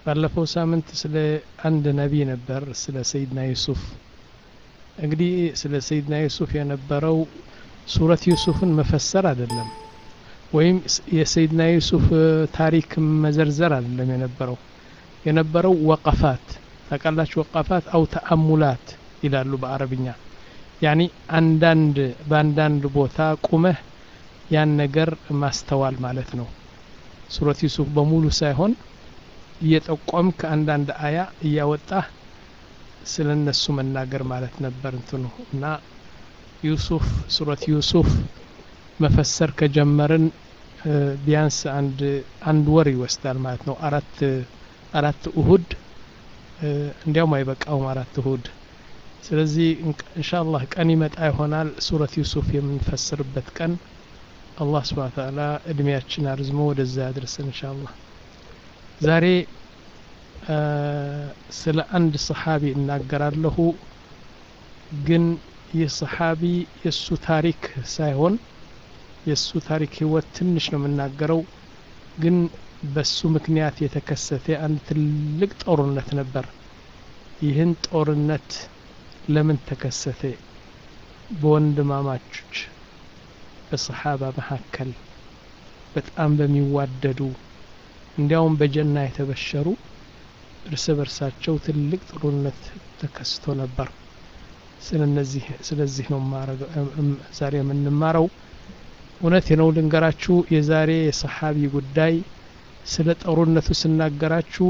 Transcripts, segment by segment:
ባለፈው ሳምንት ስለ አንድ ነቢይ ነበር ስለ ሰይድና ዩሱፍ እንግዲህ ስለ ሰይድና ዩሱፍ የነበረው ሱረት ዩሱፍን መፈሰር አይደለም ወይም የሰይድና ዩሱፍ ታሪክ መዘርዘር አይደለም የነበረው የነበረው ወቀፋት ታውቃላችሁ ወቀፋት አው ተአሙላት ይላሉ በአረብኛ ያኒ አንዳንድ በአንዳንድ ቦታ ቁመህ ያን ነገር ማስተዋል ማለት ነው ሱረት ዩሱፍ በሙሉ ሳይሆን እየጠቆምክ አንዳንድ አያ እያወጣህ ስለ እነሱ መናገር ማለት ነበር እንትኑ እና ዩሱፍ ሱረት ዩሱፍ መፈሰር ከጀመርን ቢያንስ አንድ አንድ ወር ይወስዳል ማለት ነው አራት አራት እሁድ እንዲያውም አይበቃውም አራት እሁድ ስለዚህ እንሻአላህ ቀን ይመጣ ይሆናል ሱረት ዩሱፍ የምንፈስርበት ቀን አላህ ስብሓ ተዓላ እድሜያችን አርዝሞ ወደዛ ያድርሰን እንሻአላህ ዛሬ ስለ አንድ ሰሓቢ እናገራለሁ ግን ይህ ሰሓቢ የእሱ ታሪክ ሳይሆን የእሱ ታሪክ ህይወት ትንሽ ነው የምናገረው ግን በሱ ምክንያት የተከሰተ አንድ ትልቅ ጦርነት ነበር ይህን ጦርነት ለምን ተከሰተ በወንድማማቾች በሰሓባ መካከል በጣም በሚዋደዱ እንዲያውም በጀና የተበሸሩ እርስ በርሳቸው ትልቅ ጦርነት ተከስቶ ነበር ስለዚህ ነው ዛሬ የምንማረው እውነት ነው ልንገራችሁ የዛሬ የሰሓቢ ጉዳይ ስለ ጦርነቱ ስናገራችሁ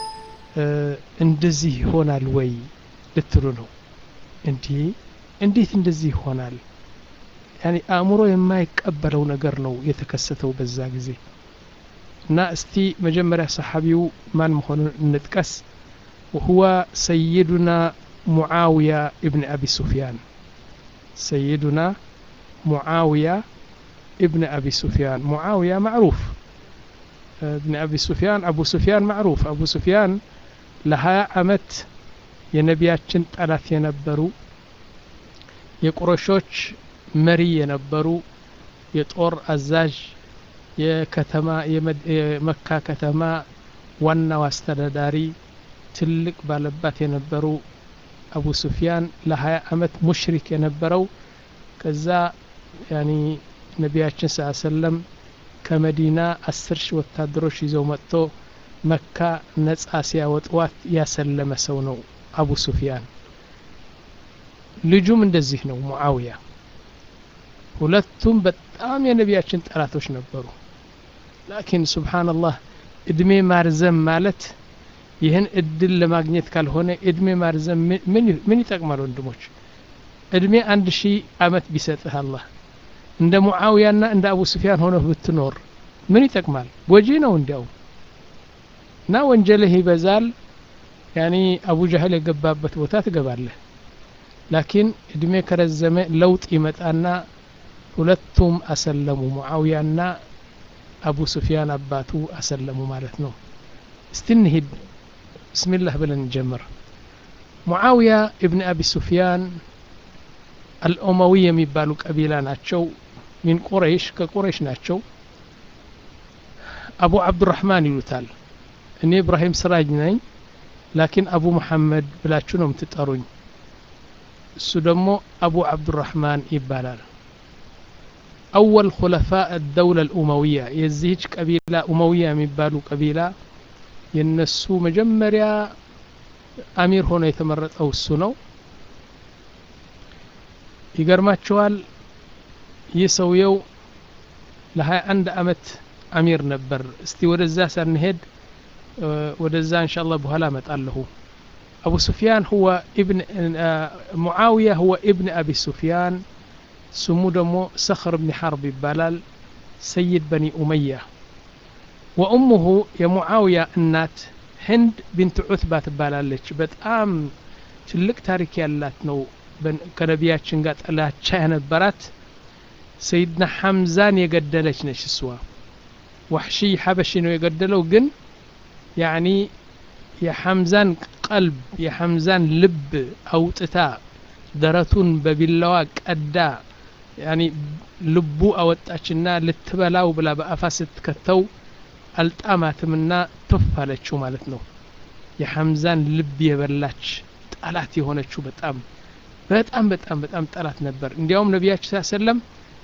እንደዚህ ይሆናል ወይ ልትሉ ነው እንዲህ እንዴት እንደዚህ ይሆናል ያኒ አእምሮ የማይቀበለው ነገር ነው የተከሰተው በዛ ጊዜ እና እስቲ መጀመሪያ ሰሓቢው ማን መሆኑን እንጥቀስ وهو سيدنا معاوية ابن أبي سفيان سيدنا معاوية ابن أبي سفيان معاوية معروف ابن أبي سفيان أبو سفيان معروف أبو سفيان لها أمت የነቢያችን ጠላት የነበሩ የቁረሾች መሪ የነበሩ የጦር አዛዥ የከተማ የመካ ከተማ ዋናው አስተዳዳሪ ትልቅ ባለባት የነበሩ አቡ ሱፊያን ለሀያ አመት ሙሽሪክ የነበረው ከዛ ያኒ ነቢያችን ስ ሰለም ከመዲና አስር ሺህ ወታደሮች ይዘው መጥቶ መካ ነጻ ሲያወጥዋት ያሰለመ ሰው ነው አቡ ሱፊያን ልጁም እንደዚህ ነው ሙዓውያ ሁለቱም በጣም የነቢያችን ጠላቶች ነበሩ ላኪን ስብሓንላህ እድሜ ማርዘም ማለት ይህን እድል ለማግኘት ካልሆነ እድሜ ማርዘም ምን ይጠቅማል ወንድሞች እድሜ አንድ ሺህ አመት ቢሰጥህ አላህ እንደ ሙዓውያና እንደ አቡ ስፊያን ሆነህ ብትኖር ምን ይጠቅማል ጎጂ ነው እንዲያውም እና ወንጀልህ ይበዛል ያኒ አቡ ጃህል የገባበት ቦታ ትገባለህ ላኪን እድሜ ከረዘመ ለውጥ ይመጣና ሁለቱም አሰለሙ ሙዓውያና አቡ ሱፊያን አባቱ አሰለሙ ማለት ነው እስቲ እንሂድ ብስሚላህ ብለን እንጀምር ሙዓውያ እብን አቢ ሱፊያን አልኦማዊ የሚባሉ ቀቢላ ናቸው ሚን ቁረይሽ ከቁረይሽ ናቸው አቡ አብዱራህማን ይሉታል እኔ ኢብራሂም ስራጅ ነኝ ላኪን አቡ መሐመድ ብላችሁ ነው የምትጠሩኝ እሱ ደግሞ አቡ አብዱራህማን ይባላል አወል ኩለፋ ደውለ ልኡመውያ የዚህች ቀቢላ ኡመውያ የሚባሉ ቀቢላ የነሱ መጀመሪያ አሚር ሆኖ የተመረጠው እሱ ነው ይገርማቸዋል ይህ ሰውየው ለሀያ አንድ አመት አሚር ነበር እስቲ ወደዛ ሳንሄድ ወደዛ እንሻ አላህ በኋላ እመጣለሁ أبو سفيان هو ابن معاوية هو ابن أبي سفيان سمو دمو سخر بن حرب بلال سيد بني أمية وأمه يا معاوية النات هند بنت عتبة تبالالች በጣም ትልቅ ታሪክ ያላት ነው ከነቢያችን ጋር ጥላቻ የነበራት ሰይድና ሐምዛን የገደለች ነች እሷ ዋሕሺ ሐበሺ ነው የገደለው ግን ያኒ የሐምዛን ቀልብ የሐምዛን ልብ አውጥታ ደረቱን በቢላዋ ቀዳ ያኒ ልቡ አወጣችና ልትበላው ብላ በአፋ ስትከተው አልጣማትምና ቱፍ አለችው ማለት ነው የሐምዛን ልብ የበላች ጠላት የሆነችው በጣም በጣም በጣም በጣም ጠላት ነበር እንዲያውም ነቢያችን ስ ሰለም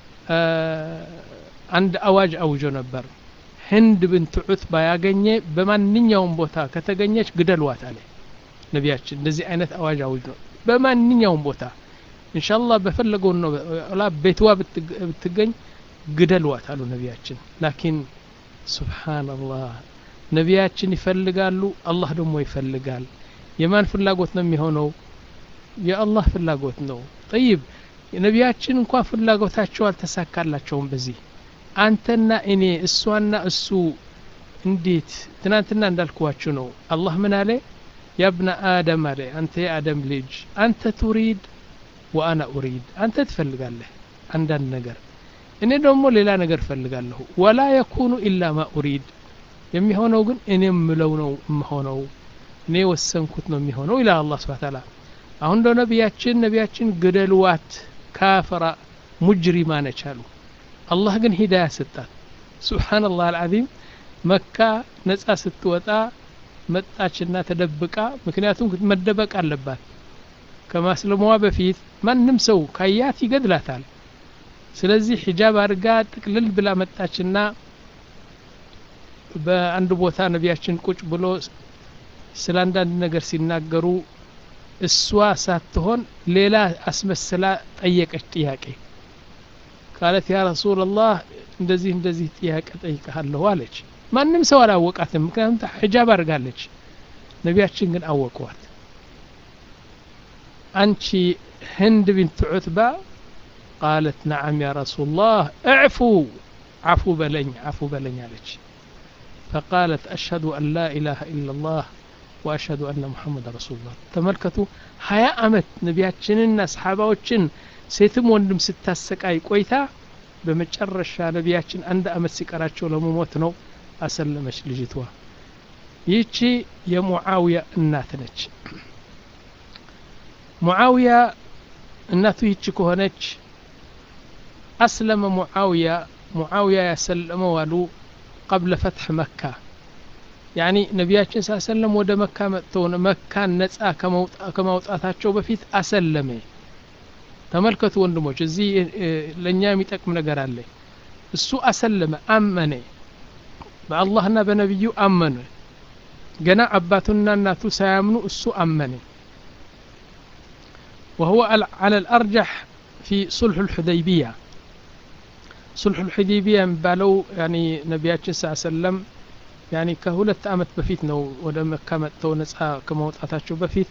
አንድ አዋጅ አውጆ ነበር ህንድ ብንት ዑትባ ያገኘ በማንኛውም ቦታ ከተገኘች ግደልዋት አለ ነቢያችን እንደዚህ አይነት አዋጅ አውጅ ነው በማንኛውም ቦታ እንሻላ በፈለገው ነው ላ ቤትዋ ብትገኝ ግደልዋት አሉ ነቢያችን ላኪን ሱብሓንላህ ነቢያችን ይፈልጋሉ አላህ ደግሞ ይፈልጋል የማን ፍላጎት ነው የሚሆነው የአላህ ፍላጎት ነው ጠይብ ነቢያችን እንኳን ፍላጎታቸው አልተሳካላቸውም በዚህ አንተና እኔ እሷና እሱ እንዴት ትናንትና እንዳልኩዋችሁ ነው አላህ ምን አለ ያብነ አደም አለ አንተ የአደም ልጅ አንተ ቱሪድ ወአና ኡሪድ አንተ ትፈልጋለህ አንዳንድ ነገር እኔ ደግሞ ሌላ ነገር እፈልጋለሁ ወላ የኩኑ ኢላ ማ ኡሪድ የሚሆነው ግን እኔ ምለው ነው የምሆነው እኔ ወሰንኩት ነው የሚሆነው ይላል አላህ ስብሐ ተዓላ አሁን እንደ ነቢያችን ነቢያችን ግደልዋት ካፈራ ሙጅሪማ ነች አሉ አላህ ግን ሂዳያ ሰጣት ሱብሓነላህ አልዓዚም መካ ነጻ ስትወጣ መጣችና ተደብቃ ምክንያቱም መደበቅ አለባት ከማስለሟ በፊት ማንም ሰው ካያት ይገድላታል ስለዚህ ሒጃብ አድርጋ ጥቅልል ብላ መጣችና በአንድ ቦታ ነቢያችን ቁጭ ብሎ ስለ አንዳንድ ነገር ሲናገሩ እሷ ሳትሆን ሌላ አስመስላ ጠየቀች ጥያቄ ቃለት ያ ረሱላላህ እንደዚህ እንደዚህ ጥያቄ ጠይቀሃለሁ አለች ማንም ሰው አላወቃትም ምክንያቱም ሒጃብ አድርጋለች ነቢያችን ግን አወቀዋት አንቺ ህንድ ቢንት ዑትባ ቃለት ነዓም ያ ረሱላህ እዕፉ አፉ በለኝ አፉ በለኝ አለች فقالت أشهد أن لا إله إلا الله وأشهد أن محمد رسول الله تملكتوا هيا أمت نبياتشننا أصحاباوتشن ሴትም ወንድም ስታሰቃይ ቆይታ በመጨረሻ ነቢያችን አንድ አመት ሲቀራቸው ለመሞት ነው አሰለመች ልጅቷ ይህቺ የሙዓውያ እናት ነች ሙዓውያ እናቱ ይቺ ከሆነች አስለመ ሙዓውያ ሙዓውያ ያሰለመው አሉ ቀብለ ፈትሕ መካ ያኒ ነቢያችን ሳ ሰለም ወደ መካ መጥተው መካን ነጻ ከማውጣታቸው በፊት አሰለመ ተመልከቱ ወንድሞች እዚህ ለእኛ የሚጠቅም ነገር አለ እሱ አሰለመ አመነ በአላህና በነቢዩ አመነ ገና አባቱና እናቱ ሳያምኑ እሱ አመነ وهو على الأرجح في صلح الحديبية صلح الحديبية የሚባለው يعني ነቢያችን ስ ሰለም ያኒ ከሁለት አመት በፊት ነው ወደ መካ መጥተው ነጻ ከመውጣታቸው በፊት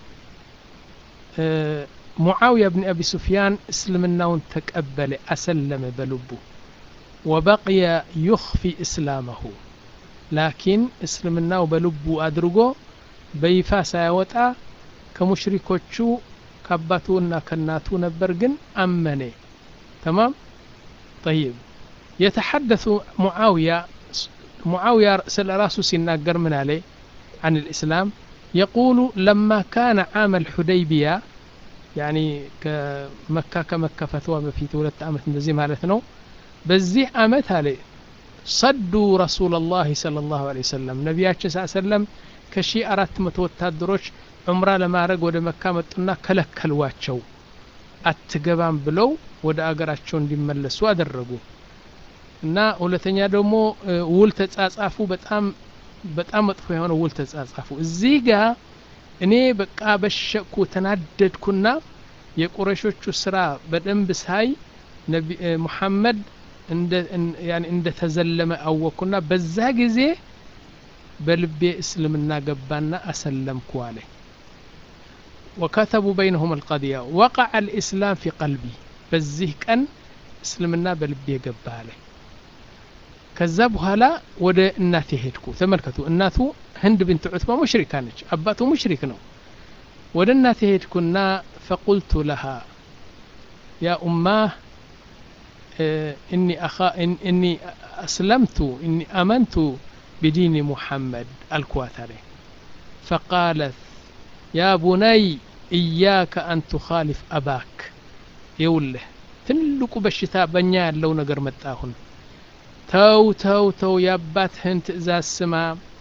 ሙዓውያ ብን አቢ ሱፊያን እስልምናውን ተቀበለ አሰለመ በልቡ ወበቅየ ዩኽፊ እስላመሁ ላኪን እስልምናው በልቡ አድርጎ በይፋ ሳያወጣ ከሙሽሪኮቹ ከአባቱና ከእናቱ ነበር ግን አመነ ተማም ጠይብ የተሐደث ሙዓውያ ሙዓውያ ስለ ራሱ ሲናገር ምን አለ عن الإسلام يقول لما كان عام الحديبية يعني كمكة كمكة فتوى بفيت ولت أمت እንደዚህ ማለት ነው በዚህ አመት አለ ሰዱ ረሱላላህ ሰለላሁ ዐለይሂ ወሰለም ነቢያችን ስ ሰለም ከሺ አራት መቶ ወታደሮች ዑምራ ለማድረግ ወደ መካ መጡና ከለከልዋቸው አትገባም ብለው ወደ አገራቸው እንዲመለሱ አደረጉ እና ሁለተኛ ደግሞ ውል ተጻጻፉ በጣም በጣም መጥፎ የሆነ ውል ተጻጻፉ እዚህ ጋር እኔ በቃ በሸኩ ተናደድኩና የቁረሾቹ ስራ በደንብ ሳይ ሙሐመድ እንደ ተዘለመ አወቅኩና በዛ ጊዜ በልቤ እስልምና ገባና አሰለምኩ አለ وكتبوا بينهم القضية وقع الإسلام في قلبي በዚህ ቀን እስልምና በልቤ ገባ አለ ከዛ በኋላ ወደ እናቴ ሄድኩ ተመልከቱ እናቱ ህንድ ብንት ዑትባ ሙሽሪካ ነች አባቱ ሙሽሪክ ነው ወደ እናቴ ሄድኩና ፈቁልቱ ለሃ ያ ኡማህ إني أخا إن إني أسلمت إني آمنت بدين محمد الكواتري فقالت يا بني إياك أن تخالف أباك يوله ትልቁ በሽታ በእኛ ያለው ነገር መጣሁን ተው ተው ተው የአባትህን ትእዛዝ ስማ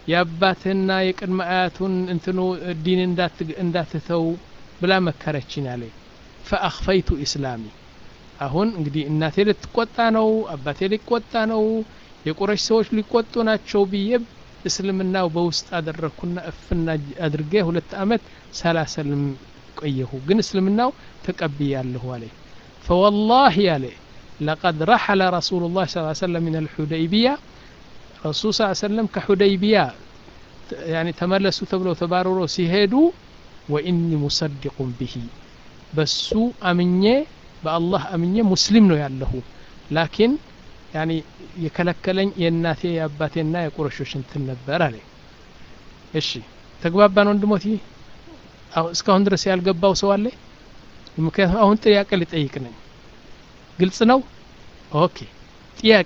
የአባትህና የቅድመ አያቱን እንትኑ ዲን እንዳትተው ብላ መከረችን አለ ፈአኽፈይቱ ኢስላሚ አሁን እንግዲህ እናቴ ልትቆጣ ነው አባቴ ሊቆጣ ነው የቁረሽ ሰዎች ሊቆጡ ናቸው ብዬ እስልምናው በውስጥ አደረግኩና እፍና አድርጌ ሁለት አመት ሳላሰልም ቆየሁ ግን እስልምናው ተቀብያለሁ አለ ፈወላሂ አለ لقد رحل رسول الله صلى الله عليه وسلم من الحديبية رسول صلى الله عليه وسلم كحديبية يعني تملسوا تبلو تبارروا سيهدوا وإني مصدق به بسو أمني بالله أمني مسلم ነው ያለሁ ላኪን ያኒ የከለከለኝ የእናቴ የአባቴና የቁረሾች እንትን ነበር አለ እሺ ተግባባን ወንድሞት እስካሁን ድረስ ያልገባው ሰው አለ ምክንያቱም አሁን ጥያቄ ሊጠይቅ ነኝ ግልጽ ነው ኦኬ ጥያቄ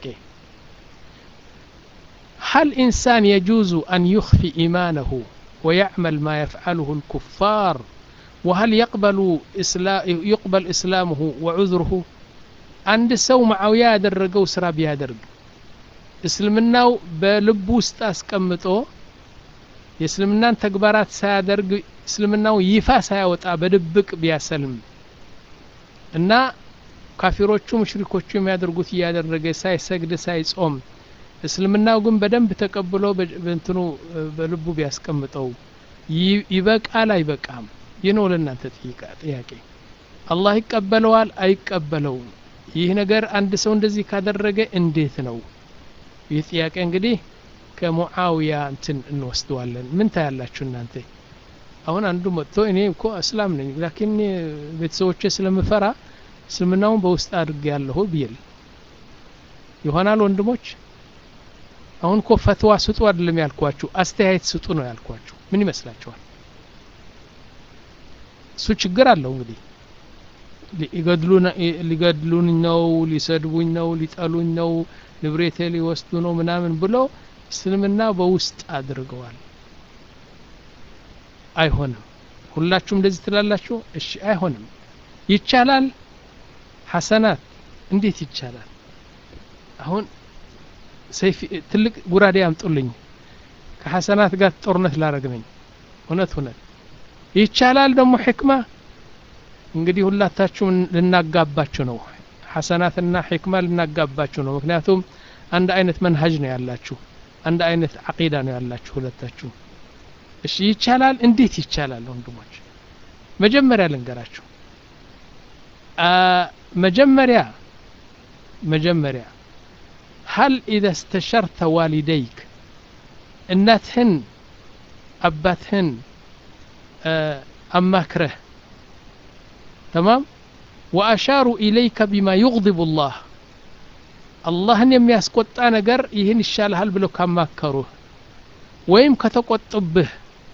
هل إنسان يجوز أن يخفي إيمانه ويعمل ما يفعله الكفار وهل يقبل, إسلا يقبل إسلامه وعذره عند سو معاوية ያደረገው ስራ ቢያደርግ እስልምናው በልቡ ውስጥ አስቀምጦ የእስልምናን ተግባራት ሳያደርግ እስልምናው ይፋ ሳያወጣ በድብቅ ቢያሰልም እና ካፊሮቹ ሙሽሪኮቹ የሚያደርጉት እያደረገ ሳይሰግድ ሳይጾም እስልምናው ግን በደንብ ተቀብሎ በእንትኑ በልቡ ቢያስቀምጠው ይበቃል አይበቃም ይህ ነው ለእናንተ ጥያቄ አላህ ይቀበለዋል አይቀበለውም ይህ ነገር አንድ ሰው እንደዚህ ካደረገ እንዴት ነው ይህ ጥያቄ እንግዲህ ከሙዓውያ እንትን እንወስደዋለን ምን ታያላችሁ እናንተ አሁን አንዱ መጥቶ እኔ እኮ እስላም ነኝ ላኪን ቤተሰቦቼ ስለምፈራ እስልምናውን በውስጥ አድርጌ ያለሁ ብዬል ይሆናል ወንድሞች አሁን እኮ ፈትዋ ስጡ አይደለም ያልኳችሁ አስተያየት ስጡ ነው ያልኳችሁ ምን ይመስላችኋል እሱ ችግር አለው እንግዲህ ሊገድሉኝ ነው ሊሰድቡኝ ነው ሊጠሉኝ ነው ንብሬቴ ሊወስዱ ነው ምናምን ብሎ እስልምና በውስጥ አድርገዋል አይሆንም ሁላችሁም እንደዚህ ትላላችሁ እሺ አይሆንም ይቻላል ሐሰናት እንዴት ይቻላል አሁን ሰይፍ ትልቅ ጉራዴ አምጡልኝ ከሐሰናት ጋር ጦርነት ላረግ ነኝ እውነት እውነት ይቻላል ደግሞ ሕክማ እንግዲህ ሁላታችሁም ልናጋባችሁ ነው ሐሰናትና ሕክማ ልናጋባችሁ ነው ምክንያቱም አንድ አይነት መንሀጅ ነው ያላችሁ አንድ አይነት አቂዳ ነው ያላችሁ ሁለታችሁ እሺ ይቻላል እንዴት ይቻላል ወንድሞች መጀመሪያ ልንገራችሁ መጀመሪያ መጀመሪያ هل إذا استشرت والديك እናትህን አባትህን አማክረህ تمام وأشاروا إليك بما يغضب الله አላህን የሚያስቆጣ ነገር ይህን ይሻልሃል ብለው ካማከሩህ ወይም ከተቆጡብህ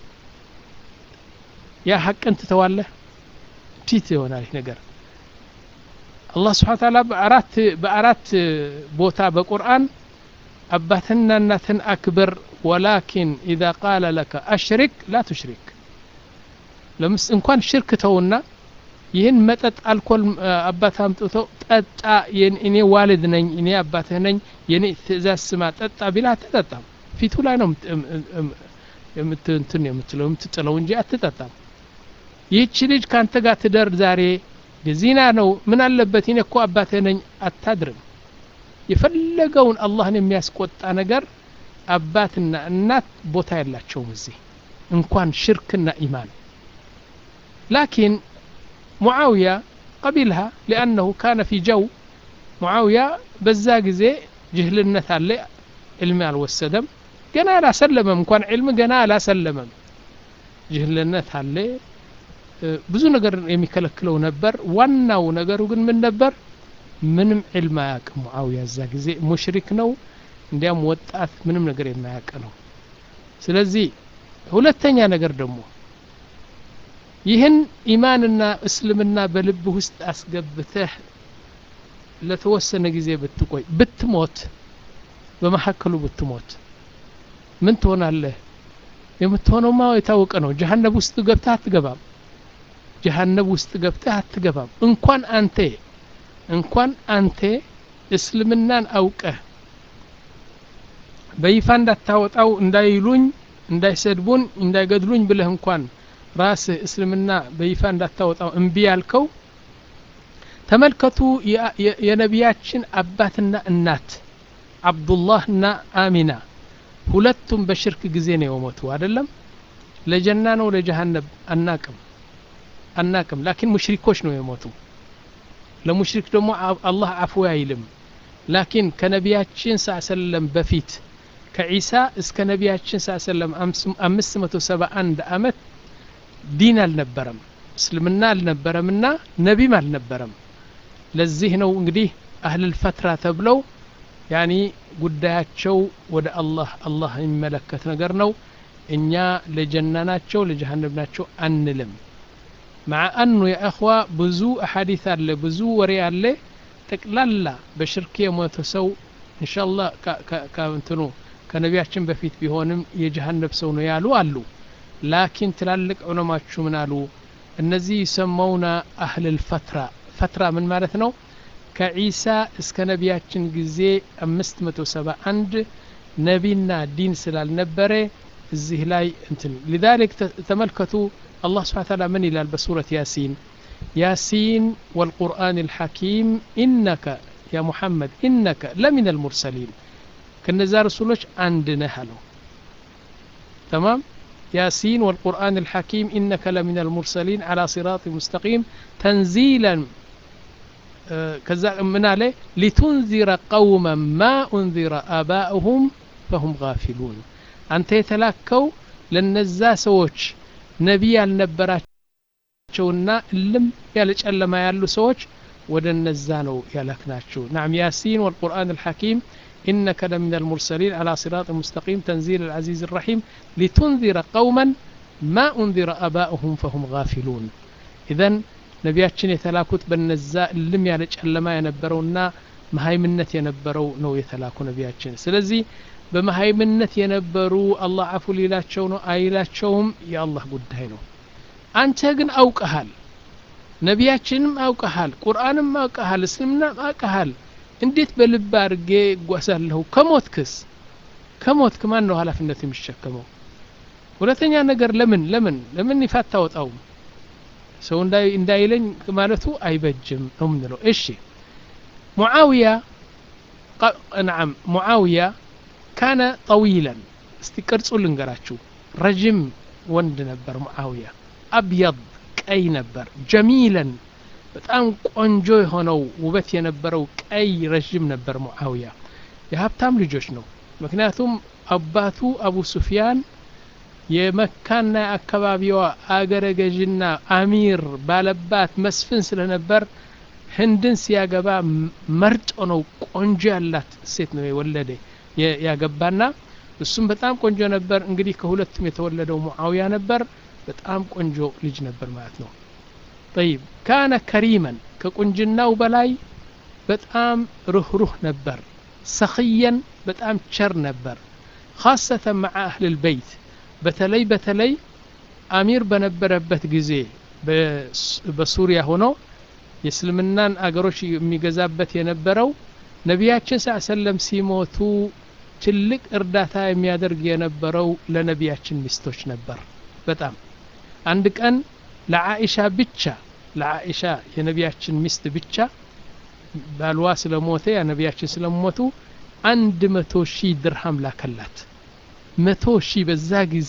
ያ ሐቅን ትተዋለህ ፊት ይሆናል ይህ ነገር አላህ ስብሓን ታላ በአራት በአራት ቦታ በቁርአን አባትንና እናትን አክብር ወላኪን ኢዛ ቃለ ለከ አሽሪክ ላ ቱሽሪክ ለምስ እንኳን ሽርክ ተውና ይህን መጠጥ አልኮል አባት አምጥተው ጠጣ እኔ ዋልድ ነኝ እኔ አባትህ ነኝ የኔ ትእዛዝ ስማ ጠጣ ቢላ አትጠጣም ፊቱ ላይ ነው የምትንትን የምትለው የምትጥለው እንጂ አትጠጣም ይህች ልጅ ካንተ ጋር ትደር ዛሬ ዚና ነው ምን አለበት እኔ እኮ አባትህ ነኝ አታድርም የፈለገውን አላህን የሚያስቆጣ ነገር አባትና እናት ቦታ የላቸውም እዚህ እንኳን ሽርክና ኢማን ላኪን معاوية قبلها لأنه كان في جو معاوية بزا ጊዜ ጅህልነት አለ ዕልም አልወሰደም ገና አላሰለመም እንኳን ዕልም ገና አላሰለመም ጅህልነት አለ ብዙ ነገር የሚከለክለው ነበር ዋናው ነገሩ ግን ምን ነበር ምንም ዕልም አያውቅም ሙዓውያ እዛ ጊዜ ሙሽሪክ ነው እንዲያም ወጣት ምንም ነገር የማያውቅ ነው ስለዚህ ሁለተኛ ነገር ደግሞ ይህን ኢማንና እስልምና በልብ ውስጥ አስገብተህ ለተወሰነ ጊዜ ብትቆይ ብትሞት በመካከሉ ብትሞት ምን ትሆናለህ የምትሆነውማ የታወቀ ነው ጀሀነብ ውስጥ ገብተህ አትገባም ጀሀነብ ውስጥ ገብተህ አትገባም እንኳን አንተ እንኳን አንተ እስልምናን አውቀህ በይፋ እንዳታወጣው እንዳይሉኝ እንዳይሰድቡን እንዳይገድሉኝ ብለህ እንኳን ራስህ እስልምና በይፋ እንዳታወጣው እምቢ ያልከው ተመልከቱ የነቢያችን አባትና እናት አብዱላህና አሚና ሁለቱም በሽርክ ጊዜ ነው የሞቱ አይደለም ለጀና ነው ለጀሃነብ አናቅም አናቅም ላኪን ሙሽሪኮች ነው የሞቱ ለሙሽሪክ ደግሞ አላህ አፉ አይልም ላኪን ከነቢያችን ስ ሰለም በፊት ከዒሳ እስከ ነቢያችን ስ ሰለም አምስት መቶ ሰባ አንድ አመት ዲን አልነበረም እስልምና አልነበረምና ነቢም አልነበረም ለዚህ ነው እንግዲህ አህልል ፈትራ ተብለው ያኒ ጉዳያቸው ወደ አላህ አላህ የሚመለከት ነገር ነው እኛ ለጀና ናቸው ለጀሃነብ ናቸው አንልም مع أنه يا أخوة بزو أحاديث اللي بزو وري اللي ጠቅላላ በሽርክ የሞተ ሰው እንሻላ ከእንትኑ ከነቢያችን በፊት ቢሆንም የጀሃነብ ሰው ነው ያሉ አሉ ላኪን ትላልቅ ዑለማችሁ ምን አሉ እነዚህ ይሰማውና አህልል ፈትራ ፈትራ ምን ማለት ነው ከዒሳ እስከ ነቢያችን ጊዜ 571 ነቢና ዲን ስላልነበረ እዚህ ላይ እንትን ሊዛሊክ ተመልከቱ አላህ ስብሓን ታላ ምን ይላል በሱረት ያሲን ياسين والقرآن الحكيم إنك يا محمد إنك لمن المرسلين كنزا رسولش عندنا هلو تمام ياسين والقرآن الحكيم إنك لمن المرسلين على صراط مستقيم تنزيلا آه كذا من عليه لتنذر قوما ما أنذر آباؤهم فهم غافلون أنت يتلاكوا لنزا سوش نبي النبرات ናቸውና እልም ያለ ጨለማ ያሉ ሰዎች ወደ እነዛ ነው ያላክናቸው ናም ያሲን ወልቁርአን الحكيم إنك لمن المرسلين على صراط مستقيم تنزيل العزيز الرحيم لتنذر قوما ما أنذر آباؤهم فهم غافلون إذا ነቢያችን የተላኩት በነዛ እልም ያለ ጨለማ የነበረውና መሀይምነት የነበረው ነው የተላኩ ነቢያችን ስለዚህ በመሀይምነት የነበሩ አላህ አፉ ሊላቸው ነው አይላቸውም የአላህ ጉዳይ ነው አንተ ግን አውቀሃል ነቢያችንም አውቀሃል ቁርአንም አውቀሃል እስልምናም አውቀሃል እንዴት በልብ አድርጌ እጓሳለሁ ከሞትክስ ከሞትክ ማን ነው ሀላፊነት የሚሸከመው ሁለተኛ ነገር ለምን ለምን ለምን ይፋ አታወጣውም ሰው እንዳይለኝ ማለቱ አይበጅም ነው ምንለው እሺ ሙዓውያ ነዓም ሙዓውያ ካነ ጠዊለን እስቲ ቅርጹ ልንገራችሁ ረጅም ወንድ ነበር ሙዓውያ አብየድ ቀይ ነበር ጀሚለን በጣም ቆንጆ የሆነው ውበት የነበረው ቀይ ረዥም ነበር ሙዓውያ የሀብታም ልጆች ነው ምክንያቱም አባቱ አቡ ሱፊያን የመካና የአካባቢዋ አገረ ገዥና አሚር ባለባት መስፍን ስለነበር ህንድን ሲያገባ መርጦ ነው ቆንጆ ያላት ሴት ነው የወለደ ያገባና እሱም በጣም ቆንጆ ነበር እንግዲህ ከሁለቱም የተወለደው ሙዓውያ ነበር በጣም ቆንጆ ልጅ ነበር ማለት ነው ጠይብ ካነ ከሪመን ከቁንጅናው በላይ በጣም ሩህሩህ ነበር ሰኽየን በጣም ቸር ነበር ካሰተ መዓ አህል ልበይት በተለይ በተለይ አሚር በነበረበት ጊዜ በሱሪያ ሆኖ የእስልምናን አገሮች የሚገዛበት የነበረው ነቢያችን ስ ሰለም ሲሞቱ ትልቅ እርዳታ የሚያደርግ የነበረው ለነቢያችን ሚስቶች ነበር በጣም አንድ ቀን ለአኢሻ ብቻ ለአኢሻ የነቢያችን ሚስት ብቻ ባልዋ ስለሞተ ያ ነቢያችን ስለሞቱ አንድ መቶ ሺህ ድርሃም ላከላት መቶ ሺህ በዛ ጊዜ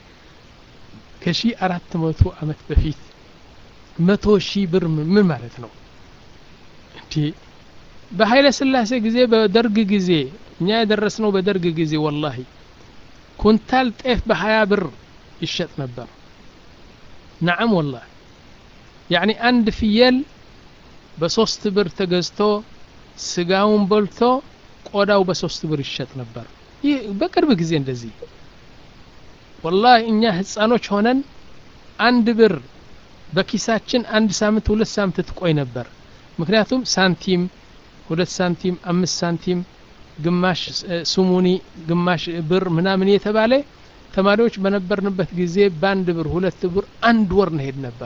ከሺ አራት መቶ አመት በፊት መቶ ሺህ ብር ምን ማለት ነው እንዲ በኃይለ ስላሴ ጊዜ በደርግ ጊዜ እኛ የደረስነው በደርግ ጊዜ ወላሂ ኩንታል ጤፍ በሀያ ብር ይሸጥ ነበር ነዓም ወላሂ ያኒ አንድ ፍየል በሶስት ብር ተገዝቶ ስጋውን በልቶ ቆዳው በሶስት ብር ይሸጥ ነበር ይህ በቅርብ ጊዜ እንደዚህ ወላሂ እኛ ህፃኖች ሆነን አንድ ብር በኪሳችን አንድ ሳምንት ሁለት ሳምንት ትቆይ ነበር ምክንያቱም ሳንቲም ሁለት ሳንቲም አምስት ሳንቲም ግማሽ ስሙኒ ግማሽ ብር ምናምን የተባለ ተማሪዎች በነበርንበት ጊዜ በአንድ ብር ሁለት ብር አንድ ወር ነሄድ ነበር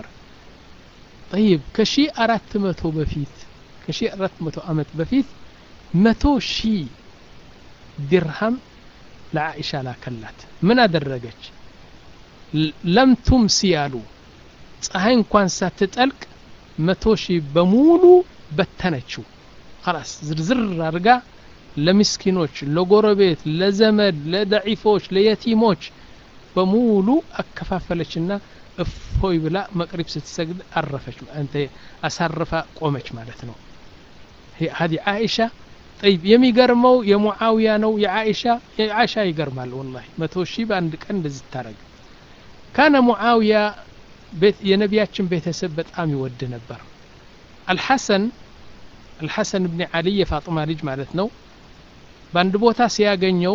ጠይብ ከሺ አራት መቶ በፊት ከሺ አራት መቶ አመት በፊት መቶ ሺህ ዲርሃም ለአኢሻ ላከላት ምን አደረገች ለም ቱምሲ ያሉ ፀሐይ እንኳን ሳትጠልቅ መቶ ሺህ በሙሉ በተነችው خلاص ዝርዝር አድርጋ ለምስኪኖች ለጎረቤት ለዘመድ ለደዒፎች ለየቲሞች በሙሉ አከፋፈለችና እፎይ ብላ መቅሪብ ስትሰግድ አረፈች አንተ አሳርፋ ቆመች ማለት ነው هذه عائشة طيب የሚገርመው የሙዓውያ ነው የዓኢሻ የዓኢሻ ይገርማል ወላሂ መቶ ሺህ በአንድ ቀን እንደዚህ ታረግ ካነ ሙዓውያ የነቢያችን ቤተሰብ በጣም ይወድ ነበር አልሐሰን አልሐሰን ብን ዓሊ የፋጥማ ልጅ ማለት ነው በአንድ ቦታ ሲያገኘው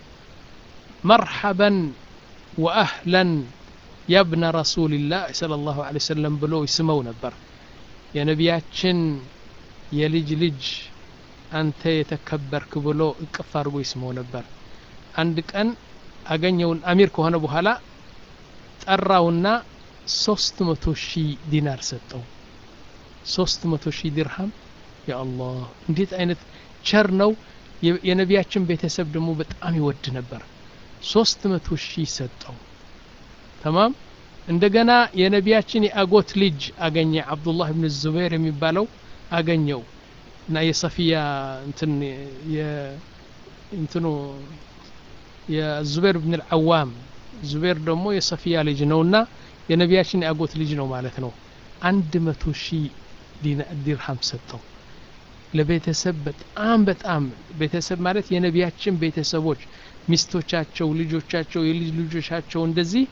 መርሐበን ወአህለን ያብነ ረሱልላህ صለ ላሁ ለ ሰለም ብሎ ይስመው ነበር የነቢያችን የልጅ ልጅ አንተ የተከበርክ ብሎ እቅፍ አድርጎ ይስመው ነበር አንድ ቀን አገኘውን አሚር ከሆነ በኋላ ጠራውና ሶስት መቶ ሺህ ዲናር ሰጠው ሶስት መቶ ሺህ ድርሃም ያአላህ እንዴት አይነት ቸር ነው የነቢያችን ቤተሰብ ደግሞ በጣም ይወድ ነበር ሶስት መቶ ሺህ ሰጠው ተማም እንደገና የነቢያችን የአጎት ልጅ አገኘ አብዱላህ ብን ዙበይር የሚባለው አገኘው እና የሰፊያ እንትን እንትኑ የዙበይር ብን ልዓዋም ዙቤር ደግሞ የሰፊያ ልጅ ነውና የነቢያችን የአጎት ልጅ ነው ማለት ነው አንድ መቶ ሺህ ዲርሃም ሰጠው ለቤተሰብ በጣም በጣም ቤተሰብ ማለት የነቢያችን ቤተሰቦች ሚስቶቻቸው ልጆቻቸው የልጅ ልጆቻቸው እንደዚህ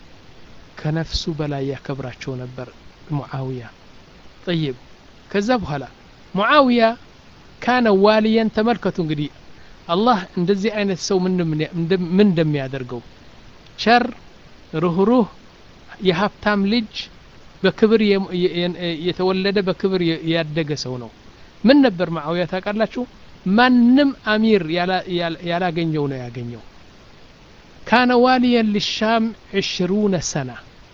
ከነፍሱ በላይ ያከብራቸው ነበር ሙዓውያ ጠይብ ከዛ በኋላ ሙዓውያ ካነ ዋልየን ተመልከቱ እንግዲህ አላህ እንደዚህ አይነት ሰው ምን እንደሚያደርገው ቸር ሩህሩህ የሀብታም ልጅ በክብር የተወለደ በክብር ያደገ ሰው ነው ምን ነበር ማዓውያ ታውቃላችሁ ማንም አሚር ያላገኘው ነው ያገኘው ካነ ዋልየን ልሻም ዕሽሩነ ሰና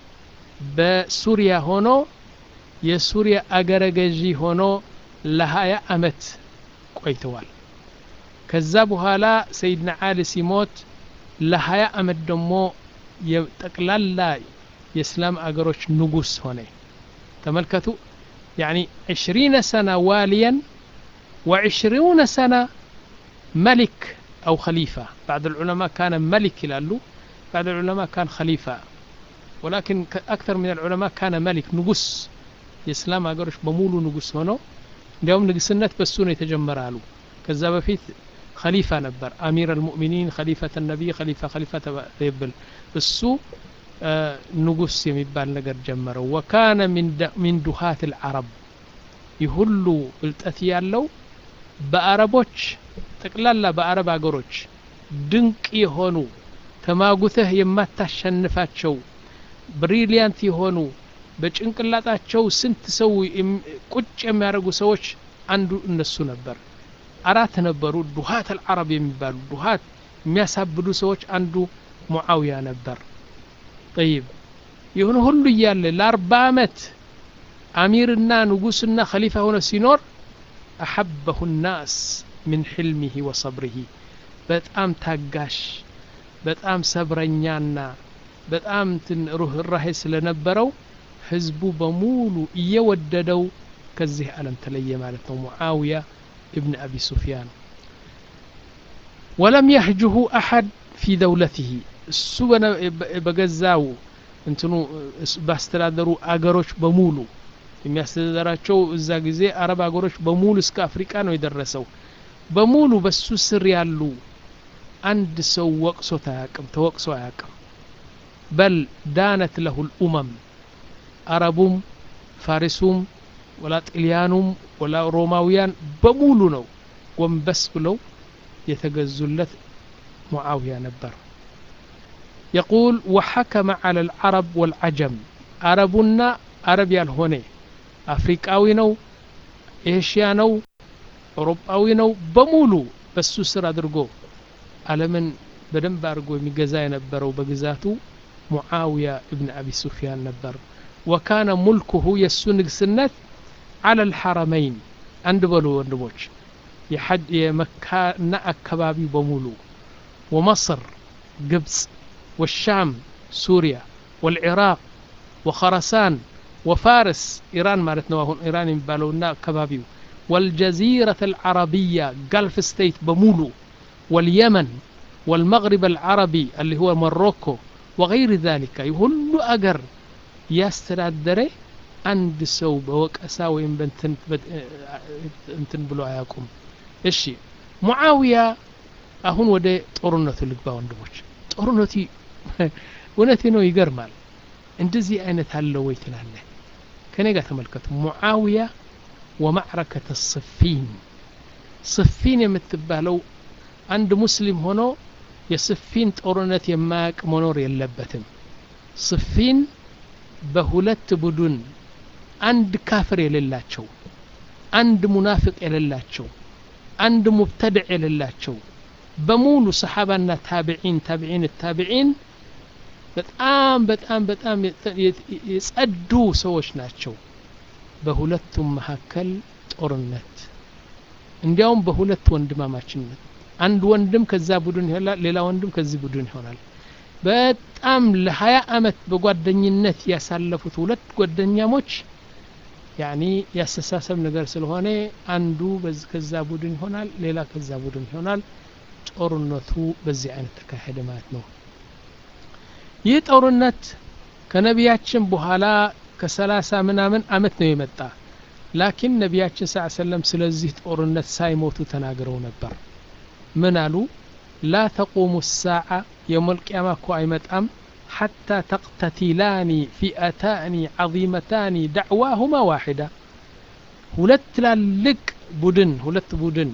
በሱሪያ ሆኖ የሱሪያ አገረ ገዢ ሆኖ ለሀያ አመት ቆይተዋል ከዛ በኋላ ሰይድና አሊ ሲሞት ለሀያ አመት ደግሞ የጠቅላላ የእስላም አገሮች ንጉስ ሆነ ተመልከቱ يعني عشرين سنة واليا وعشرون سنة ملك أو خليفة بعض العلماء كان ملك لالو بعض العلماء كان خليفة ولكن أكثر من العلماء كان ملك نقص የእስላም ሀገሮች በሙሉ ንጉስ ሆነው እንዲያውም ንግስነት በሱ ነው የተጀመረ አሉ ከዛ በፊት ከሊፋ ነበር አሚር አልሙእሚኒን ከሊፈተ ነቢይ ከሊፋ ከሊፋ ተብል እሱ ንጉስ የሚባል ነገር ጀመረው ወካነ ሚን ዱሃት ልዓረብ ይህ ሁሉ እልጠት ያለው በአረቦች ጠቅላላ በአረብ አገሮች ድንቅ የሆኑ ተማጉተህ የማታሸንፋቸው ብሪሊያንት የሆኑ በጭንቅላጣቸው ስንት ሰው ቁጭ የሚያደርጉ ሰዎች አንዱ እነሱ ነበር አራት ነበሩ ዱሃት አልዓረብ የሚባሉ ዱሃት የሚያሳብዱ ሰዎች አንዱ ሙዓውያ ነበር ጠይብ ይሁን ሁሉ እያለ ለአርባ አመት አሚርና ንጉስና ከሊፋ ሆነ ሲኖር አሐበሁ ናስ ምን ሕልሚህ ወሰብርህ በጣም ታጋሽ በጣም ሰብረኛና በጣም ሩህራሄ ስለነበረው ህዝቡ በሙሉ እየወደደው ከዚህ ዓለም ተለየ ማለት ነው ሙዓውያ ابن أبي سفيان ولم يهجه أحد في دولته እሱ በገዛው እንትኑ ባስተዳደሩ አገሮች በሙሉ የሚያስተዳደራቸው እዛ ጊዜ አረብ አገሮች በሙሉ እስከ አፍሪቃ ነው የደረሰው በሙሉ በሱ ስር ያሉ አንድ ሰው ወቅሶት አያቅም ተወቅሶ አያቅም በል ዳነት ለሁ ልኡመም አረቡም ፋሪሱም ወላ ጢልያኑም ወላ ሮማውያን በሙሉ ነው ጎንበስ ብለው የተገዙለት ሙዓውያ ነበር يقول وحكم على العرب والعجم عربنا عرب ያልሆነ አፍሪካዊ ነው ኤሽያ ነው አውሮፓዊ ነው በሙሉ በሱ ስር አድርጎ አለምን በደንብ አድርጎ የሚገዛ የነበረው በግዛቱ ሙዓውያ እብን አቢ ሱፊያን ነበር ወካነ ሙልኩሁ የእሱ ንግስነት አለ ልሐረመይን አንድ በሉ ወንድሞች የመካና አካባቢው በሙሉ ومصر قبص والشام سوريا والعراق وخرسان وفارس إيران مالتنا وهون إيران يبالونا كبابيو والجزيرة العربية جلف ستيت بمولو واليمن والمغرب العربي اللي هو موروكو وغير ذلك يهل أجر يستدري عند سو بوكأሳ ወይም በእንትን እንትን ብሎ አያውቁም እሺ ሙዓዊያ አሁን ወደ ጦርነቱ ልግባ ወንድሞች ጦርነቱ እውነቴ ነው ይገርማል እንደዚህ አይነት አለ ወይ ትላለህ ከኔ ጋር ተመልከቱ ሙዓዊያ ወማዕረከተ ስፊን ስፊን የምትባለው አንድ ሙስሊም ሆኖ የስፊን ጦርነት የማያውቅ መኖር የለበትም ስፊን በሁለት ቡድን አንድ ካፍር የሌላቸው አንድ ሙናፍቅ የሌላቸው አንድ ሙብተድዕ የሌላቸው በሙሉ ሰሓባና ታቢዒን ታቢዒን ታቢዒን በጣም በጣም በጣም የጸዱ ሰዎች ናቸው በሁለቱም መካከል ጦርነት እንዲያውም በሁለት ወንድማማችነት አንድ ወንድም ከዛ ቡድን ይሆናል ሌላ ወንድም ከዚህ ቡድን ይሆናል በጣም ለሀያ አመት በጓደኝነት ያሳለፉት ሁለት ጓደኛሞች ያኒ ያስተሳሰብ ነገር ስለሆነ አንዱ ከዛ ቡድን ይሆናል ሌላ ከዛ ቡድን ይሆናል ጦርነቱ በዚህ አይነት ተካሄደ ማለት ነው ይህ ጦርነት ከነቢያችን በኋላ ከሰላሳ ምናምን አመት ነው የመጣ ላኪን ነቢያችን ስ ሰለም ስለዚህ ጦርነት ሳይሞቱ ተናግረው ነበር ምን አሉ ላ ተቁሙ ሳዓ የውመልቅያማ እኮ አይመጣም حتى تقتتلان فئتان عظيمتان دعواهما واحدة ሁለት ትላልቅ ቡድን ሁለት ቡድን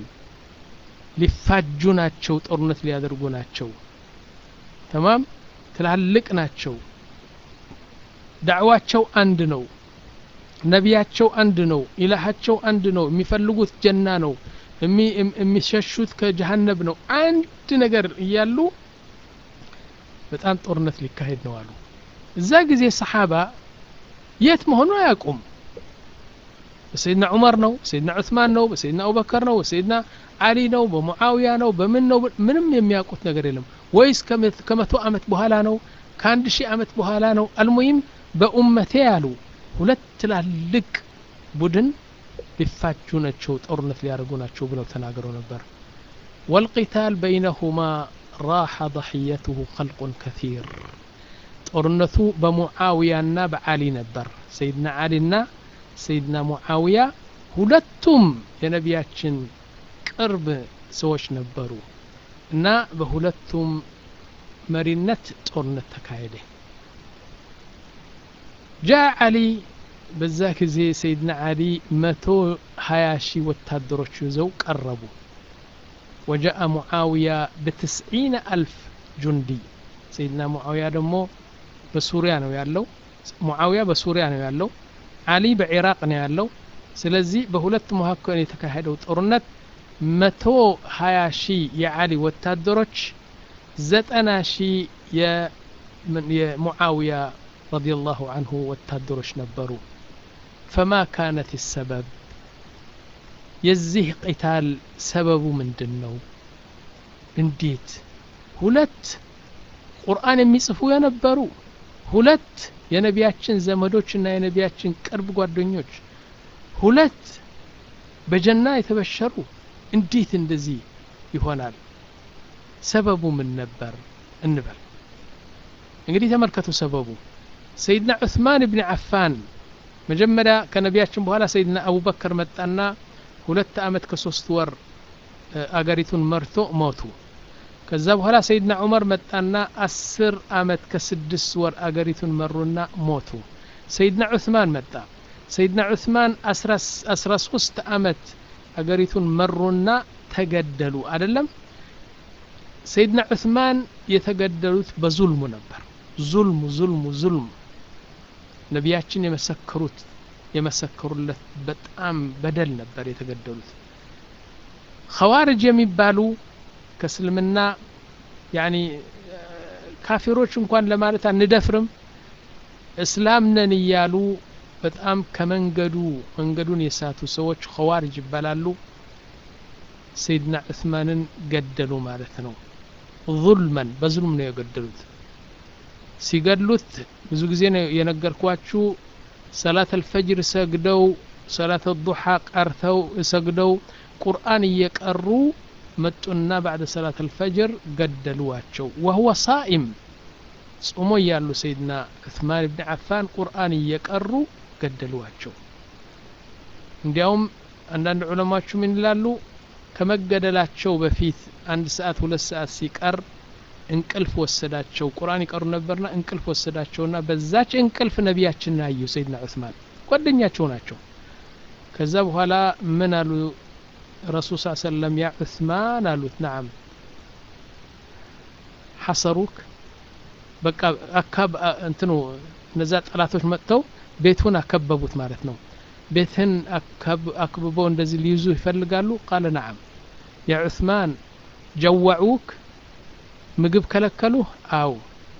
ሊፋጁ ናቸው ጦርነት ሊያደርጉ ናቸው ተማም ትላልቅ ናቸው ዳዕዋቸው አንድ ነው ነቢያቸው አንድ ነው ኢላሃቸው አንድ ነው የሚፈልጉት ጀና ነው የሚሸሹት ከጀሃነብ ነው አንድ ነገር እያሉ በጣም ጦርነት ሊካሄድ ነው አሉ እዛ ጊዜ ሰሓባ የት መሆኑ አያውቁም በሰይድና ዑመር ነው በሰይድና ዑስማን ነው በሰይድና አቡበከር ነው በሰይድና አሊ ነው በሙዓውያ ነው በምን ነው ምንም የሚያውቁት ነገር የለም ወይስ ከመቶ አመት በኋላ ነው ከአንድ ሺህ አመት በኋላ ነው አልሙይም በኡመቴ ያሉ ሁለት ትላልቅ ቡድን ሊፋጁ ናቸው ጦርነት ሊያደርጉ ናቸው ብለው ተናግረው ነበር ወልቂታል በይነሁማ ራሐ ضحيته خلق كثير ጦርነቱ በሙዓውያና በዓሊ ነበር ሰይድና ዓሊና ሰይድና ሙዓውያ ሁለቱም የነቢያችን ቅርብ ሰዎች ነበሩ እና በሁለቱም መሪነት ጦርነት ተካሄደ ጃ ዓሊ በዛ ጊዜ ሰይድና ዓሊ መቶ ሀያ ሺህ ወታደሮች ይዘው ቀረቡ وجاء معاوية بتسعين ألف جندي سيدنا معاوية دمو بسوريا نو يالو معاوية بسوريا نو يالو علي بعراق نو يالو سلزي بهولت مهكو يتكاهدو ጦርነት መቶ ሀያ ሺህ የዓሊ ወታደሮች ዘጠና ሺህ የሙዓውያ رضي الله عنه ወታደሮች ነበሩ فما كانت السبب የዚህ ቂታል ሰበቡ ምንድን ነው እንዴት ሁለት ቁርአን የሚጽፉ የነበሩ ሁለት የነቢያችን ዘመዶችና የነቢያችን ቅርብ ጓደኞች ሁለት በጀና የተበሸሩ እንዴት እንደዚህ ይሆናል ሰበቡ ምን ነበር እንበል እንግዲህ ተመልከቱ ሰበቡ ሰይድና ዑስማን ብን አፋን መጀመሪያ ከነቢያችን በኋላ ሰይድና አቡበከር መጣና ሁለት አመት ከሶስት ወር አገሪቱን መርቶ ሞቱ ከዛ በኋላ ሰይድና ዑመር መጣና አስር አመት ከስድስት ወር አገሪቱን መሩና ሞቱ ሰይድና ዑስማን መጣ ሰይድና ዑስማን አስራ ሶስት አመት አገሪቱን መሩና ተገደሉ አደለም ሰይድና ዑስማን የተገደሉት በዙልሙ ነበር ዙልሙ ዙልሙ ዙልሙ ነቢያችን የመሰከሩት የመሰከሩለት በጣም በደል ነበር የተገደሉት ኸዋርጅ የሚባሉ ከእስልምና ያኒ ካፊሮች እንኳን ለማለት አንደፍርም እስላም ነን እያሉ በጣም ከመንገዱ መንገዱን የሳቱ ሰዎች ኸዋርጅ ይባላሉ ሰይድና ዑስማንን ገደሉ ማለት ነው ظልመን በዝሉም ነው የገደሉት ሲገድሉት ብዙ ጊዜ ነው የነገርኳችሁ ሰላት አልፈጅር ሰግደው ሰላት ዱሓ ቀርተው ሰግደው ቁርአን እየቀሩ መጡና ባዕደ ሰላት አልፈጅር ገደሉዋቸው ወህወ ሳኢም ጾሞ እያሉ ሰይድና ዑስማን ብን ዓፋን ቁርአን እየቀሩ ገደሉዋቸው እንዲያውም አንዳንድ ዑለማዎቹ ምን ይላሉ ከመገደላቸው በፊት አንድ ሰዓት ሁለት ሰዓት ሲቀር እንቅልፍ ወሰዳቸው ቁርአን ይቀሩ ነበርና እንቅልፍ ወሰዳቸውና በዛች እንቅልፍ ነቢያችንን አዩ ሰይድና ዑስማን ጓደኛቸው ናቸው ከዛ በኋላ ምን አሉ ረሱል ስ ሰለም ያ ዑስማን አሉት ናዓም ሐሰሩክ በቃ አካብ እንትኑ እነዛ ጠላቶች መጥተው ቤቱን አከበቡት ማለት ነው ቤትህን አክብበው እንደዚህ ሊይዙ ይፈልጋሉ ቃለ ነዓም ያ ዑስማን ጀዋዑክ ምግብ ከለከሉህ አው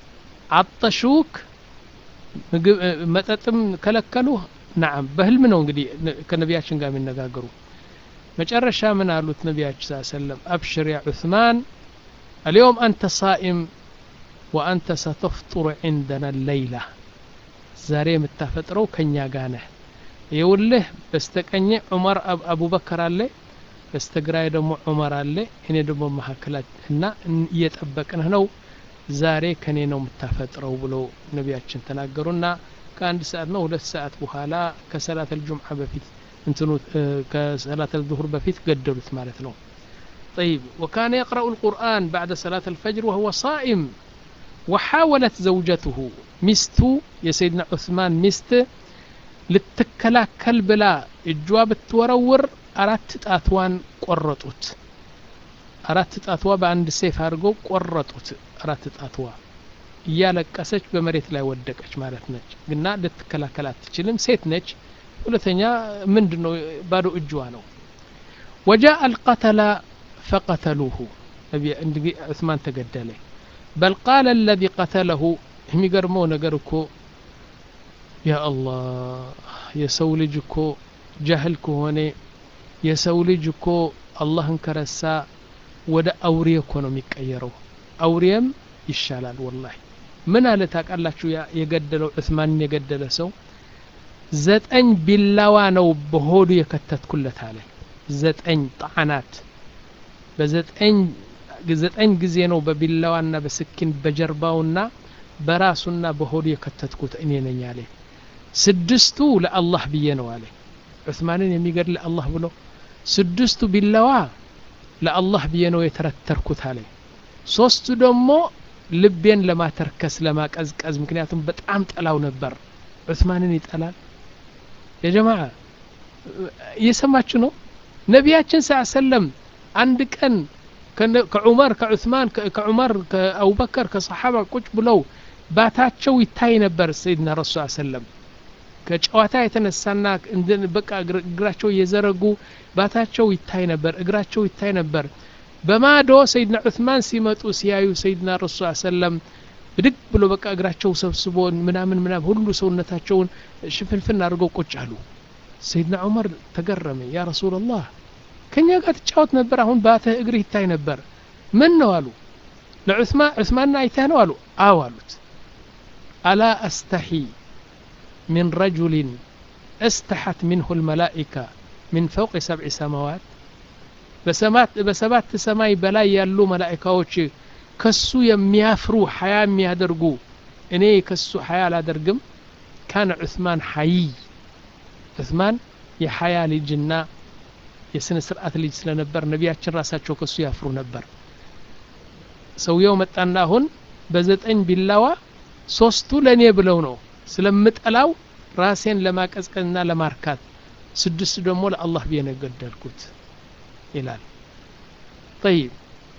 አጠሹክ ምግብ መጠጥም ከለከሉህ ናዓም በህልም ነው እንግዲህ ከነቢያችን ጋር የሚነጋገሩ መጨረሻ ምን አሉት ነቢያችን ስ ሰለም አብሽር ያ ዑስማን اليوم أنت صائم وأنت ستفطر عندنا الليلة ዛሬ የምታፈጥረው ከኛ ጋር ነህ ይውልህ በስተቀኝ ዑመር አቡበከር አለ በስተግራይ ደግሞ ዑመር አለ እኔ ደግሞ መካከላት እና እየጠበቅንህ ነው ዛሬ ከኔ ነው የምታፈጥረው ብሎ ነቢያችን ተናገሩና ከአንድ ሰዓት ነው ሁለት ሰዓት በኋላ ከሰላት አልጁምዓ በፊት እንትኑ ከሰላት አልዙሁር በፊት ገደሉት ማለት ነው طيب وكان يقرأ القرآن بعد صلاة الفجر وهو صائم وحاولت زوجته مستو يا سيدنا عثمان مست ልትከላከል ብላ እጇ ብትወረውር አራት ጣትዋን ቆረጡት አራት ጣትዋ በአንድ ሴፍ አድርገው ቆረጡት አራት ጣትዋ እያለቀሰች በመሬት ላይ ወደቀች ማለት ነች ግና ልትከላከል አትችልም ሴት ነች ሁለተኛ ምንድን ነው ባዶ እጅዋ ነው ወጃአ አልቀተላ ፈቀተሉሁ እንግዲህ ዑስማን ተገደለ በል ቃለ አለዚ ቀተለሁ የሚገርመው ነገር እኮ ያ አላህ የሰው ልጅ እኮ ጃህል ከሆነ የሰው ልጅ እኮ አላህን ከረሳ ወደ አውሬ እኮ ነው የሚቀየረው አውሬም ይሻላል ወላሂ ምን አለ ታውቃላችሁ የገደለው ዑስማንን የገደለ ሰው ዘጠኝ ቢላዋ ነው በሆዱ የከተትኩለት አለ ዘጠኝ ጣዕናት በዘጠኝ ዘጠኝ ጊዜ ነው በቢላዋና በስኪን በጀርባውና በራሱና በሆዱ የከተትኩት እኔ ነኝ አለ ስድስቱ ለአላህ ብዬ ነው አለ ዑስማንን የሚገድል አላህ ብሎ ስድስቱ ቢላዋ ለአላህ ብዬ ነው የተረተርኩት አለ ሶስቱ ደግሞ ልቤን ለማተርከስ ለማቀዝቀዝ ምክንያቱም በጣም ጠላው ነበር ዑስማንን ይጠላል የጀማ እየሰማችሁ ነው ነቢያችን ስ ሰለም አንድ ቀን ከዑመር ከዑስማን ከዑመር ከአቡበከር ከሰሓባ ቁጭ ብለው ባታቸው ይታይ ነበር ሰይድና ረሱ ሰለም ከጨዋታ የተነሳና በቃ እግራቸው እየዘረጉ ባታቸው ይታይ ነበር እግራቸው ይታይ ነበር በማዶ ሰይድና ዑስማን ሲመጡ ሲያዩ ሰይድና ረሱ ሰለም ብድግ ብሎ በቃ እግራቸው ሰብስቦ ምናምን ምናምን ሁሉ ሰውነታቸውን ሽፍንፍን አድርገው ቁጭ አሉ ሰይድና ዑመር ተገረመ ያ ረሱላላህ ከኛ ጋር ትጫወት ነበር አሁን ባትህ እግርህ ይታይ ነበር ምን ነው አሉ ለዑስማን ዑስማንና አይተህ ነው አሉ አዎ አሉት አላ አስተሒ من رجل استحت منه الملائكة من فوق سبع سماوات بسمات بسبات سماي بلا يالو ملائكة كسو يميافرو حياة يادرقو إني كسو حياة لا درقم كان عثمان حي عثمان የሀያ ልጅና የስነ ስርዓት ልጅ ስለነበር ነቢያችን ራሳቸው ከሱ ያፍሩ ነበር ሰውየው መጣና አሁን በዘጠኝ ቢላዋ ሶስቱ ለእኔ ብለው ነው ስለምጠላው ራሴን ለማቀዝቀዝና ለማርካት ስድስቱ ደግሞ ለአላህ ብዬ ነው የገደልኩት ይላል طيب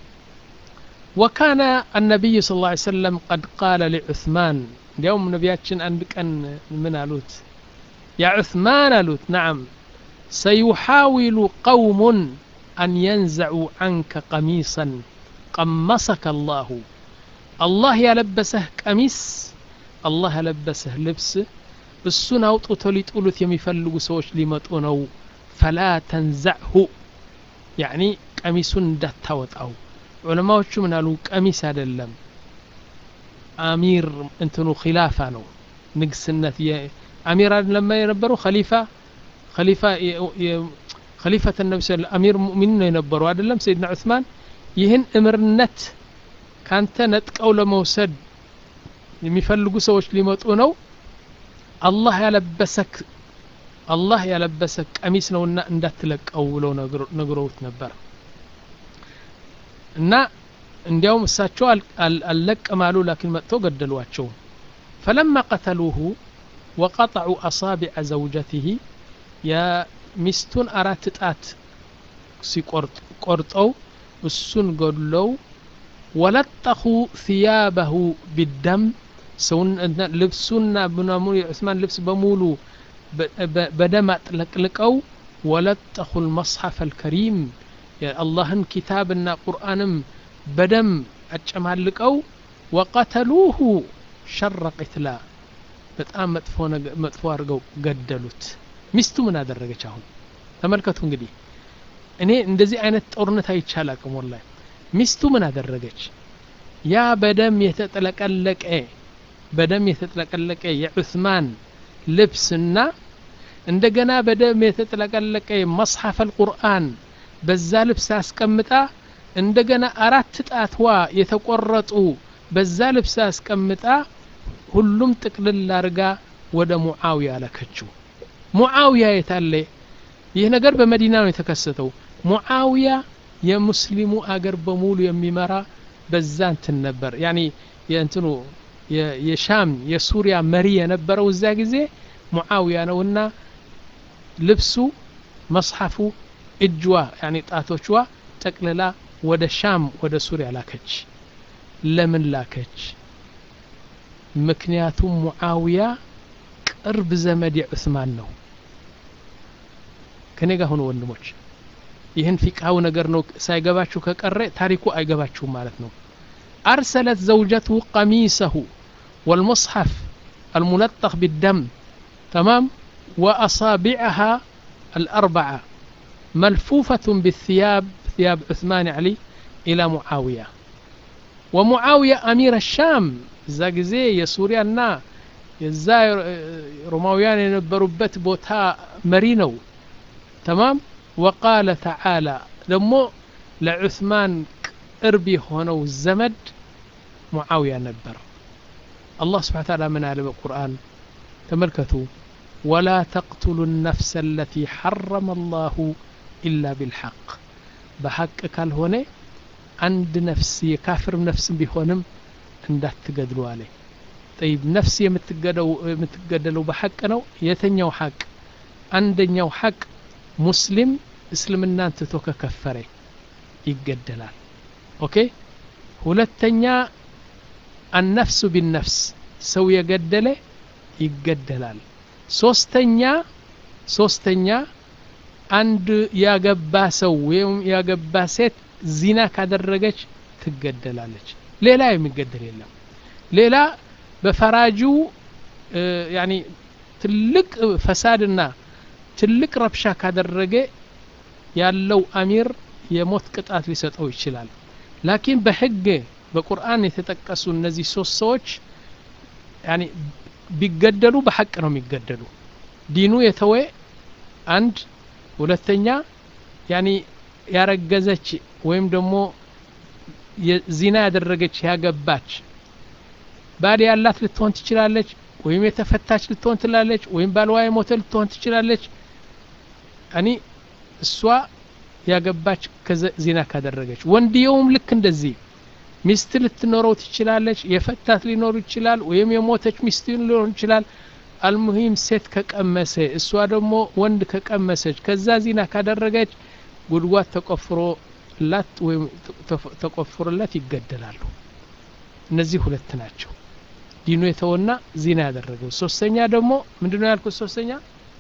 وكان النبي صلى الله عليه وسلم قد قال لعثمان اليوم نبياتشن عند كان من ألوت يا عثمان ألوت نعم سيحاول قوم أن ينزعوا عنك قميصا قمصك الله الله يلبسه قميص الله يلبسه لبس እሱን አውጥቶ ሊጥሉት የሚፈልጉ ሰዎች ሊመጡ ነው ፈላ ተንዛዕሁ ያዕኒ ቀሚሱን እንዳታወጣው ዑለማዎቹ ምን አሉ ቀሚስ አይደለም አሚር እንትኑ ኪላፋ ነው ንግስነት አሚር አይደለም የነበሩ ኸሊፋ ኸሊፋ ኸሊፈት ነቢ ስ አሚር ሙእሚኒን ነው የነበሩ አይደለም ሰይድና ዑስማን ይህን እምርነት ካንተ ነጥቀው ለመውሰድ የሚፈልጉ ሰዎች ሊመጡ ነው አላህ ያለበሰክ አላህ ያለበሰክ ቀሚስ ነውና እንዳትለቀው ብለው ነግረውት ነበር እና እንዲያውም እሳቸው አልለቅም አሉ ላኪን መጥተው ገደሏቸው ፈለማ ቀተሉሁ ወቀጠዑ አሳቢዐ ዘውጀትህ የሚስቱን አራት ጣት ሲቆርጠው እሱን ገድለው ወለጠኹ ثያበሁ ቢደም ልብሱና ምናምኑ የዑስማን ልብስ በሙሉ በደም አጥለቅልቀው ወለጠኹ ልመጽሐፍ አልከሪም የአላህን ኪታብና ቁርአንም በደም አጨማልቀው ወቀተሉሁ ሸረ ቅትላ በጣም መጥፎ አድርገው ገደሉት ሚስቱ ምን አደረገች አሁን ተመልከቱ እንግዲህ እኔ እንደዚህ አይነት ጦርነት አይቻል አቅም ወላሂ ሚስቱ ምን አደረገች ያ በደም የተጠለቀለቀ በደም የተጠለቀለቀ የዑስማን ልብስና እንደገና በደም የተጠለቀለቀ መጽሐፍ አልቁርአን በዛ ልብስ አስቀምጣ እንደገና አራት ጣትዋ የተቆረጡ በዛ ልብስ አስቀምጣ ሁሉም ጥቅልል አርጋ ወደ ሙዓውያ ላከችው ሙዓውያ የታለ ይህ ነገር በመዲና ነው የተከሰተው ሙዓውያ የሙስሊሙ አገር በሙሉ የሚመራ በዛ እንትን ነበር ያኒ የእንትኑ የሻም የሱሪያ መሪ የነበረው እዛ ጊዜ ሙዓውያ ነውና ልብሱ መጽሐፉ እጅዋ ያኒ ጣቶችዋ ጠቅልላ ወደ ሻም ወደ ሱሪያ ላከች ለምን ላከች ምክንያቱም ሙዓውያ ቅርብ ዘመድ የዑስማን ነው ከኔ ጋር ሆኑ ወንድሞች ይህን ፊቅሃው ነገር ነው ሳይገባችሁ ከቀረ ታሪኩ አይገባችሁም ማለት ነው أرسلت زوجته قميصه والمصحف الملطخ بالدم تمام وأصابعها الأربعة ملفوفة بالثياب ثياب عثمان علي إلى معاوية ومعاوية أمير الشام እዛ ጊዜ የሱሪያና የዛ ሮማውያን የነበሩበት ቦታ መሪ ነው ተማም ወቃለ ተዓላ ደግሞ ለዑስማን ቅርብ የሆነው ዘመድ ሙዓውያ ነበር አላህ ስብሓን ታላ ምን አለ በቁርአን ተመልከቱ ወላ ተቅትሉ ነፍሰ አለቲ ሐረመ አላሁ ኢላ ቢልሐቅ በሐቅ ካልሆነ አንድ ነፍስ የካፍር ነፍስም ቢሆንም እንዳትገድሉ አለ ጠይብ ነፍስ የምትገደለው በሐቅ ነው የተኛው ሐቅ አንደኛው ሐቅ ሙስሊም እስልምናን ትቶ ከከፈረ ይገደላል ኦኬ ሁለተኛ አነፍሱ ቢነፍስ ሰው የገደለ ይገደላል ሶስተኛ ሶስተኛ አንድ ያገባ ሰው ወይም ያገባ ሴት ዚና ካደረገች ትገደላለች ሌላ የሚገደል የለም ሌላ በፈራጁ ያኒ ትልቅ ፈሳድና ትልቅ ረብሻ ካደረገ ያለው አሚር የሞት ቅጣት ሊሰጠው ይችላል ላኪን በህግ በቁርአን የተጠቀሱ እነዚህ ሶስት ሰዎች ያኒ ቢገደሉ በሐቅ ነው የሚገደሉ ዲኑ የተወ አንድ ሁለተኛ ያኒ ያረገዘች ወይም ደግሞ ዚና ያደረገች ያገባች ባል ያላት ልትሆን ትችላለች ወይም የተፈታች ልትሆን ትላለች ወይም ባልዋ የሞተ ልትሆን ትችላለች እኔ እሷ ያገባች ዚና ካደረገች ወንድየውም ልክ እንደዚህ ሚስት ልትኖረው ትችላለች የፈታት ሊኖር ይችላል ወይም የሞተች ሚስት ሊኖር ይችላል አልሙሂም ሴት ከቀመሰ እሷ ደግሞ ወንድ ከቀመሰች ከዛ ዚና ካደረገች ጉድጓድ ተቆፍሮላት ወይም ተቆፍሮላት ይገደላሉ እነዚህ ሁለት ናቸው ዲኑ የተወና ዚና ያደረገው ሶስተኛ ደግሞ ምንድነው ያልኩት ሶስተኛ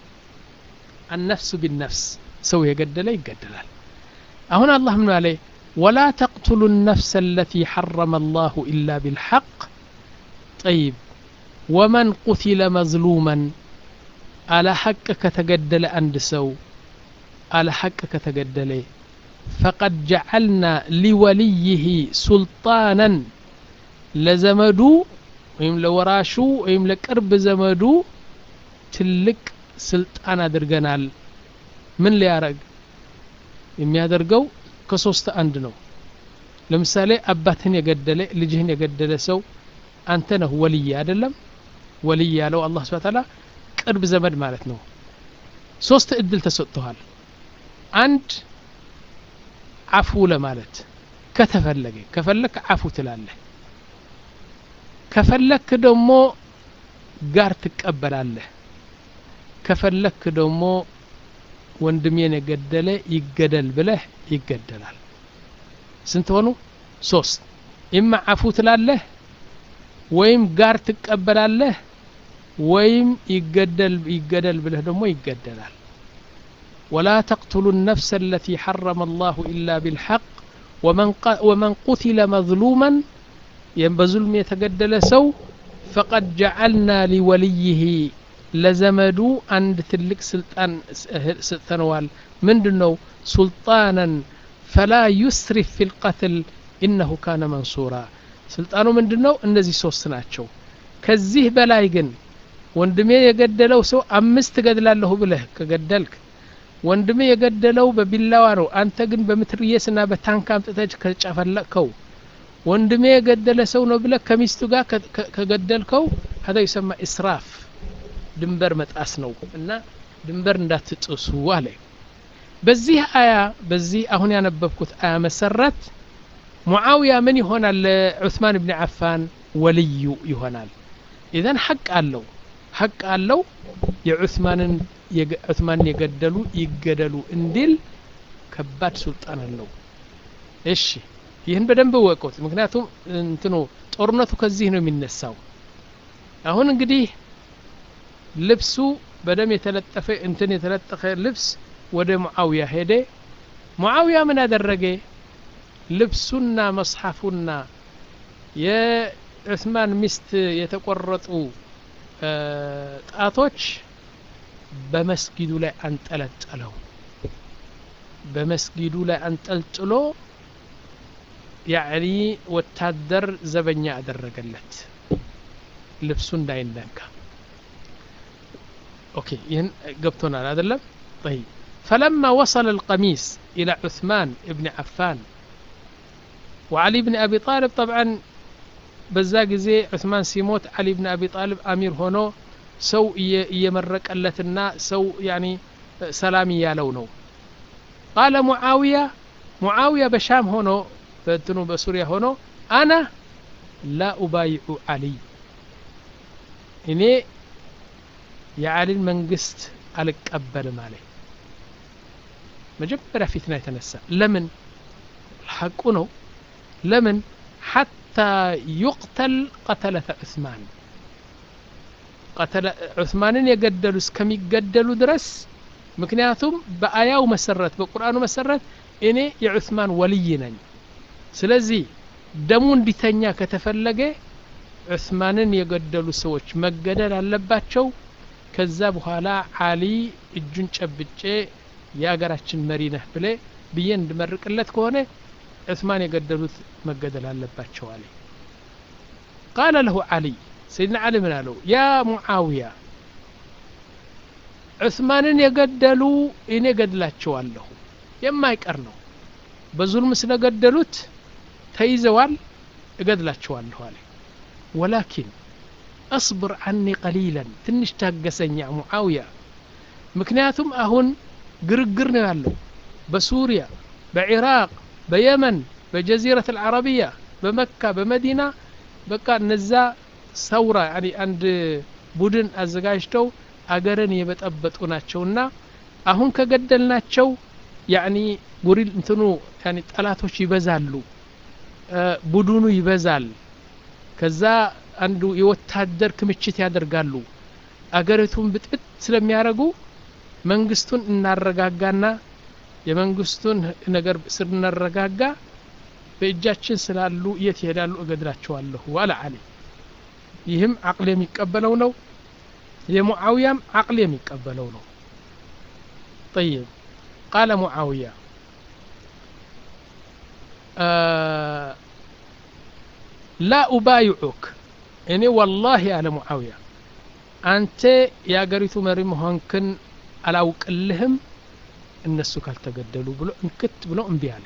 አነፍሱ ቢነፍስ ሰው የገደለ ይገደላል አሁን አላህ ምን አለ ወላ ተቅትሉ ነፍሰ አለቲ ሐረመ አላሁ ኢላ ቢልሐቅ ጠይብ ወመን ቁቲለ መዝሉመን አለ ሐቅ ከተገደለ አንድ ሰው አለ ሐቅ ከተገደለ ፈቀድ ጀዐልና ሊወልይህ ሱልጣናን ለዘመዱ ወይም ለወራሹ ወይም ለቅርብ ዘመዱ ትልቅ ስልጣን አድርገናል ምን ሊያረግ የሚያደርገው ከሶስት አንድ ነው ለምሳሌ አባትህን የገደለ ልጅህን የገደለ ሰው አንተ ነህ ወልይ አይደለም ወልይ ያለው አላህ ስብሐ ተዓላ ቅርብ ዘመድ ማለት ነው ሶስት እድል ተሰጥተዋል አንድ አፉ ለማለት ከተፈለገ ከፈለክ አፉ ትላለህ ከፈለክ ደግሞ ጋር ትቀበላለህ ከፈለክ ደግሞ ወንድሜን የገደለ ይገደል ብለህ ይገደላል ስንት ሆኑ ሶስት ኢማ አፉ ትላለህ ወይም ጋር ትቀበላለህ ወይም ይገደል ይገደል ብለህ ደግሞ ይገደላል ولا تقتلوا النفس التي حرم الله إلا بالحق ومن, ومن قتل مظلوما بظلم يتقدل سو فقد جعلنا لوليه ለዘመዱ አንድ ትልቅ ስልጣን ሰጥተነዋል ምንድን ነው ሱልጣናን ፈላ ዩስሪፍ ፊ ልቀትል ኢነሁ ካነ መንሱራ ስልጣኑ ምንድን ነው እነዚህ ሶስት ናቸው ከዚህ በላይ ግን ወንድሜ የገደለው ሰው አምስት ገድላለሁ ብለህ ከገደልክ ወንድሜ የገደለው በቢላዋ ነው አንተ ግን በምትርየስና በታንክ አምጥተህ ከጨፈለቅከው ወንድሜ የገደለ ሰው ነው ብለህ ከሚስቱ ጋር ከገደልከው ሀዛ ይሰማ እስራፍ ድንበር መጣስ ነው እና ድንበር እንዳትጥሱ አለ በዚህ አያ በዚህ አሁን ያነበብኩት አያ መሰረት ሙዓውያ ምን ይሆናል ለዑስማን ብን ዓፋን ወልዩ ይሆናል ኢዘን ሐቅ አለው ሐቅ አለው የዑስማንን ዑስማንን የገደሉ ይገደሉ እንዲል ከባድ ሱልጣን አለው እሺ ይህን በደንብ ወቁት ምክንያቱም እንትኑ ጦርነቱ ከዚህ ነው የሚነሳው አሁን እንግዲህ ልብሱ በደም የተለጠፈ እንትን የተለጠፈ ልብስ ወደ ሙዓውያ ሄደ ሙዓውያ ምን አደረገ ልብሱና መጽሐፉና የዑስማን ሚስት የተቆረጡ ጣቶች በመስጊዱ ላይ አንጠለጠለው በመስጊዱ ላይ አንጠልጥሎ ያዕኒ ወታደር ዘበኛ አደረገለት ልብሱ እንዳይነካ اوكي ين قبتنا هذا اللب طيب فلما وصل القميص الى عثمان بن عفان وعلي بن ابي طالب طبعا بزاق زي عثمان سيموت علي بن ابي طالب امير هونو سو يمرق لتنا سو يعني سلامي يا لونو قال معاوية معاوية بشام هونو فانتنو بسوريا هونو انا لا ابايع علي እኔ የአሊን መንግስት አልቀበልም አለ መጀመሪያ ፊትና የተነሳ ለምን ሐቁ ነው ለምን ሐታ ዩቅተል ቀተለተ ዑስማን ዑስማንን የገደሉ እስከሚገደሉ ድረስ ምክንያቱም በአያው መሰረት በቁርአኑ መሰረት እኔ የዑስማን ወልይ ነኝ ስለዚህ ደሙ እንዲተኛ ከተፈለገ ዑስማንን የገደሉ ሰዎች መገደል አለባቸው ከዛ በኋላ አሊ እጁን ጨብጬ የአገራችን መሪ ነህ ብሌ ብዬ እንድመርቅለት ከሆነ ዑስማን የገደሉት መገደል አለባቸው አለ ቃለ ለሁ አሊ ሰይድና አሊ ምን አለው ያ ሙዓውያ ዑስማንን የገደሉ እኔ ገድላቸዋለሁ የማይቀር ነው በዙልም ስለገደሉት ተይዘዋል እገድላቸዋለሁ አለ ወላኪን አስብር አኒ ቀሊለን ትንሽ ታገሰኝ ያ ሙዓውያ ምክንያቱም አሁን ግርግር ነው ያለው በሱሪያ በኢራቅ በየመን በጀዚረት አልዓረቢያ በመካ በመዲና በቃ እነዛ ሰውራ ያኒ አንድ ቡድን አዘጋጅተው አገርን የበጠበጡ ናቸውና አሁን ከገደልናቸው ያኒ ጉሪል እንትኑ ያኒ ጠላቶች ይበዛሉ ቡድኑ ይበዛል ከዛ አንዱ የወታደር ክምችት ያደርጋሉ አገሪቱን ብጥብጥ ስለሚያደርጉ መንግስቱን እናረጋጋና የመንግስቱን ነገር ስናረጋጋ በእጃችን ስላሉ የት ይሄዳሉ እገድላቸዋለሁ አለ አሊ ይህም አቅል የሚቀበለው ነው የሙዓውያም አቅል የሚቀበለው ነው طيب قال معاوية ላ ኡባይዑክ እኔ ወላሂ አለ ሙዓውያ አንተ የአገሪቱ መሪ መሆንክን አላውቅልህም እነሱ ካልተገደሉ ብሎ እንክት ብሎ እምቢ አለ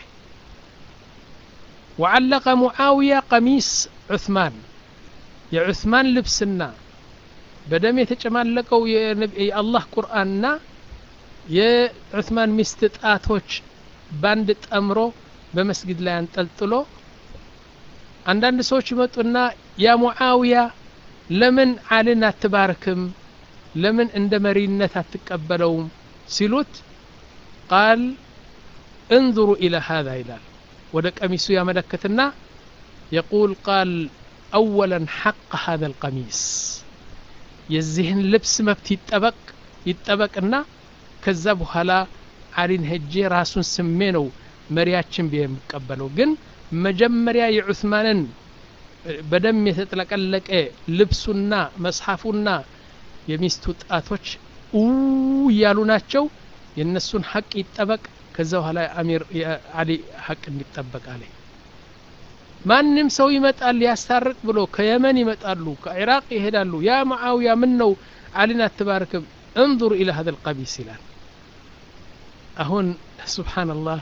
وعلق معاوية قميص عثمان የዑስማን ልብስና በደም የተጨማለቀው የአላህ ቁርአንና የዑስማን ሚስት ጣቶች ባንድ ጠምሮ በመስጊድ ላይ አንጠልጥሎ አንዳንድ ሰዎች ይመጡና ያ ሙዓውያ ለምን አልን አትባርክም ለምን እንደ መሪነት አትቀበለውም ሲሉት ቃል እንظሩ ኢለ ሃذا ይላል ወደ ቀሚሱ ያመለክትና የቁል ቃል አወለን ሐቅ هذا القميص የዚህን ልብስ መብት ይጠበቅ ይጠበቅና ከዛ በኋላ አሊን ሄጄ ራሱን ስሜ ነው መሪያችን ብዬ የሚቀበለው ግን መጀመሪያ የዑስማንን በደም የተጥለቀለቀ ልብሱና መጽሐፉና የሚስቱ ጣቶች እያሉ ናቸው የእነሱን ሐቅ ይጠበቅ ከዛ በኋላ አሚር አሊ ሐቅ እንዲጠበቅ አለ ማንም ሰው ይመጣል ሊያስታርቅ ብሎ ከየመን ይመጣሉ ከኢራቅ ይሄዳሉ ያ ሙዓውያ ምን ነው አሊን አትባርክም እንظር ኢለ هذا القميص ይላል አሁን ስብሓንላህ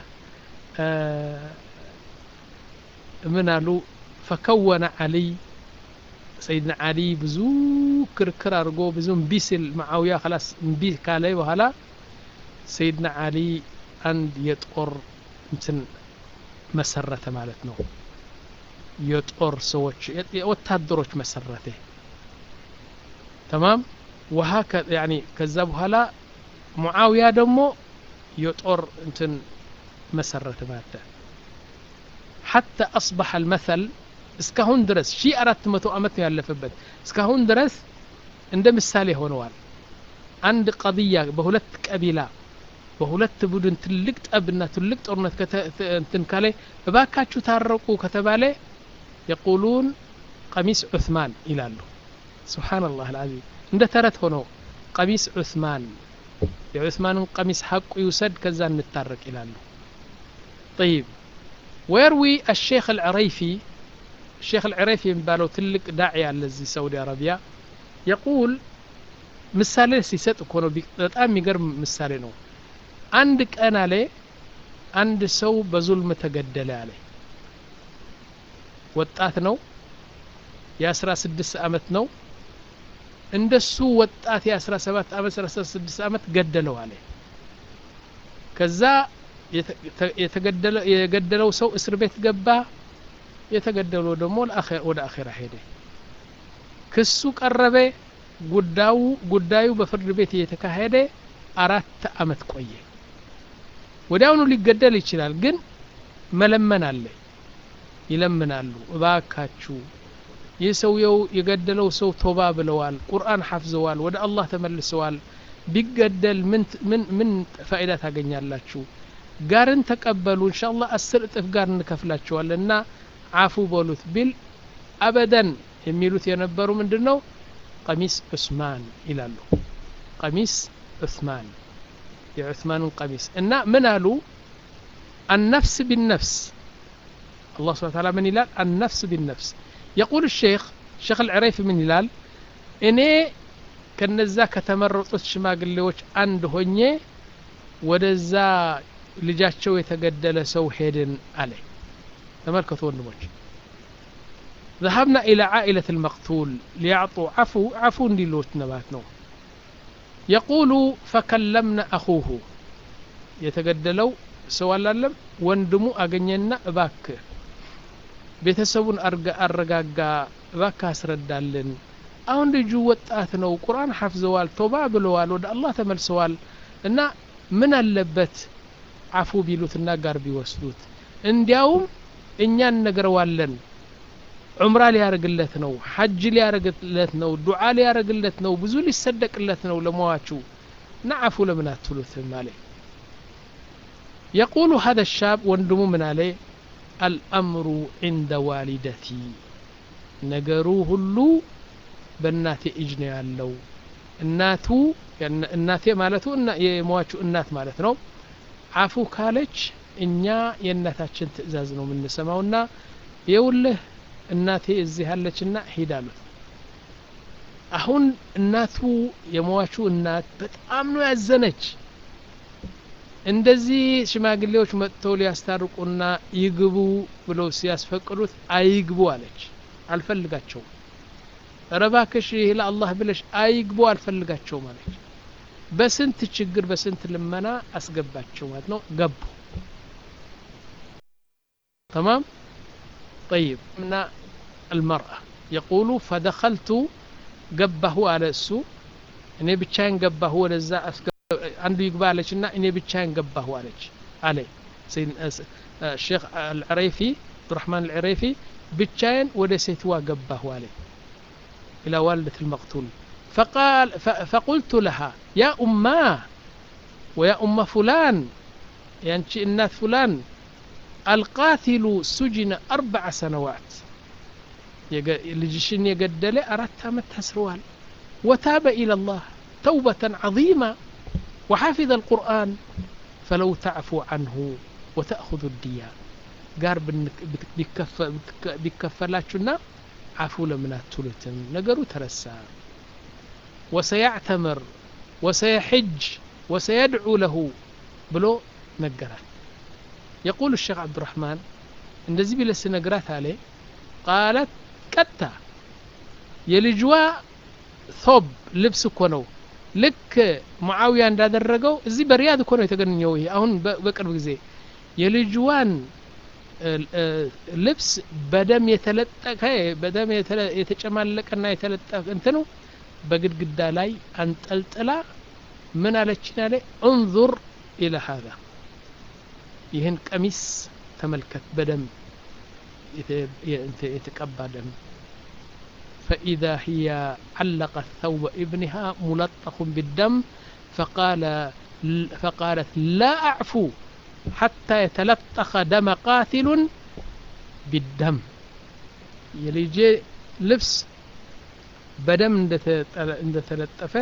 ምን አሉ ፈከወነ አሊይ ሰይድና አሊ ብዙ ክርክር አድርጎ ብዙ እምቢ ሲል ማዓውያ ላስ እምቢ ካለ በኋላ ሰይድና አሊ አንድ የጦር እንትን መሰረተ ማለት ነው የጦር ሰዎች ወታደሮች መሰረተ ተማም ውሃ ያኒ ከዛ በኋላ ሙዓውያ ደግሞ የጦር እንትን መሰረተ ማለት ሐታ አስበሐ አልመሰል እስካሁን ድረስ ሺ አራት መቶ ዓመት ነው ያለፈበት እስካሁን ድረስ እንደ ምሳሌ ሆነዋል አንድ ቀضያ በሁለት ቀቢላ በሁለት ቡድን ትልቅ ጠብና ትልቅ ጦርነት እንትን ካለ እባካችሁ ታረቁ ከተባለ የቁሉን ቀሚስ ዑስማን ይላሉ ስብሓንላህ አልዓዚም እንደ ተረት ሆነው ቀሚስ ዑስማን የዑስማንን ቀሚስ ሐቁ ይውሰድ ከዛ እንታረቅ ይላሉ طيب ويروي الشيخ العريفي الشيخ العريفي የሚባለው ትልቅ ዳዒ አለ እዚህ ሳውዲ አረቢያ يقول ምሳሌ ሲሰጥ እኮ ነው በጣም የሚገርም ምሳሌ ነው አንድ ቀን አለ አንድ ሰው በዙልም ተገደለ አለ ወጣት ነው የአስራ ስድስት አመት ነው እንደሱ ወጣት የአስራ ሰባት አመት አስራ ስድስት አመት ገደለው አለ ከዛ የገደለው ሰው እስር ቤት ገባ የተገደለው ደግሞ ወደ አኼራ ሄደ ክሱ ቀረበ ጉዳዩ ጉዳዩ በፍርድ ቤት እየተካሄደ አራት አመት ቆየ ወዲያውኑ ሊገደል ይችላል ግን መለመን አለ ይለምናሉ እባካችሁ ይህ ሰውየው የገደለው ሰው ቶባ ብለዋል ቁርአን ሐፍዘዋል ወደ አላህ ተመልሰዋል ቢገደል ምን ፋይዳ ታገኛላችሁ ጋርን ተቀበሉ እንሻ አላህ አስር እጥፍ ጋር እንከፍላቸዋለን እና አፉ በሉት ቢል አበደን የሚሉት የነበሩ ምንድን ነው ቀሚስ ዑስማን ይላሉ ቀሚስ ዑስማን የዑስማንን ቀሚስ እና ምን አሉ النفس بالنفس الله سبحانه وتعالى من يلال النفس بالنفس يقول الشيخ الشيخ العريفي من يلال إني ከነዛ ከተመረጡት ሽማግሌዎች አንድ ሆኜ ወደዛ ልጃቸው የተገደለ ሰው ሄድን አለ ተመልከቱ ወንድሞች ذهبنا إلى عائلة المقتول ليعطوا عفو عفو እንዲሉት ነባት ነው يقول فكلمنا أخوه የተገደለው ሰው አላለም ወንድሙ አገኘና እባክ ቤተሰቡን አረጋጋ እባክ አስረዳልን አሁን ልጁ ወጣት ነው ቁርአን ሐፍዘዋል ቶባ ብለዋል ወደ አላህ ተመልሰዋል እና ምን አለበት አፉ ቢሉትና ጋር ቢወስዱት እንዲያውም እኛ እነግረዋለን ዑምራ ሊያረግለት ነው ሐጅ ሊያረግለት ነው ዱዓ ሊያረግለት ነው ብዙ ሊሰደቅለት ነው ለመዋቹ እና አፉ ለምን አትሉትም አለ يقول هذا الشاب ወንድሙ ምን አለ الأمر عند والدتي ነገሩ ሁሉ በእናቴ እጅ ነው ያለው እናቱ እናቴ ማለቱ የሟቹ እናት ማለት ነው አፉ ካለች እኛ የእናታችን ትእዛዝ ነው የምንሰማውና የውልህ እናቴ እዚህ ያለችና ሂድ አሉት አሁን እናቱ የሟቹ እናት በጣም ነው ያዘነች እንደዚህ ሽማግሌዎች መጥተው ሊያስታርቁና ይግቡ ብለው ሲያስፈቅዱት አይግቡ አለች አልፈልጋቸውም ረባክሽ ይህ ለአላህ ብለሽ አይግቡ አልፈልጋቸውም አለች በስንት ችግር በስንት ልመና አስገባቸው ማለት ነው ገቡ تمام طيب من المرأة يقول فدخلت ገባሁ አለ እሱ እኔ ብቻዬን ገባሁ ወደዛ አንዱ ይግባ አለች እና እኔ ብቻዬን ገባሁ አለች አለ ሼክ አልዕረይፊ አብዱራህማን አልዕረይፊ ብቻዬን ወደ ሴትዋ ገባሁ አለ إلى والدة المقتول فقال فقلت لها يا أماه ويا أم فلان يعني الناس فلان القاتل سجن أربع سنوات ልጅሽን የገደለ አራት ዓመት ታስረዋል ወታበ ኢላ ላህ ተውበተን ዐظيማ وحفظ القرآن فلو تعفو عنه وتأخذ الدية ጋር ቢከፈላችሁና አፉ ለምን አትሉትም ነገሩ ተረሳ ወሰያዕተምር ወሰየሕጅ ወሰየድዑ ለሁ ብሎ ነገራት የቁል الشيخ عبد الرحمن እንደዚህ ቢለ ስነግራት አለ ቃለት ቀጥታ የልጅዋ ቶብ ልብስ እኮ ነው ልክ ሙዓዊያ እንዳደረገው እዚህ በሪያድ እኮ ነው የተገኘው ይሄ አሁን በቅርብ ጊዜ የልጅዋን ልብስ በደም የተለጠቀ በደም የተጨማለቀና የተለጠቀ እንትኑ በግድግዳ ላይ አንጠልጥላ ምን አለችን ያለ እንዙር ኢለ ሀዛ ይህን ቀሚስ ተመልከት በደም የተቀባ ደም فإذا هي علقت ثوب ابنها ملطخ بالدم فقال فقالت لا أعفو حتى يتلطخ دم قاتل بالدم يليجي لبس بدم እንደተለጠፈ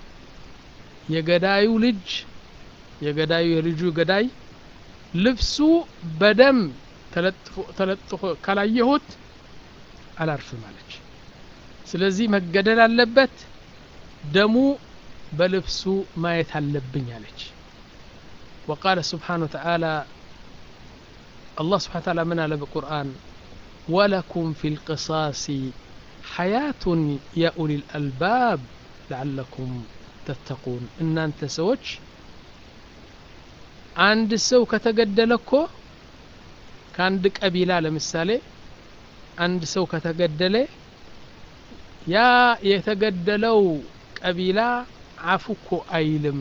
የገዳዩ ልጅ የገዳዩ የልጁ ገዳይ ልብሱ በደም ተለጥፎ ካላየሁት አላርፍም አለች ስለዚህ መገደል አለበት ደሙ በልብሱ ማየት አለብኝ አለች وقال سبحانه وتعالى الله سبحانه وتعالى من على بالقرآن ولكم في القصاص حياة يا أولي الألباب لعلكم تتقون إن أنت سوتش عند السو كتقدلكو ከአንድ ቀቢላ ለምሳሌ አንድ ሰው ከተገደለ ያ የተገደለው ቀቢላ አፉ እኮ አይልም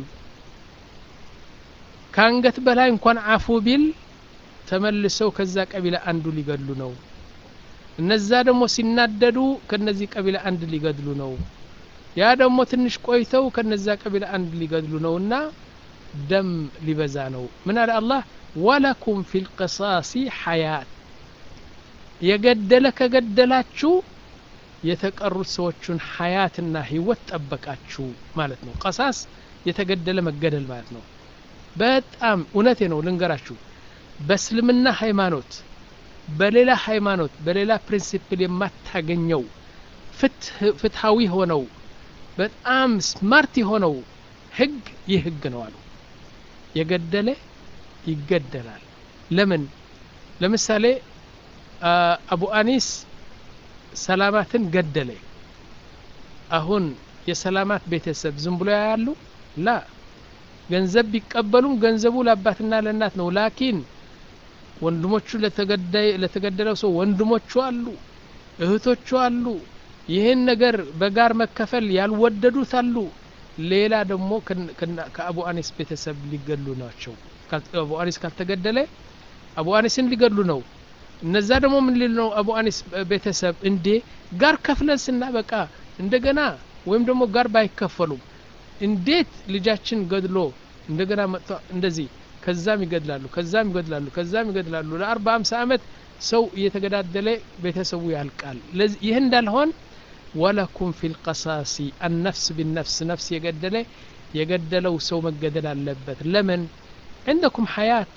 ከአንገት በላይ እንኳን አፉ ቢል ተመልሰው ከዛ ቀቢላ አንዱ ሊገድሉ ነው እነዛ ደግሞ ሲናደዱ ከነዚህ ቀቢላ አንድ ሊገድሉ ነው ያ ደግሞ ትንሽ ቆይተው ከነዛ ቀቢላ አንድ ሊገድሉ ነው እና ደም ሊበዛ ነው ምን አለ አላህ ወለኩም ፊ ልቅሳሲ ሐያት የገደለ ከገደላችሁ የተቀሩት ሰዎቹን ሐያትና ህይወት ጠበቃችሁ ማለት ነው ቀሳስ የተገደለ መገደል ማለት ነው በጣም እውነቴ ነው ልንገራችሁ በእስልምና ሃይማኖት በሌላ ሃይማኖት በሌላ ፕሪንሲፕል የማታገኘው ፍትሃዊ ሆነው በጣም ስማርት የሆነው ህግ ይህ ህግ ነው አሉ የገደለ ይገደላል ለምን ለምሳሌ አቡ አኒስ ሰላማትን ገደለ አሁን የሰላማት ቤተሰብ ዝም ብሎ ያያሉ ላ ገንዘብ ቢቀበሉም ገንዘቡ ለአባትና ለእናት ነው ላኪን ወንድሞቹ ለተገደለው ሰው ወንድሞቹ አሉ እህቶቹ አሉ ይህን ነገር በጋር መከፈል ያልወደዱት አሉ ሌላ ደግሞ ከአቡ አኒስ ቤተሰብ ሊገሉ ናቸው አቡ አኒስ ካልተገደለ አቡ አኒስን ሊገድሉ ነው እነዛ ደግሞ ምን ሊል ነው አቡ አኒስ ቤተሰብ እንዴ ጋር ከፍለን ስናበቃ እንደገና ወይም ደግሞ ጋር ባይከፈሉም እንዴት ልጃችን ገድሎ እንደገና መጥቶ እንደዚህ ከዛም ይገድላሉ ከዛም ይገድላሉ ከዛም ይገድላሉ ለአርባ አምሳ ዓመት ሰው እየተገዳደለ ቤተሰቡ ያልቃል ይህ እንዳልሆን ወለኩም ፊ ልቀሳሲ አነፍስ ቢነፍስ ነፍስ የገደለ የገደለው ሰው መገደል አለበት ለምን عندكم حياة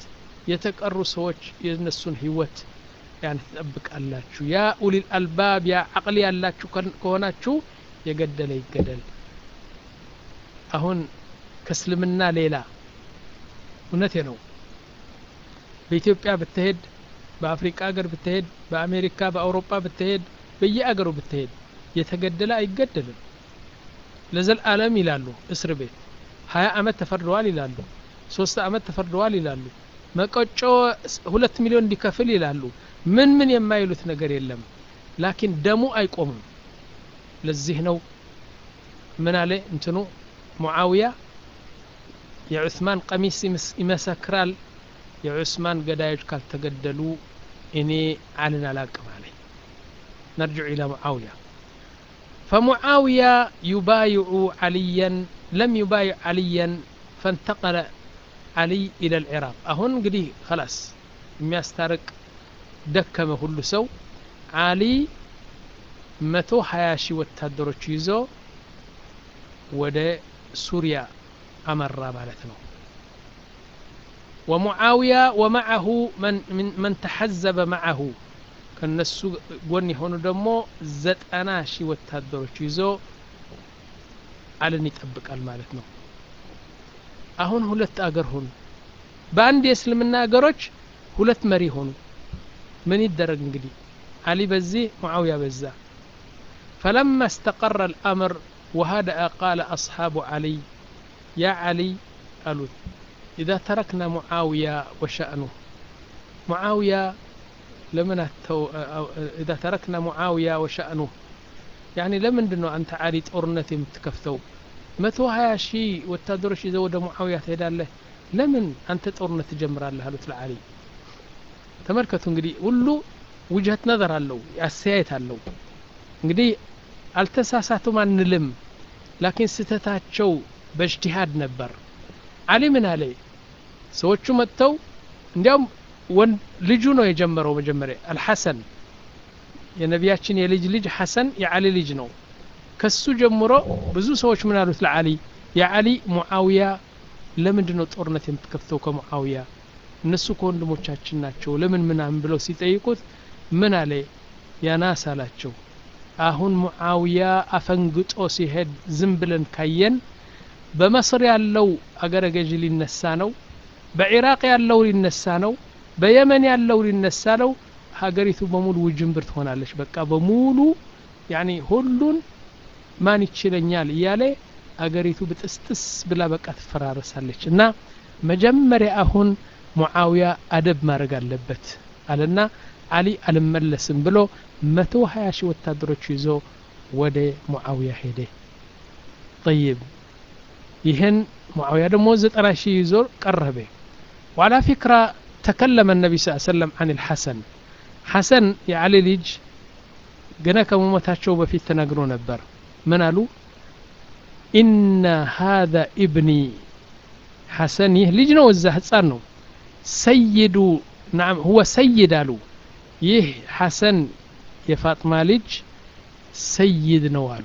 የተቀሩ ሰዎች የነሱን ህይወት ያን ትጠብቃላችሁ ያ ኡሊል አልባብ ያ አቅል ያላችሁ ከሆናችሁ የገደለ ይገደል አሁን ከእስልምና ሌላ እውነቴ ነው በኢትዮጵያ ብትሄድ በአፍሪካ ሀገር ብትሄድ በአሜሪካ በአውሮፓ ብትሄድ በየአገሩ ብትሄድ የተገደለ አይገደልም ለዘልአለም ይላሉ እስር ቤት ሀያ አመት ተፈርደዋል ይላሉ ሶስት አመት ተፈርደዋል ይላሉ መቀጮ ሁለት ሚሊዮን እንዲከፍል ይላሉ ምን ምን የማይሉት ነገር የለም ላኪን ደሙ አይቆምም ለዚህ ነው ምን አለ እንትኑ ሙዓውያ የዑስማን ቀሚስ ይመሰክራል የዑስማን ገዳዮች ካልተገደሉ እኔ አልን አላቅም አለ نرجع إلى معاوية فمعاوية يبايع عليا لم يبايع عليا فانتقل علي إلى العراق أهون قدي خلاص የሚያስታርቅ ደከመ ሁሉ ሰው አሊ መቶ ሀያ ሺህ ወታደሮች ይዞ ወደ ሱሪያ አመራ ማለት ነው ወሙዓውያ ወማዓሁ መን ተሐዘበ ማዓሁ ከነሱ ጎን የሆኑ ደግሞ ዘጠና ሺህ ወታደሮች ይዞ አልን ይጠብቃል ማለት ነው አሁን ሁለት አገር ሆኑ በአንድ የእስልምና አገሮች ሁለት መሪ ሆኑ ምን ይደረግ እንግዲህ አሊ በዚህ ሙዓውያ በዛ فلما استقر الأمر وهدأ قال أصحاب علي يا علي قالوا إذا تركنا معاوية وشأنه معاوية لمن التو... إذا تركنا معاوية وشأنه يعني لمن دنو أنت علي ጦርነት የምትከፍተው መቶ ሀያ ሺህ ወታደሮች ይዘው ወደ ሙዓውያ ትሄዳለህ ለምን አንተ ጦርነት ትጀምራለህ አሉት ለአሊ ተመልከቱ እንግዲህ ሁሉ ውጀት ነዘር አለው አስተያየት አለው እንግዲህ አልተሳሳቱም አንልም ላኪን ስተታቸው በእጅቲሃድ ነበር አሊ ምን አለ ሰዎቹ መጥተው እንዲያውም ልጁ ነው የጀመረው መጀመሪያ አልሐሰን የነቢያችን የልጅ ልጅ ሐሰን የአሊ ልጅ ነው ከሱ ጀምሮ ብዙ ሰዎች ምን አሉት ለአሊ የአሊ ሙዓውያ ለምንድን ነው ጦርነት የምትከፍተው ከሙዓውያ እነሱ ከወንድሞቻችን ናቸው ለምን ምናምን ብለው ሲጠይቁት ምን አለ ያናስ አላቸው አሁን ሙዓውያ አፈንግጦ ሲሄድ ዝም ብለን ካየን በመስር ያለው አገረ ገዥ ሊነሳ ነው በኢራቅ ያለው ሊነሳ ነው በየመን ያለው ሊነሳ ነው ሀገሪቱ በሙሉ ውጅንብር ትሆናለች በቃ በሙሉ ያኒ ሁሉን ማን ይችለኛል እያለ አገሪቱ ብጥስጥስ ብላ በቃ ትፈራረሳለች እና መጀመሪያ አሁን ሙዓውያ አደብ ማድረግ አለበት አለና አሊ አልመለስም ብሎ መቶ ሀያ ሺህ ወታደሮች ይዞ ወደ ሙዓውያ ሄደ ጠይብ ይህን ሙዓውያ ደግሞ ዘጠና ሺህ ይዞ ቀረበ ዋላ ፊክራ ተከለመ ነቢ ስ ሰለም አን ልሐሰን ሐሰን የአሊ ልጅ ገና ከመሞታቸው በፊት ተናግሮ ነበር ምን አሉ ኢነ ሃذا ኢብኒ ሐሰን ይህ ልጅ ነው እዛ ህፃን ነው ሰይዱ ናም ሁወ ሰይድ አሉ ይህ ሐሰን የፋጥማ ልጅ ሰይድ ነው አሉ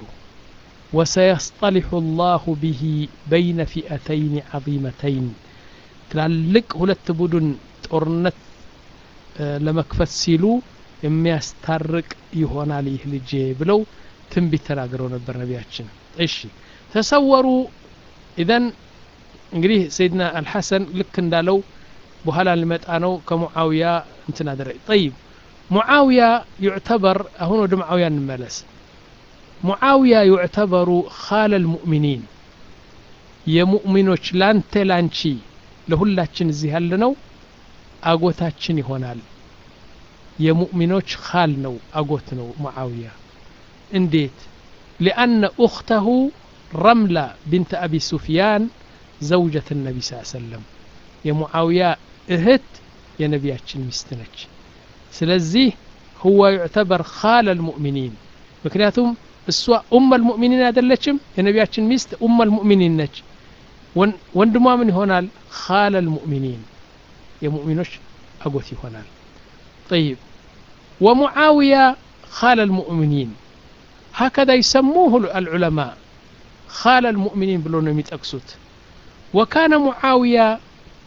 وسيصطلح الله به بين فئتين عظيمتين ትላልቅ ሁለት ቡድን ጦርነት ለመክፈት ሲሉ የሚያስታርቅ ይሆናል ይህ ልጄ ብለው ትንቢት ተናግረው ነበር ነቢያችን እሺ ተሰወሩ ኢዘን እንግዲህ ሰይድና አልሐሰን ልክ እንዳለው በኋላ ሊመጣ ነው ከሙዓውያ እንትን አደረግ ጠይብ ሙዓውያ ዩዕተበር አሁን ወደ ሙዓውያ እንመለስ ሙዓውያ ዩዕተበሩ ካለ ልሙእሚኒን የሙእሚኖች ላንተ ላንቺ ለሁላችን እዚህ ያለ ነው አጎታችን ይሆናል የሙእሚኖች ካል ነው አጎት ነው ሙዓውያ እንዴት ሊአነ ኡክተሁ ረምላ ብንት አቢ ሱፊያን ዘውጀት ነቢ ስ ሰለም የሙዓውያ እህት የነቢያችን ሚስት ነች ስለዚህ ሁወ ዩዕተበር ካለ ልሙእሚኒን ምክንያቱም እሷ ኡመ ልሙእሚኒን አይደለችም የነቢያችን ሚስት ኡመ ልሙእሚኒን ነች ወንድሟ ምን ይሆናል ካለ ልሙእሚኒን የሙእሚኖች አጎት ይሆናል طيب ومعاوية خال المؤمنين هكذا يسموه العلماء خال المؤمنين بلون يتأكسوت وكان معاوية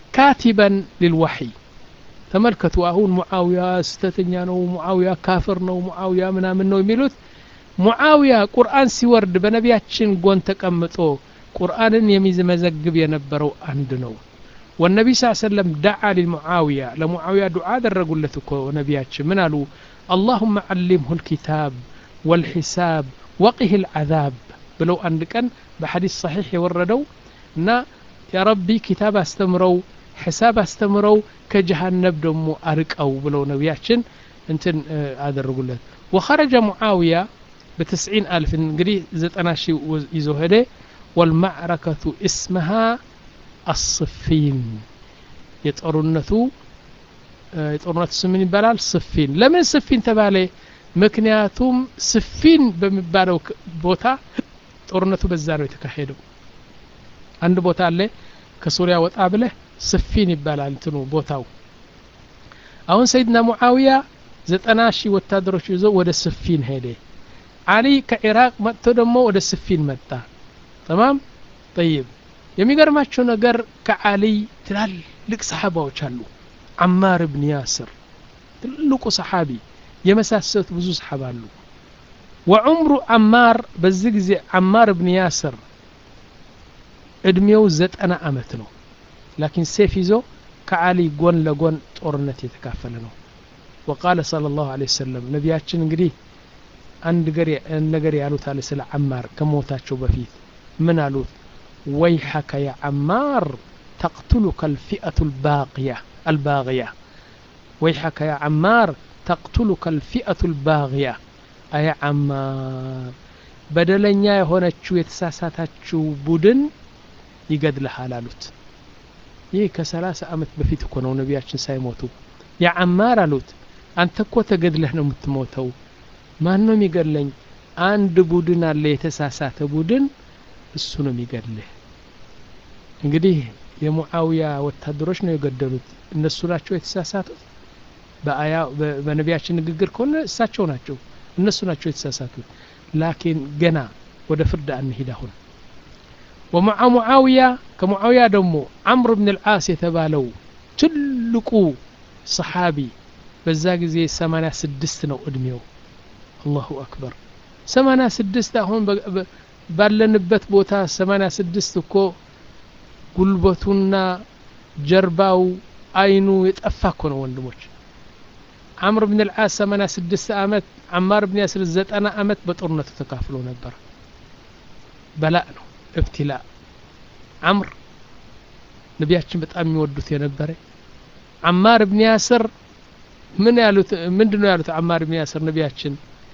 ካቲበን ሊልዋሕይ ተመልከቱ አሁን ሙዓውያ ስተተኛ ነው ሙዓውያ ካፍር ነው ሙዓውያ ምናምን ነው የሚሉት ሙዓውያ ቁርአን ሲወርድ በነቢያችን ጎን ተቀምጦ ቁርአንን የሚመዘግብ የነበረው አንድ ነው والنبي صلى الله عليه وسلم دعا للمعاوية لمعاوية دعاء درقلتك ونبياتش من قالوا اللهم علمه الكتاب والحساب وقه العذاب بلو أن كان بحديث صحيح يوردوا نا يا ربي كتاب استمروا حساب استمروا كجهنم دمو أرقوا بلو نبياتشن انتن أدرقلت وخرج معاوية بتسعين ألف انقري زتناشي يزوهده والمعركة اسمها الصفين የጦርነቱ የጦርነቱ ስም ምን ይባላል ስፊን ለምን ስፊን ተባለ ምክንያቱም ስፊን በሚባለው ቦታ ጦርነቱ በዛ ነው የተካሄደው አንድ ቦታ አለ ከሱሪያ ወጣ ብለህ ስፊን ይባላል እንትኑ ቦታው አሁን ሰይድና ሙዓዊያ ዘጠና ሺህ ወታደሮች ይዞ ወደ ስፊን ሄደ አሊ ከኢራቅ መጥቶ ደግሞ ወደ ስፊን መጣ ተማም ጠይብ የሚገርማቸው ነገር ከአሊይ ትላልቅ ሰሓባዎች አሉ አማር ብን ያስር ትልቁ ሰሓቢ የመሳሰሉት ብዙ ሰሓባ አሉ ወዑምሩ አማር በዚህ ጊዜ አማር ብን ያስር እድሜው ዘጠና አመት ነው ላኪን ሴፍ ይዞ ከአሊ ጎን ለጎን ጦርነት የተካፈለ ነው ወቃለ صለ ላሁ ለ ወሰለም ነቢያችን እንግዲህ አንድ ነገር ያሉት አለ ስለ አማር ከሞታቸው በፊት ምን አሉት ويحك يا عمار تقتلك الفئة الباقية الباغية ويحك يا عمار تقتلك الفئة الباغية أي عمار በደለኛ የሆነችው የተሳሳታችው ቡድን ይገድልሃል አሉት ይህ ከሰላሳ አመት በፊት እኮ ነው ነቢያችን ሳይሞቱ የአማር አሉት አንተ እኮ ተገድለህ ነው የምትሞተው ማን ነው የሚገድለኝ አንድ ቡድን አለ የተሳሳተ ቡድን እሱ ነው የሚገድልህ እንግዲህ የሙዓውያ ወታደሮች ነው የገደሉት እነሱ ናቸው የተሳሳቱት በአያ በነቢያችን ንግግር ከሆነ እሳቸው ናቸው እነሱ ናቸው የተሳሳቱት ላኪን ገና ወደ ፍርድ አንሂድ አሁን ወመዓ ሙዓውያ ከሙዓውያ ደግሞ አምር ብን ልዓስ የተባለው ትልቁ ሰሓቢ በዛ ጊዜ 86 ነው እድሜው አላሁ አክበር 86 አሁን ባለንበት ቦታ 86 እኮ ጉልበቱና ጀርባው አይኑ የጠፋ እኮ ነው ወንድሞች አምር ብን ልዓስ 86 አመት አማር ብን ያስር 90 አመት በጦርነቱ ተካፍሎ ነበር በላእ ነው እብትላ አምር ነቢያችን በጣም የሚወዱት የነበረ አማር ብን ያስር ምን ያሉት ምንድን ነው ያሉት አማር ብን ያስር ነቢያችን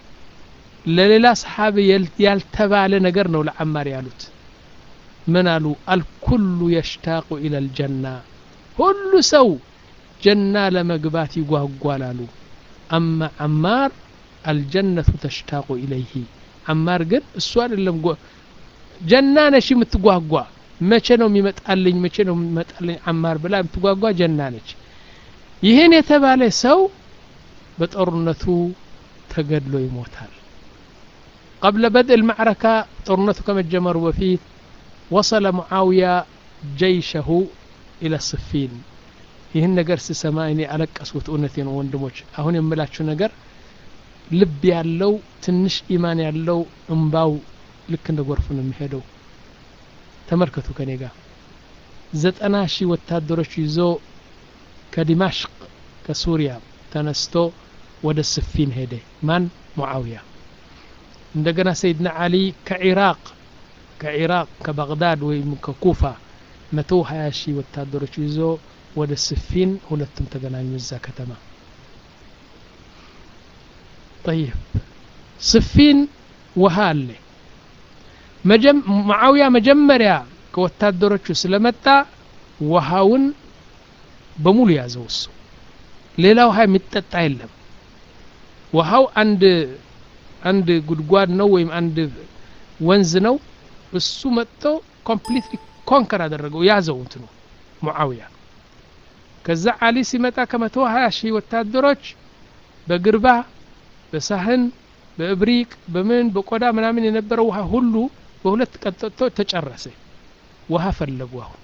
ለሌላ ሰሓቢ ያልተባለ ነገር ነው ለአማር ያሉት ምን አሉ አልኩሉ የሽታቁ ኢለ ልጀና ሁሉ ሰው ጀና ለመግባት ይጓጓል አሉ አማ አማር አልጀነቱ ተሽታቁ ኢለይህ አማር ግን እሱ አይደለም ጀና ነች የምትጓጓ መቼ ነው የሚመጣልኝ መቼ ነው የሚመጣልኝ አማር ብላ የምትጓጓ ጀና ነች ይህን የተባለ ሰው በጦርነቱ ተገድሎ ይሞታል قبل بدء المعركة طرنته كما جمر وفيه وصل معاوية جيشه إلى الصفين ይህን ነገር ስሰማ እኔ አለቀስኩት እውነቴ ነው ወንድሞች አሁን የምላችሁ ነገር ልብ ያለው ትንሽ ኢማን ያለው እምባው ልክ እንደ ጎርፍ ነው የሚሄደው ተመልከቱ ከኔ ጋር ዘጠና ሺህ ወታደሮች ይዞ ከዲማሽቅ ከሱሪያ ተነስቶ ወደ ስፊን ሄደ ማን ሙዓውያ እንደገና ሰይድና አሊ ከኢራቅ ከኢራቅ ከባግዳድ ወይም ከኩፋ መቶ ሀያ ሺህ ወታደሮች ይዞ ወደ ስፊን ሁለቱም ተገናኙ እዛ ከተማ ጠይብ ስፊን ውሃ አለ ማዓውያ መጀመሪያ ከወታደሮቹ ስለመጣ ውሃውን በሙሉ ያዘው እሱ ሌላ ውሃ የሚጠጣ የለም ውሃው አንድ አንድ ጉድጓድ ነው ወይም አንድ ወንዝ ነው እሱ መጥቶ ኮምፕሊትሊ ኮንከር አደረገው ያዘው እንትኑ ሙዓውያ ከዛ አሊ ሲመጣ ከመቶ ሀያ ሺህ ወታደሮች በግርባ በሳህን በእብሪቅ በምን በቆዳ ምናምን የነበረው ውሃ ሁሉ በሁለት ቀን ጠጥቶ ተጨረሰ ውሃ ፈለጉ አሁን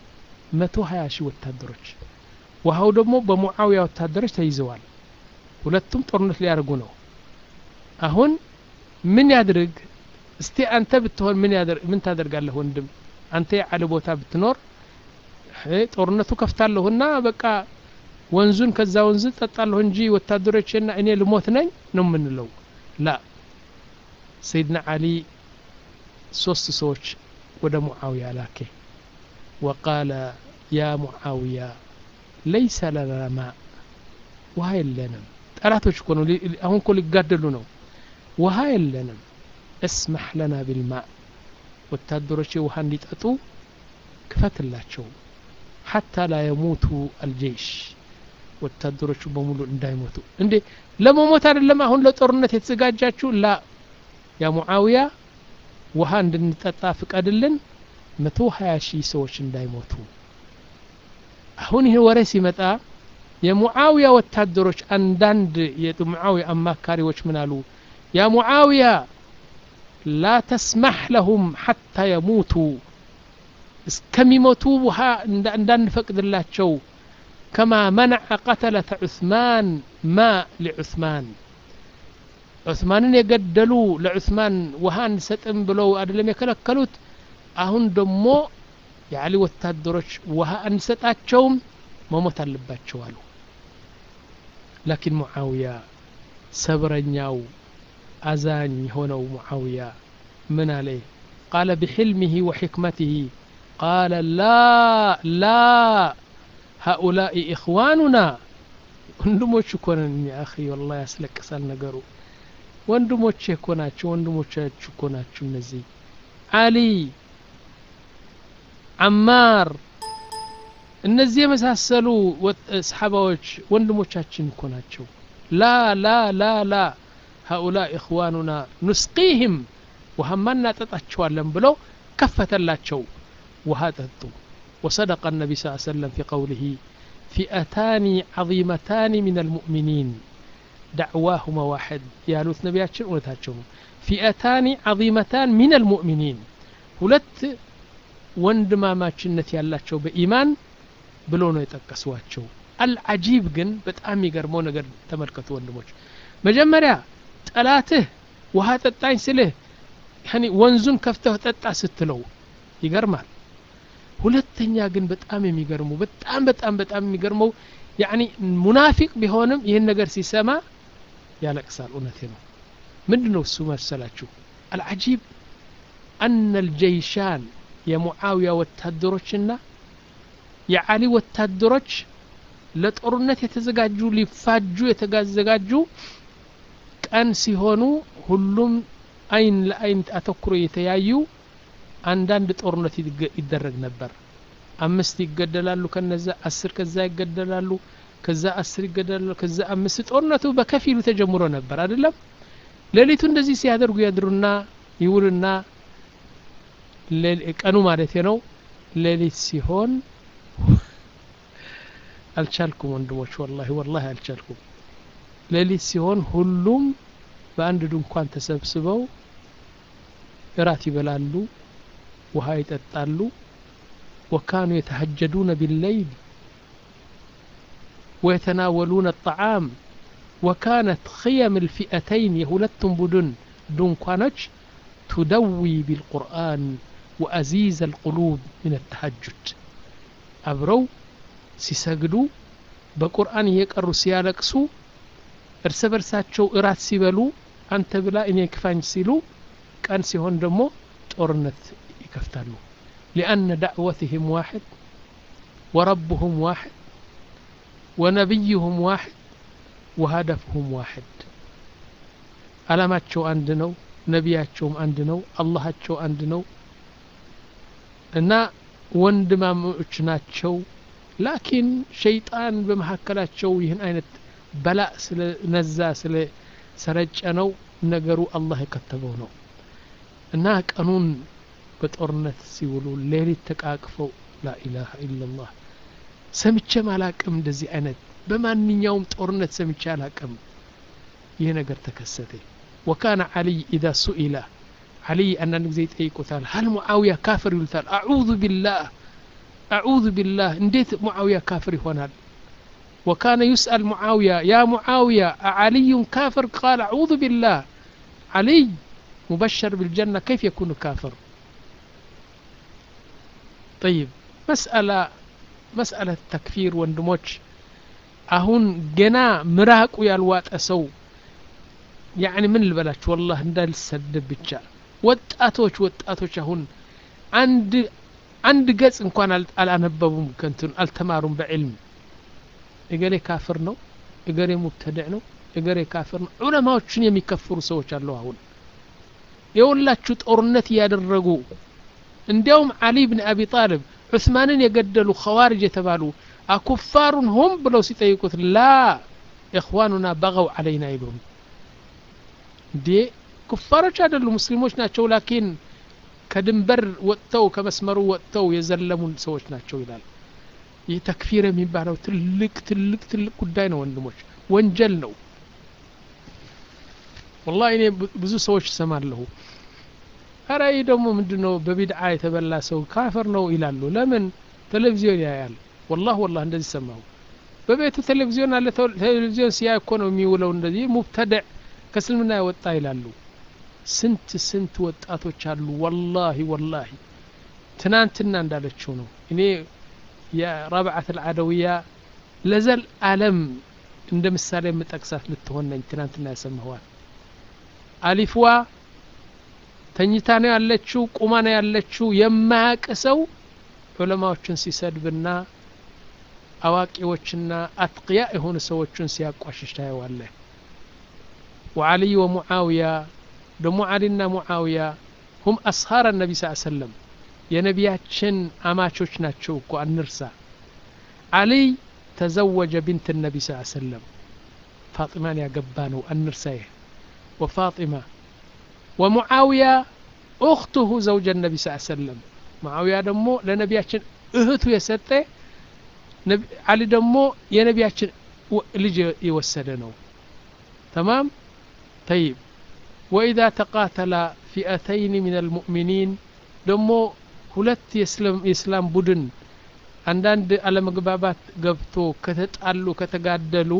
መቶ ሀያ ሺህ ወታደሮች ውሃው ደግሞ በሙዓዊያ ወታደሮች ተይዘዋል ሁለቱም ጦርነት ሊያደርጉ ነው አሁን ምን ያድርግ እስቲ አንተ ብትሆን ምን ያደርግ ምን ታደርጋለህ ወንድም አንተ የዓሊ ቦታ ብትኖር ጦርነቱ ከፍታለሁና በቃ ወንዙን ከዛ ወንዝ ጠጣለሁ እንጂ ወታደሮችና እኔ ልሞት ነኝ ነው የምንለው ላ ሰይድና አሊ ሶስት ሰዎች ወደ ሙዓውያ ላኬ ወቃለ ያ ሙዓውያ ለይሰ ለና ማ ውሃ የለንም ጠላቶች እኮ ነው አሁን እኮ ሊጋደሉ ነው ውሃ የለንም እስማሕ ለና ቢልማ ወታደሮች ውሃ እንዲጠጡ ክፈትላቸው ሐታ ላ የሙቱ አልጀይሽ ወታደሮቹ በሙሉ እንዳይሞቱ እንዴ ለመሞት አይደለም አሁን ለጦርነት የተዘጋጃችሁ ላ ያ ሙዓውያ ውሃ እንድንጠጣ ፍቀድልን መቶ ሀያ ሺህ ሰዎች እንዳይሞቱ አሁን ይህ ወሬ ሲመጣ የሙዓውያ ወታደሮች አንዳንድ የሙዓውያ አማካሪዎች ምን አሉ ያ ሙዓውያ ላ ተስማሕ ለሁም ሐታ የሙቱ እስከሚሞቱ ውሃ እንዳንፈቅድላቸው ከማ መነዐ ቀተለተ ዑስማን ማ ሊዑስማን ዑስማንን የገደሉ ለዑስማን ውሃ አንሰጥም ብለው አይደለም የከለከሉት አሁን ደግሞ የዓሊ ወታደሮች ውሃ አንሰጣቸውም መሞት አለባቸው አሉ ላኪን ሙዓውያ ሰብረኛው አዛኝ የሆነው ሙዓውያ ምን አለ ቃለ ብሕልምህ ወሕክመትህ ቃለ ላ ላ ሃኡላኢ ኢኽዋኑና ወንድሞች እኮ ነን ያ አኺ ወላሂ ያስለቅሳል ነገሩ ወንድሞቼ እኮ ናቸው ወንድሞቻችሁ እኮ ናችሁ እነዚህ አሊ አማር እነዚህ የመሳሰሉ ሰሓባዎች ወንድሞቻችን እኮ ናቸው ላ ላ ላ ላ ሃኡላ ኢኽዋኑና ኑስቂህም ውሃማ እናጠጣቸዋለን ብለው ከፈተላቸው ውሃ ጠጡ وصدق النبي صلى الله عليه وسلم في قوله فئتان عظيمتان من المؤمنين دعواهما واحد يالوت نبياتشن እውነታቸው ፊአታኒ ዓظመታን ሚን አልሙእሚኒን ሁለት ወንድማማችነት ያላቸው በኢማን ብሎ ነው የጠቀሷቸው አልዓጂብ ግን በጣም የሚገርመው ነገር ተመልከቱ ወንድሞች መጀመሪያ ጠላትህ ውሃ ጠጣኝ ስልህ ወንዙን ከፍተህ ጠጣ ስትለው ይገርማል ሁለተኛ ግን በጣም የሚገርሙ በጣም በጣም በጣም የሚገርመው ያኒ ሙናፊቅ ቢሆንም ይህን ነገር ሲሰማ ያለቅሳል እውነቴ ነው ምንድን ነው እሱ መሰላችሁ አልዓጂብ አነ ልጀይሻን የሙዓውያ ወታደሮችና የዓሊ ወታደሮች ለጦርነት የተዘጋጁ ሊፋጁ የተዘጋጁ ቀን ሲሆኑ ሁሉም አይን ለአይን አተኩሮ የተያዩ አንዳንድ ጦርነት ይደረግ ነበር አምስት ይገደላሉ ከነዛ አስር ከዛ ይገደላሉ ከዛ አስር ይገደላሉ ከዛ አምስት ጦርነቱ በከፊሉ ተጀምሮ ነበር አይደለም ሌሊቱ እንደዚህ ሲያደርጉ ያድሩና ይውልና ቀኑ ማለት ነው ሌሊት ሲሆን አልቻልኩም ወንድሞች ወላሂ ወላሂ አልቻልኩም ሌሊት ሲሆን ሁሉም በአንድ ድንኳን ተሰብስበው እራት ይበላሉ ውሃ ይጠጣሉ ወካኑ የተሀጀዱነ ቢለይል ويتناولون الطعام وكانت خيم الفئتين يهولتم بدن دنكانج تدوي بالقرآن وأزيز القلوب من التهجد أبرو سيسجدوا بقرآن يقروا سيالكسو እርስ በርሳቸው እራት ሲበሉ አንተ ብላ እኔ ክፋኝ ሲሉ ቀን ሲሆን ደግሞ ጦርነት ይከፍታሉ ሊአነ ዳዕወትህም ዋሕድ ወረብሁም ዋሕድ ወነቢይሁም ዋሕድ ወሀደፍሁም ዋሕድ አላማቸው አንድ ነው ነቢያቸውም አንድ ነው አላሃቸው አንድ ነው እና ወንድማሞች ናቸው ላኪን ሸይጣን በመካከላቸው ይህን አይነት በላ ስለ ነዛ ስለ ሰረጨ ነው ነገሩ አላህ የከተበው ነው እና ቀኑን በጦርነት ሲውሉ ሌሊት ተቃቅፈው ላኢላሃ ኢላላህ ሰምቼም አላቅም እንደዚህ አይነት በማንኛውም ጦርነት ሰምቼ አላቅም ይህ ነገር ተከሰተ ወካነ ዓሊይ ኢዛ ሱኢላ ዓሊይ አንዳንድ ጊዜ ይጠይቁታል ሀል ሙዓውያ ካፍር ይሉታል አዑዙ ቢላህ አዑዙ ቢላህ እንዴት ሙዓውያ ካፍር ይሆናል وكان يسأل معاوية يا معاوية أعلي كافر قال أعوذ بالله علي مبشر بالجنة كيف يكون كافر طيب مسألة مسألة تكفير ወንድሞች አሁን ገና ምራቁ ያልዋጠ ሰው ያኒ ምን ልበላችሁ ወላህ እንዳልሰደብ ብቻ ወጣቶች ወጣቶች አሁን አንድ አንድ ገጽ እንኳን አላነበቡም ከንትን አልተማሩም በዕልም እገሌ ካፍር ነው እገሌ ሙብተድዕ ነው እገሌ ካፍር ነው ዑለማዎችን የሚከፍሩ ሰዎች አሉ አሁን የሁላችሁ ጦርነት እያደረጉ እንዲያውም አሊ ብን አቢ ጣልብ ዑስማንን የገደሉ ኸዋርጅ የተባሉ አኩፋሩን ሆም ብለው ሲጠይቁት ላ ኢኽዋኑና በገው አለይና ይሉም እንዴ ኩፋሮች አይደሉ ሙስሊሞች ናቸው ላኪን ከድንበር ወጥተው ከመስመሩ ወጥተው የዘለሙን ሰዎች ናቸው ይላል ይህ ተክፊር የሚባለው ትልቅ ትልቅ ትልቅ ጉዳይ ነው ወንድሞች ወንጀል ነው ወላ እኔ ብዙ ሰዎች እሰማለሁ ኧረ ይህ ደግሞ ምንድን ነው በቢድዓ የተበላ ሰው ካፈር ነው ይላሉ ለምን ቴሌቪዥን ያያል ወላህ ወላህ እንደዚህ ሰማሁ በቤቱ ቴሌቪዥን አለ ቴሌቪዥን ሲያይ እኮ ነው የሚውለው እንደዚህ ሙብተድዕ ከእስልምና የወጣ ይላሉ ስንት ስንት ወጣቶች አሉ ወላሂ ወላሂ ትናንትና እንዳለችው ነው እኔ የረብዓት አልዓደውያ ለዘል አለም እንደ ምሳሌ የምጠቅሳት ልትሆን ነኝ ትናንትና ያሰማኋል አሊፍዋ ተኝታ ነው ያለችው ቁማ ነው ያለችው የማያቅ ሰው ዑለማዎችን ሲሰድብና አዋቂዎችና አትቅያ የሆኑ ሰዎችን ሲያቋሽሽ ታየዋለህ وعلي ومعاوية دم علينا معاوية هم أصهار النبي صلى الله عليه وسلم የነቢያችን አማቾች ናቸው እኮ አንርሳ አልይ ተዘወጀ ቢንት ነቢ ስ ሰለም ፋጢማን ያገባ ነው አንርሳ ይህ ወፋጢማ ወሙዓውያ እኽቱሁ ዘውጀ ነቢ ስ ሰለም ሙዓውያ ደግሞ ለነቢያችን እህቱ የሰጠ አሊ ደግሞ የነቢያችን ልጅ የወሰደ ነው ተማም طيب وإذا تقاتل فئتين من المؤمنين ደሞ ሁለት የእስላም ቡድን አንዳንድ አለመግባባት ገብቶ ከተጣሉ ከተጋደሉ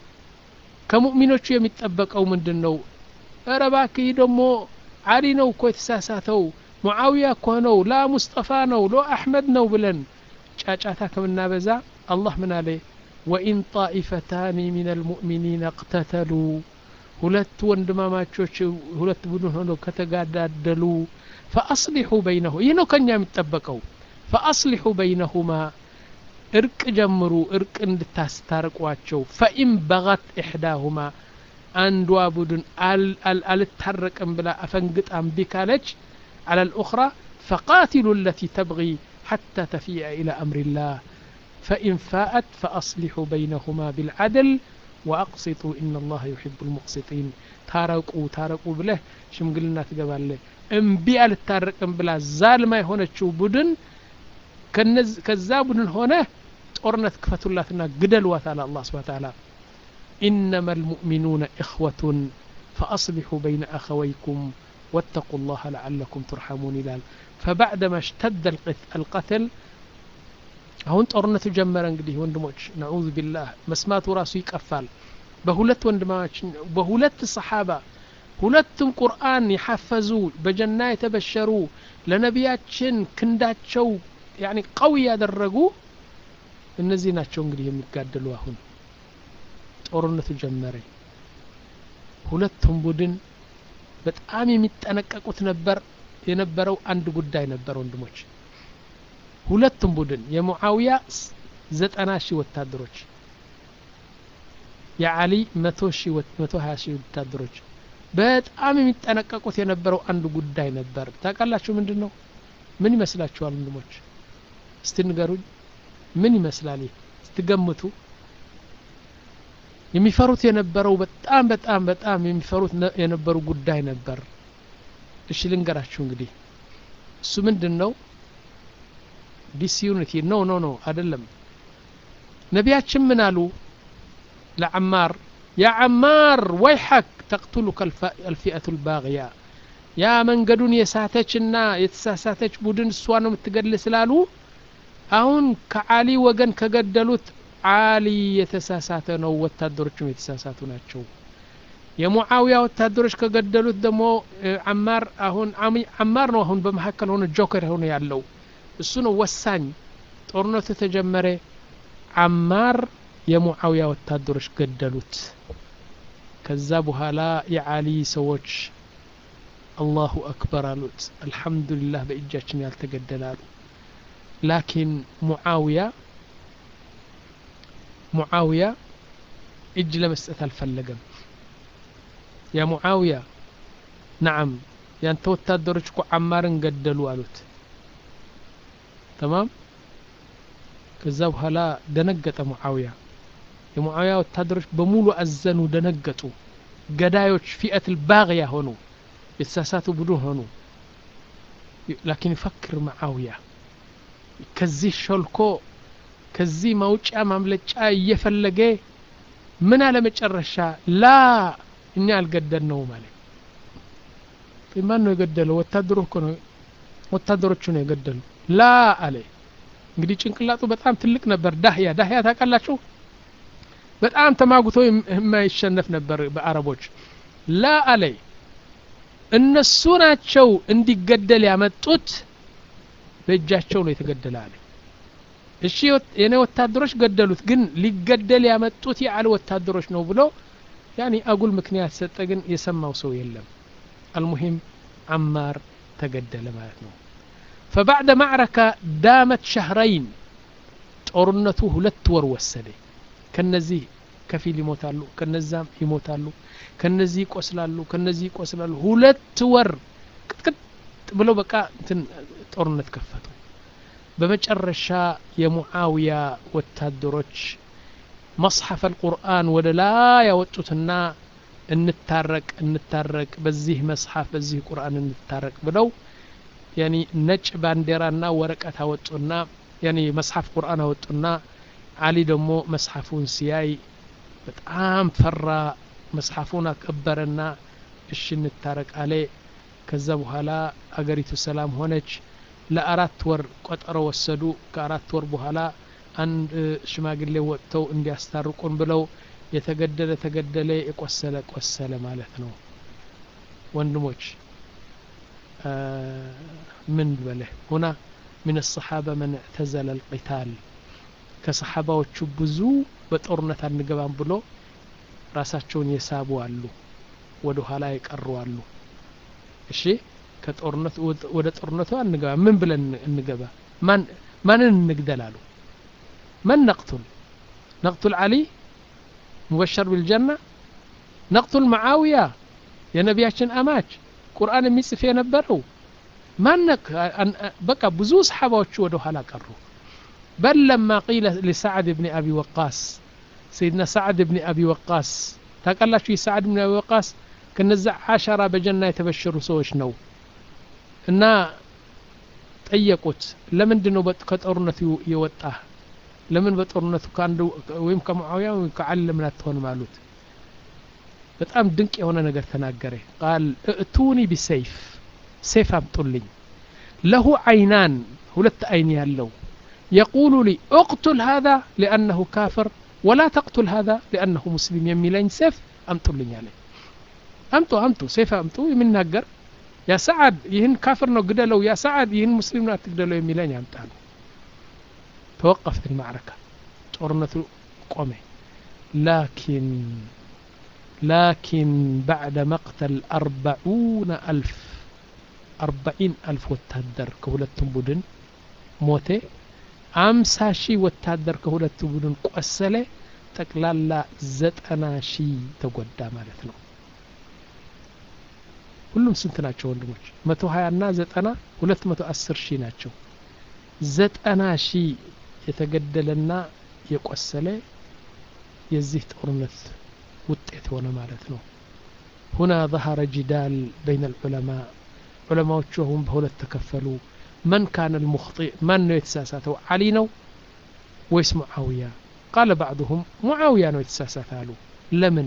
ከሙእሚኖቹ የሚጠበቀው ምንድን ነው እረ እባክህ ደግሞ አሊ ነው እኮ የተሳሳተው ሙዓዊያ እኮ ነው ላ ሙስጠፋ ነው ሎ አሕመድ ነው ብለን ጫጫታ ከምናበዛ አላህ ምን አለ ወኢን ጣኢፈታኒ ምን አልሙእሚኒን እቅተተሉ ሁለት ወንድማማቾች ሁለት ቡድን ሆነው ከተጋዳደሉ ፈአስሊሑ በይነሁ ይህ ነው ከኛ የሚጠበቀው ፈአስሊሑ በይነሁማ እርቅ ጀምሩ እርቅ እንድታስታርቋቸው ፈኢን በغት ኢሕዳሁማ አንዷ ቡድን አልታረቅም ብላ አፈንግጣ እምቢ ካለች على الأخرى فقاتلوا التي تبغي حتى تفيء إلى أمر الله فإن فاءت فأصلحوا بينهما بالعدل وأقسطوا إن الله يحب المقسطين ታረቁ ታረቁ ብለህ ሽምግልና ትገባለህ እምቢ አልታረቅም ብላ ዛልማ የሆነችው ቡድን ከዛ ቡድን ሆነ ጦርነት ክፈቱላትና ግደልዋት አለ አላ ስብን ታላ إنما المؤمنون إخوة فأصلحوا بين أخويكم واتقوا الله لعلكم ترحمون إلال فبعدما اشتد القتل አሁን ጦርነቱ ጀመረ እንግዲህ ወንድሞች ነዑዙ ቢላህ መስማቱ ራሱ ይቀፋል በሁለት ወንድማች በሁለት ሰሓባ ሁለቱም ቁርአን የሐፈዙ በጀና የተበሸሩ ለነቢያችን ክንዳቸው ያኒ ቀዊ ያደረጉ እነዚህ ናቸው እንግዲህ የሚጋደሉ አሁን ጦርነቱ ጀመረ ሁለቱም ቡድን በጣም የሚጠነቀቁት ነበር የነበረው አንድ ጉዳይ ነበር ወንድሞች ሁለቱም ቡድን የሙዓውያ ዘጠና ሺህ ወታደሮች የአሊ መቶ ሺህ መቶ ሀያ ሺህ ወታደሮች በጣም የሚጠነቀቁት የነበረው አንድ ጉዳይ ነበር ታውቃላችሁ ምንድን ነው ምን ይመስላችኋል ወንድሞች እስቲ ንገሩኝ ምን ይመስላል ይህ ስትገምቱ የሚፈሩት የነበረው በጣም በጣም በጣም የሚፈሩት የነበሩ ጉዳይ ነበር እሺ ልንገራችሁ እንግዲህ እሱ ምንድን ነው ዲስዩኒቲ ኖ ኖ ኖ አይደለም ነቢያችን ምን አሉ ለዓማር ያ ዓማር ወይሐክ ተቅቱሉከ አልፊአቱ ልባግያ ያ መንገዱን የሳተችና የተሳሳተች ቡድን እሷ ነው የምትገድል ስላሉ አሁን ከአሊ ወገን ከገደሉት አሊ የተሳሳተ ነው ወታደሮችም የተሳሳቱ ናቸው የሙዓዊያ ወታደሮች ከገደሉት ደግሞ አማር አሁን አማር ነው አሁን በመካከል ሆነ ጆከር ሆነ ያለው እሱ ነው ወሳኝ ጦርነቱ ተጀመረ አማር የሙዓዊያ ወታደሮች ገደሉት ከዛ በኋላ የአሊ ሰዎች አላሁ አክበር አሉት አልሐምዱሊላህ በእጃችን ያልተገደለ አሉ ላኪን ሙዓዊያ ሙዓዊያ እጅ ለመስጠት አልፈለገም ያ ሙዓዊያ ነዓም ያንተ ወታደሮች እኮ አማርን ገደሉ አሉት ተማም ከዛ በኋላ ደነገጠ ሙዓዊያ የሙዓዊያ ወታደሮች በሙሉ አዘኑ ደነገጡ ገዳዮች ፊአት ልባግያ ሆኑ የተሳሳቱ ቡድን ሆኑ ላኪን ይፈክር ሙዓዊያ ከዚህ ሾልኮ ከዚህ ማውጫ ማምለጫ እየፈለገ ምን አለ መጨረሻ ላ እኛ አልገደል ነው ማለት ማን ነው የገደለው ወታደሩ እኮ ነው ወታደሮቹ ነው የገደሉ ላ አለ እንግዲህ ጭንቅላቱ በጣም ትልቅ ነበር ዳህያ ዳህያ ታውቃላችሁ በጣም ተማጉቶ የማይሸነፍ ነበር በአረቦች ላ አለ እነሱ ናቸው እንዲገደል ያመጡት በእጃቸው ነው የተገደለ አለ እሺ የኔ ወታደሮች ገደሉት ግን ሊገደል ያመጡት የአል ወታደሮች ነው ብሎ ያኒ አጉል ምክንያት ሰጠ ግን የሰማው ሰው የለም አልሙሂም አማር ተገደለ ማለት ነው فبعد معركة دامت شهرين ጦርነቱ ሁለት ወር ወሰደ ከነዚህ ከፊል ይሞታሉ ከነዛም ይሞታሉ ከነዚህ ይቆስላሉ ከነዚህ ይቆስላሉ ሁለት ወር ቅጥቅጥ ብለው በቃ እንትን ጦርነት ከፈቱ በመጨረሻ የሙዓዊያ ወታደሮች መጽሐፍ አልቁርአን ወደ ላይ ያወጡትና እንታረቅ እንታረቅ በዚህ መጽሐፍ በዚህ ቁርአን እንታረቅ ብለው ያኒ ነጭ ባንዲራና ወረቀት አወጡና ያኒ መጽሐፍ ቁርአን አወጡና አሊ ደግሞ መጽሐፉን ሲያይ በጣም ፈራ መጽሐፉን አከበረና እሺ እንታረቅ አለ ከዛ በኋላ አገሪቱ ሰላም ሆነች ለአራት ወር ቆጠሮ ወሰዱ ከአራት ወር በኋላ አንድ ሽማግሌ ወጥተው እንዲያስታርቁን ብለው የተገደለ ተገደለ የቆሰለ ቆሰለ ማለት ነው ወንድሞች ምን በለህ ሁና من الصحابة من اعتزل القتال ከሰሓባዎቹ ብዙ በጦርነት አንገባም ብሎ ራሳቸውን የሳቡ አሉ ወደ ኋላ የቀሩ አሉ እሺ ከጦርነቱ ወደ ጦርነቱ አንገባ ምን ብለን እንገባ ማን ማንን እንግደል አሉ መን ነቅቱል ነቅቱል አሊ ሙበሸር ቢልጀና ነቅቱል መዓውያ የነቢያችን አማች ቁርአን የሚጽፍ የነበረው ማነክ በቃ ብዙ ሰሓባዎቹ ወደ ኋላ ቀሩ بل لما قيل لسعد بن أبي وقاص سيدنا سعد بن أبي وقاص تقال شي سعد بن أبي وقاص كنزع عشرة بجنة يتبشروا سوش نو እና ጠየቁት ለምንድን ነው ከጦርነቱ የወጣህ ለምን በጦርነቱ ከአንዱ ወይም ከሙዓዊያ ወይም ከዓሊ ለምን አትሆንም አሉት በጣም ድንቅ የሆነ ነገር ተናገረ ቃል እቱኒ ቢሰይፍ ሴፍ አምጡልኝ ለሁ አይናን ሁለት አይን ያለው يقول لي اقتل هذا لأنه كافر ولا تقتل هذا لأنه مسلم يميلين سيف أمتو لي عليه أمتو أمتو سيف أمتو من نقر يا سعد يهن كافر نو قدلو يا سعد يهن مسلم نو تقدلو يميلين يمتانو توقفت المعركة ጦርነቱ ቆመ ላኪን ላኪን ባዕደ መቅተል አርበዑነ አልፍ አርበዒን አልፍ ወታደር ከሁለቱም ቡድን ሞቴ አምሳ ሺህ ወታደር ከሁለቱ ቡድን ቆሰለ ጠቅላላ ዘጠና ሺህ ተጎዳ ማለት ነው ሁሉም ስንት ናቸው ወንድሞች መቶ ሀያ ና ዘጠና ሁለት መቶ አስር ሺህ ናቸው ዘጠና ሺህ የተገደለና የቆሰለ የዚህ ጦርነት ውጤት ሆነ ማለት ነው ሁና ظهر جدال بين العلماء ዑለማዎቹ አሁን በሁለት ተከፈሉ من كان المخطئ من ነው የተሳሳተው علي ነው ወይስ معاوية قال بعضهم معاوية ነው የተሳሳተ አሉ ለምን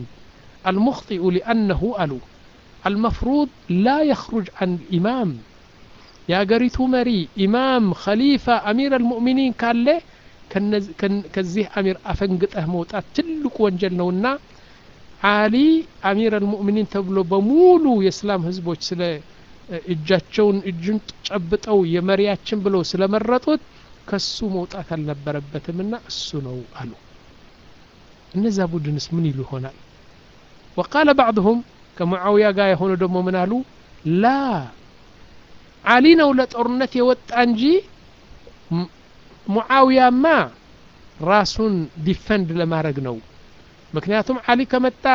المخطئ لأنه አሉ المفروض لا يخرج عن الإمام የአገሪቱ መሪ ኢማም ኸሊፋ አሚር አልሙእሚኒን ካለ ከዚህ አሚር አፈንግጠህ መውጣት ትልቁ ወንጀል ነውና አሊ አሚር አልሙእሚኒን ተብሎ በሙሉ የእስላም ህዝቦች ስለ እጃቸውን እጁን ጨብጠው የመሪያችን ብለው ስለመረጡት ከሱ መውጣት አልነበረበትምና እሱ ነው አሉ እነዛ ቡድንስ ምን ይሉ ይሆናል ወቃለ ባዕድሁም ከሙዓውያ ጋር የሆኑ ደግሞ ምን አሉ ላ አሊ ነው ለጦርነት የወጣ እንጂ ሙዓውያማ ራሱን ዲፈንድ ለማድረግ ነው ምክንያቱም አሊ ከመጣ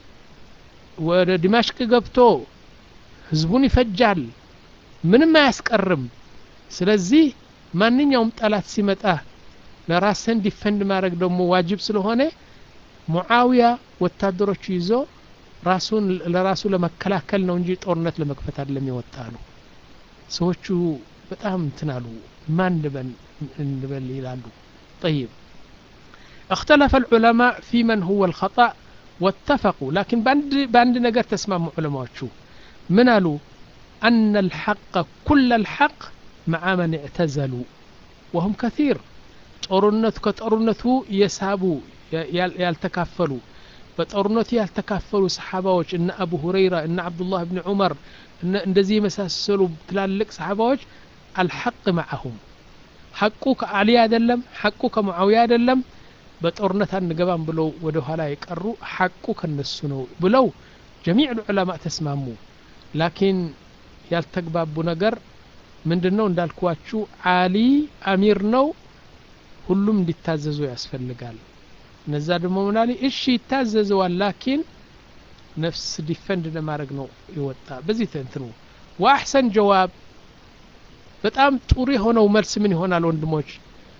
ወደ ዲማሽቅ ገብቶ ህዝቡን ይፈጃል ምንም አያስቀርም ስለዚህ ማንኛውም ጠላት ሲመጣ ለራስህን ዲፈንድ ማድረግ ደግሞ ዋጅብ ስለሆነ ሙዓውያ ወታደሮቹ ይዞ ራሱን ለራሱ ለመከላከል ነው እንጂ ጦርነት ለመክፈት አይደለም የወጣ ነው ሰዎቹ በጣም እንትን አሉ ማን እንበል ይላሉ طيب اختلف العلماء في من هو الخطأ واتفقوا لكن باند باند نجر تسمع علماء شو من قالوا أن الحق كل الحق مع من اعتزلوا وهم كثير ጦርነቱ ከጦርነቱ የሳቡ ያልተካፈሉ በጦርነቱ ያልተካፈሉ ሰሓባዎች እነ አቡ ሁረይራ እነ አብዱላህ ብን ዑመር እንደዚህ የመሳሰሉ ትላልቅ ሰሓባዎች አልሐቅ መዓሁም ሐቁ ከአሊ አይደለም ሐቁ ከሙዓዊያ አይደለም በጦርነት አንገባም ብለው ወደ ኋላ የቀሩ ሐቁ ከነሱ ነው ብለው ጀሚዕ ዑለማ ተስማሙ ላኪን ያልተግባቡ ነገር ምንድን ነው እንዳልኳችሁ አሊ አሚር ነው ሁሉም እንዲታዘዙ ያስፈልጋል እነዛ ደግሞ ምናሊ እሺ ይታዘዘዋል ላኪን ነፍስ ዲፈንድ ለማድረግ ነው ይወጣ በዚህ ተንትኑ ወአሕሰን ጀዋብ በጣም ጥሩ የሆነው መልስ ምን ይሆናል ወንድሞች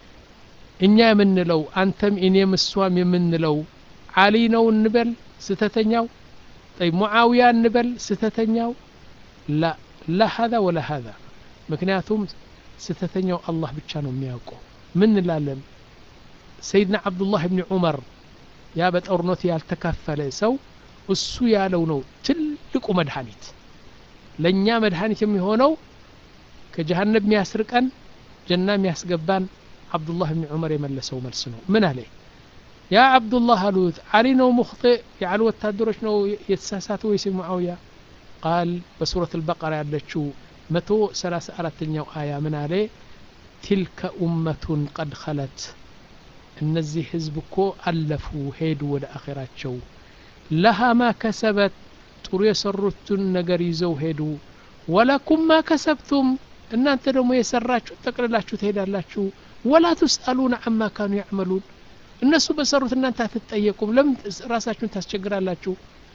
እኛ የምንለው አንተም እኔም እሷም የምንለው አሊ ነው እንበል ስተተኛው ጠይ ሙዓዊያ እንበል ስተተኛው ላ ላ ሀዛ ወላ ሀዛ ምክንያቱም ስተተኛው አላህ ብቻ ነው የሚያውቀው ምን እንላለን ሰይድና አብዱላህ ብኒ ዑመር ያ በጦርነት ያልተካፈለ ሰው እሱ ያለው ነው ትልቁ መድኃኒት ለእኛ መድኃኒት የሚሆነው ከጀሃነብ የሚያስርቀን ጀና የሚያስገባን አብዱላህ ብኒ ዑመር የመለሰው መልስ ነው ምን አለ ያ አብዱላህ አሉት አሊ ነው ሙክጢእ የአሊ ወታደሮች ነው የተሳሳተ ወይስ ሙዓውያ ቃል በሱረት አልበቀራ ያለችው መቶ ሰላሳ አራተኛው አያ ምን አለ ቲልከ ኡመቱን ቀድ ኸለት እነዚህ ህዝብ እኮ አለፉ ሄዱ ወደ አኼራቸው ለሃ ማ ከሰበት ጥሩ የሰሩትን ነገር ይዘው ሄዱ ወለኩም ማ ከሰብቱም እናንተ ደግሞ የሰራችሁ ጠቅልላችሁ ትሄዳላችሁ ወላ ትስአሉን አማ ካኑ ያዕመሉን እነሱ በሰሩት እናንተ አትጠየቁም ለምን ራሳችሁን ታስቸግራላችሁ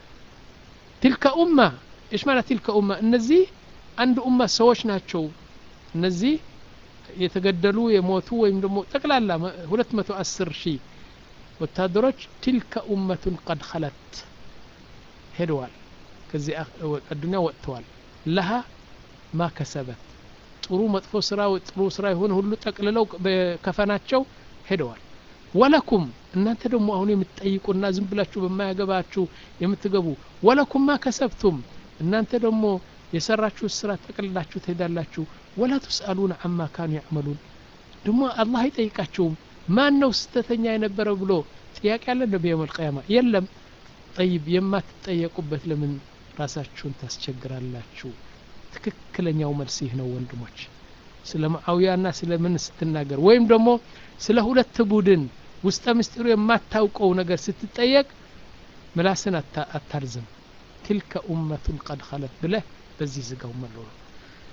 ትልከ ኡማ እሽ ማለት ትልከ ኡማ እነዚህ አንድ ኡማ ሰዎች ናቸው እነዚህ የተገደሉ የሞቱ ወይም ደግሞ ጠቅላላ ሁለት መቶ አስር ሺህ ወታደሮች ትልከ ኡመቱን ቀድ ኸለት ሄደዋል ከዚህ አዱኒያ ወጥተዋል ለሃ ማ ከሰበት ጥሩ መጥፎ ስራ ጥሩ ስራ የሆነ ሁሉ ጠቅልለው በከፈናቸው ሄደዋል ወለኩም እናንተ ደግሞ አሁን የምትጠይቁና ዝም ብላችሁ በማያገባችሁ የምትገቡ ወለኩም ማ ከሰብቱም እናንተ ደግሞ የሰራችሁ ስራ ጠቅልላችሁ ትሄዳላችሁ ወላ ትስአሉን አማ ካኑ ያዕመሉን ደግሞ አላህ አይጠይቃቸውም ማን ነው ስተተኛ የነበረ ብሎ ጥያቄ አለ እንደ የውም አልቅያማ የለም ጠይብ የማትጠየቁበት ለምን ራሳችሁን ታስቸግራላችሁ ትክክለኛው መልስ ይህ ነው ወንድሞች ስለ ማዓውያና ስለ ምን ስትናገር ወይም ደግሞ ስለ ሁለት ቡድን ውስጠ ምስጢሩ የማታውቀው ነገር ስትጠየቅ ምላስን አታርዝም ትልከ ኡመቱን ቀድ ኸለት ብለህ በዚህ ዝጋው መለው ነው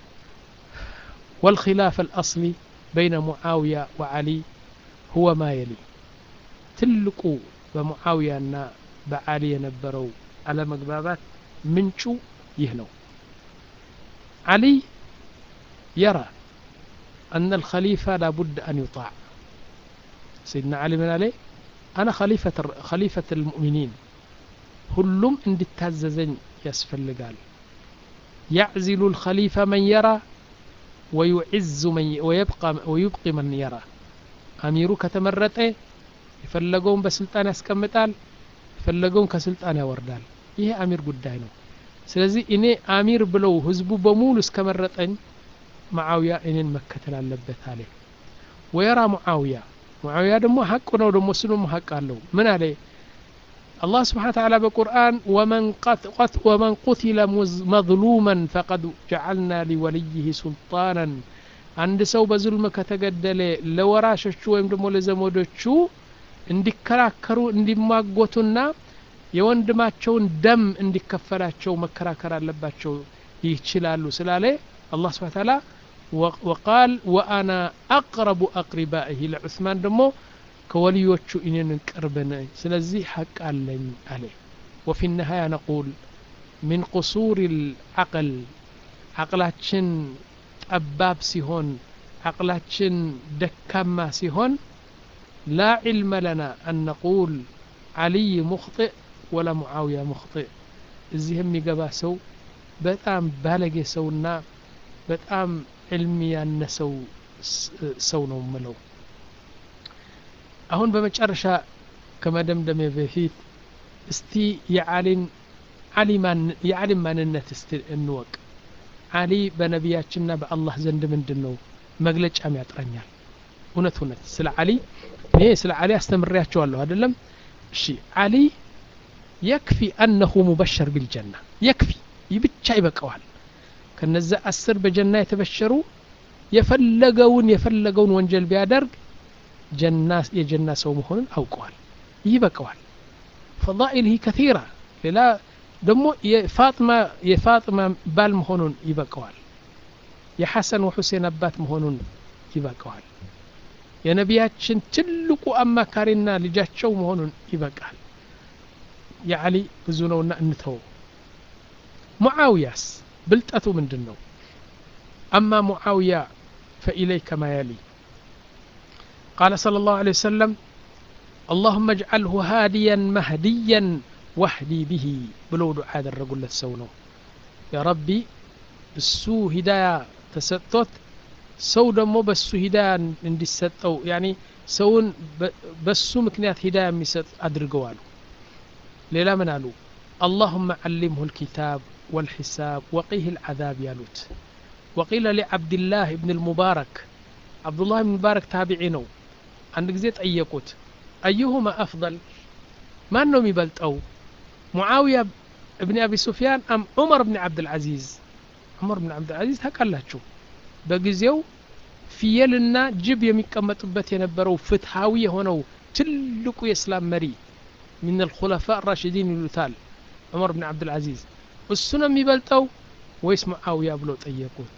والخلاف الأصلي بين معاوية وعلي هو ما يلي تلقوا بمعاوية بعلي ينبروا على مقبابات منشو يهنو علي يرى أن الخليفة لابد أن يطاع سيدنا علي من عليه أنا خليفة خليفة المؤمنين ሁሉም እንድታዘዘኝ ያስፈልጋል يعزل الخليفة من يرى ويعز من ويبقى ويبقي من يرى አሚሩ ከተመረጠ የፈለገውን በስልጣን ያስቀምጣል የፈለገውን ከስልጣን ያወርዳል ይሄ አሚር ጉዳይ ነው ስለዚህ እኔ አሚር ብለው ህዝቡ በሙሉ እስከመረጠኝ ሙዓውያ እኔን መከተል አለበት አለ ወየራ ሙዓውያ ሙዓውያ ደግሞ ሐቅ ነው ደግሞ እሱ ደግሞ ሐቅ አለው ምን አለ الله سبحانه وتعالى بالقرآن ومن, قت قت ومن قتل مظلوما فقد جعلنا لوليه سلطانا عند سو بظلم كتقدل لوراشش ويم دمو لزمودوቹ እንዲከራከሩ እንዲማጎቱና የወንድማቸውን ደም እንዲከፈላቸው መከራከር አለባቸው ይችላሉ ስላለ አላህ ስብሐ ተዓላ ወቃል ወአና አቅረቡ አቅሪባኢህ ለዑስማን ደግሞ ከወልዮቹ እኔን ቅርብ ነኝ ስለዚህ ሐቅ አለኝ አለ ወፊ ነሃያ ነቁል ሚን ቁሱር ልዓቅል ዓቅላችን ጠባብ ሲሆን ዓቅላችን ደካማ ሲሆን ላ ዕልመ ለና አን ነቁል ዓልይ ሙኽጢእ ወላ ሙዓውያ ሙኽጢእ እዚህ የሚገባ ሰው በጣም ባለጌ ሰውና በጣም ዕልም ያነሰው ሰው ነው ምለው አሁን በመጨረሻ ከመደምደሜ በፊት እስቲ የዓሊን የዓሊም ማንነት እስቲ እንወቅ ዓሊ በነቢያችንና በአላህ ዘንድ ምንድን ነው መግለጫም ያጥረኛል እውነት እውነት ስለ ዓሊ እኔ ስለ ዓሊ አስተምሬያቸዋለሁ አይደለም እሺ ዓሊ የክፊ አነሁ ሙበሸር ቢልጀና የክፊ ይህ ብቻ ይበቀዋል ከነዚ አስር በጀና የተበሸሩ የፈለገውን የፈለገውን ወንጀል ቢያደርግ ጀና የጀና ሰው መሆኑን አውቀዋል ይህ ይበቀዋል ፈዳኢልህ ከቲራ ሌላ ደግሞ የፋጥማ የፋጥማ ባል መሆኑን ይበቀዋል የሐሰን ወሑሴን አባት መሆኑን ይበቀዋል የነቢያችን ትልቁ አማካሪና ልጃቸው መሆኑን ይበቃል የዓሊ ብዙ ነውና እንተው ሙዓውያስ ብልጠቱ ምንድን ነው አማ ሙዓውያ ፈኢለይከ ማ የሊ قال صلى الله عليه وسلم اللهم اجعله هاديا مهديا واهدي به بلو دعاء الرجل السونو يا ربي እሱ ሂዳያ ተሰጥቶት ሰው ደግሞ በሱ ሂዳያ እንዲሰጠው ያኒ ሰውን በሱ ምክንያት ሂዳያ የሚሰጥ አድርገዋሉ ሌላ ምን አሉ اللهم علمه الكتاب والحساب وقيه العذاب يالوت وقيل لعبد الله بن المبارك عبد الله بن المبارك تابعي ነው አንድ ጊዜ ጠየቁት አዩሁማ አፍضል ማን ነው የሚበልጠው ሙዓውያ እብን አቢ ሱፊያን አም ዑመር ብን ዓብድልዓዚዝ ዑመር ብን ዓብድልዓዚዝ ታውቃላችሁ በጊዜው ፍየልና ጅብ የሚቀመጡበት የነበረው ፍትሃዊ የሆነው ትልቁ የእስላም መሪ ምን አልኹለፋ ራሽዲን ይሉታል ዑመር ብን ዓብድልዓዚዝ እሱ ነው የሚበልጠው ወይስ ሙዓውያ ብለው ጠየቁት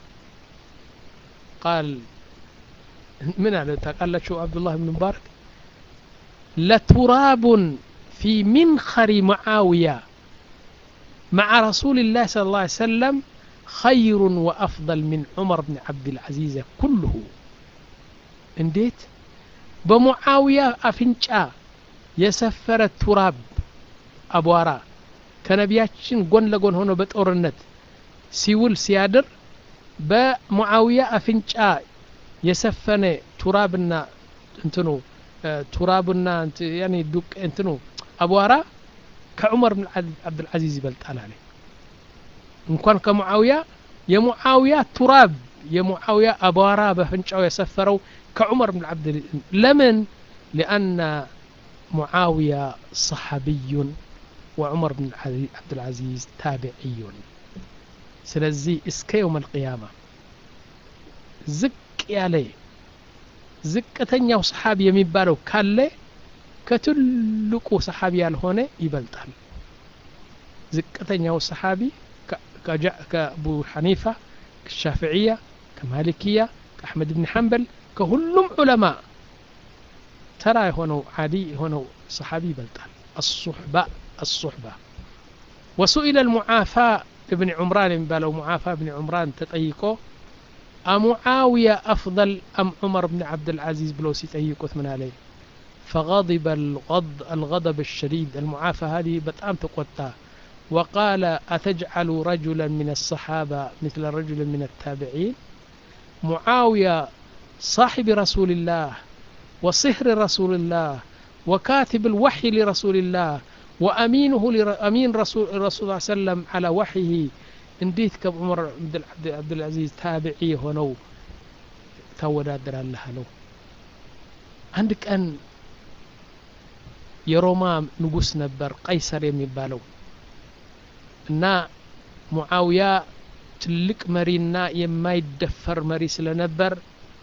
ቃል ምን አለ ታውቃላችሁ አብዱላህ ብን ሙባረክ ለቱራቡን ፊ ሚንኸሪ ሙዓውያ مع رسول الله صلى الله عليه وسلم خير وأفضل من عمر بن عبد العزيز كله انديت بمعاوية أفنشا يسفر التراب أبوارا كنبياتشن قن لقن هنا بتورنت سيول سيادر بمعاوية أفنشا የሰፈነ ቱራብና እንትኑ ቱራብና ያኒ ዱቅ እንትኑ አቧራ ከዑመር ብን ዓብድልዓዚዝ ይበልጣል አለ እንኳን ከሙዓውያ የሙዓውያ ቱራብ የሙዓውያ አቧራ በፍንጫው የሰፈረው ከዑመር ብን ዓብድ ለምን ሊአነ ሙዓውያ ሰሓቢዩን ወዑመር ብን ዓብድልዓዚዝ ታቢዕዩን ስለዚህ እስከ የውም አልቅያማ ዝቅ ያለ ዝቅተኛው ሰሓቢ የሚባለው ካለ ከትልቁ ሰሓቢ ያልሆነ ይበልጣል ዝቅተኛው ሰሓቢ ከአቡ ሐኒፋ ከሻፍዕያ ከማሊክያ ከአሕመድ ብን ሐንበል ከሁሉም ዑለማ ተራ የሆነው ዓዲ የሆነው ሰሓቢ ይበልጣል አሱሕባ አሱሕባ ወሱኢለ ልሙዓፋ እብን ዑምራን የሚባለው ሙዓፋ እብን ዑምራን ተጠይቆ أمعاوية أفضل أم عمر بن عبد العزيز بلو سيتأيقوت من عليه فغضب الغض الغضب الشديد المعافى هذه بتأم تقوتا وقال أتجعل رجلا من الصحابة مثل رجل من التابعين معاوية صاحب رسول الله وصهر رسول الله وكاتب الوحي لرسول الله وأمينه لأمين رسول الرسول صلى الله عليه وسلم على وحيه እንዴት ከዑመር አብዱልዓዚዝ ታቢዒ የሆነው ታወዳድራለህ አለው አንድ ቀን የሮማ ንጉስ ነበር ቀይሰር የሚባለው እና ሙዓውያ ትልቅ መሪና የማይደፈር መሪ ስለነበር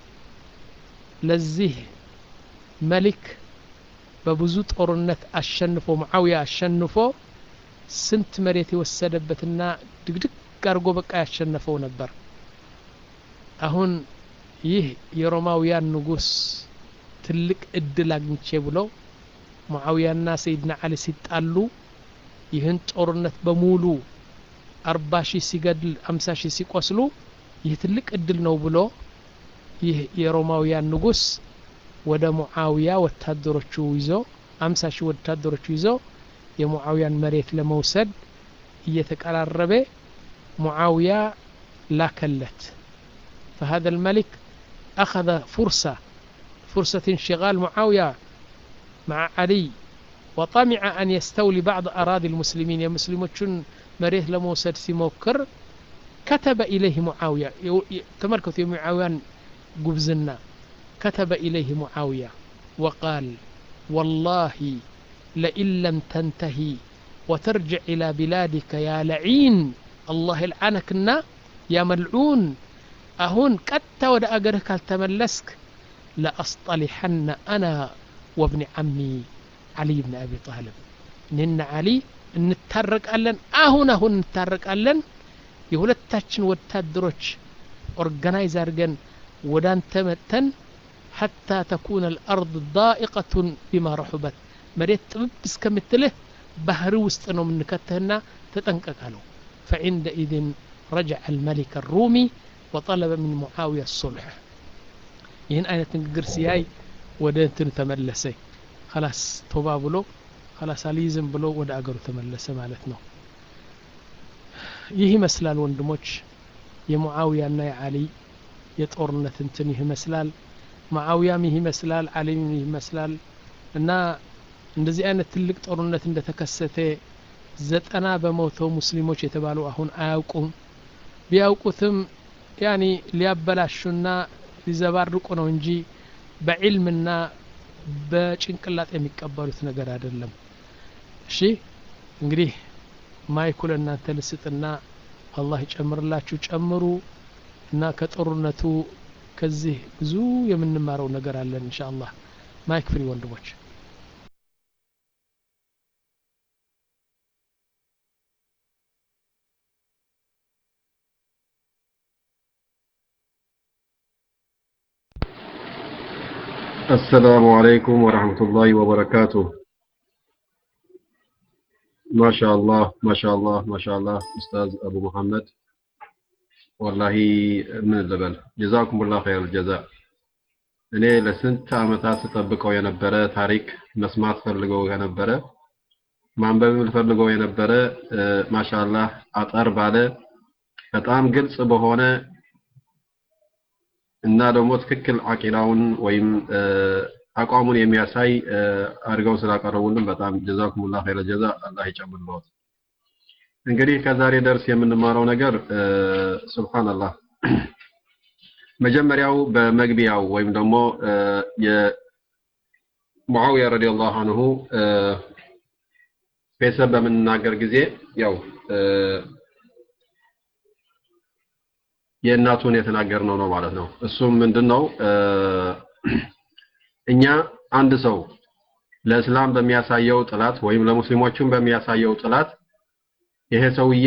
ለዚህ መሊክ በብዙ ጦርነት አሸንፎ ሙዓውያ አሸንፎ ስንት መሬት የወሰደበትና ድግድግ አድርጎ በቃ ያሸነፈው ነበር አሁን ይህ የሮማውያን ንጉስ ትልቅ እድል አግኝቼ ብሎ ሙዓውያና ሰይድና አሊ ሲጣሉ ይህን ጦርነት በሙሉ አርባ ሺህ ሲገድል አምሳ ሺህ ሲቆስሉ ይህ ትልቅ እድል ነው ብሎ ይህ የሮማውያን ንጉስ ወደ ሙዓውያ ወታደሮቹ ይዞ አምሳ ሺህ ወታደሮቹ ይዞ የሙዓውያን መሬት ለመውሰድ እየተቀራረበ ሙዓውያ ላከለት فهذا الملك أخذ فرصة فرصة انشغال معاوية مع علي وطمع أن يستولي بعض أراضي المسلمين يا مسلمون مريث لموسد سيموكر كتب إليه معاوية تمركت يا معاوية قبزنا كتب إليه معاوية وقال والله لئن لم تنتهي وترجع إلى بلادك يا لعين الله يلعنكنا يا ملعون أهون قد ود أجرك التملسك لأصطلحن أنا وابن عمي علي بن أبي طالب نن علي እንታረቃለን አሁን አሁን እንታረቃለን የሁለታችን ወታደሮች ኦርጋናይዝ አድርገን ወደ አንተ መጥተን ሐታ ተኩነ አልአርድ ዳኢቀቱን ቢማ ረሑበት መሬት ጥብብ እስከምትልህ ባህር ውስጥ ነው የምንከትህና ተጠንቀቅ አለው فعندئذ رجع الملك الرومي وطلب من معاوية الصلح ይህን አይነት ንግግር ሲያይ ወደ እንትኑ ተመለሰ ከላስ ቶባ ብሎ ከላስ አልይዝም ብሎ ወደ አገሩ ተመለሰ ማለት ነው ይህ ይመስላል ወንድሞች የሙዓውያና የአሊ የጦርነት እንትን ይህ ይመስላል ሙዓውያም ይህ ይመስላል አሊም ይህ ይመስላል እና እንደዚህ አይነት ትልቅ ጦርነት እንደተከሰተ ዘጠና በመቶ ሙስሊሞች የተባሉ አሁን አያውቁም ቢያውቁትም ያኒ ሊያበላሹና ሊዘባርቁ ነው እንጂ በዕልምና በጭንቅላት የሚቀበሉት ነገር አይደለም እሺ እንግዲህ ማይኩ ለእናንተ ልስጥና አላህ ይጨምርላችሁ ጨምሩ እና ከጦርነቱ ከዚህ ብዙ የምንማረው ነገር አለን እንሻ አላህ ማይክ ፍሪ ወንድሞች السلام عليكم ورحمة الله وبركاته ما شاء الله ما شاء الله ما شاء الله أستاذ أبو محمد والله من الزبل جزاكم الله خير الجزاء እኔ ለስንት ዓመታት ስጠብቀው የነበረ ታሪክ መስማት ፈልገው የነበረ ማንበብ ፈልገው የነበረ ማሻአላህ አጠር ባለ በጣም ግልጽ በሆነ እና ደግሞ ትክክል አቂዳውን ወይም አቋሙን የሚያሳይ አድርገው ስላቀረቡልን በጣም ጀዛኩሙላህ ኸይረ ጀዛ አላህ ይጨምርልዎት። እንግዲህ ከዛሬ ደርስ የምንማረው ነገር ሱብሃንአላህ መጀመሪያው በመግቢያው ወይም ደግሞ የሙዓዊያ ረዲየላሁ አንሁ ቤተሰብ በምንናገር ጊዜ ያው የእናቱን የተናገርነው ነው ማለት ነው። እሱም ምንድነው እኛ አንድ ሰው ለእስላም በሚያሳየው ጥላት ወይም ለሙስሊሞቹም በሚያሳየው ጥላት ይሄ ሰውዬ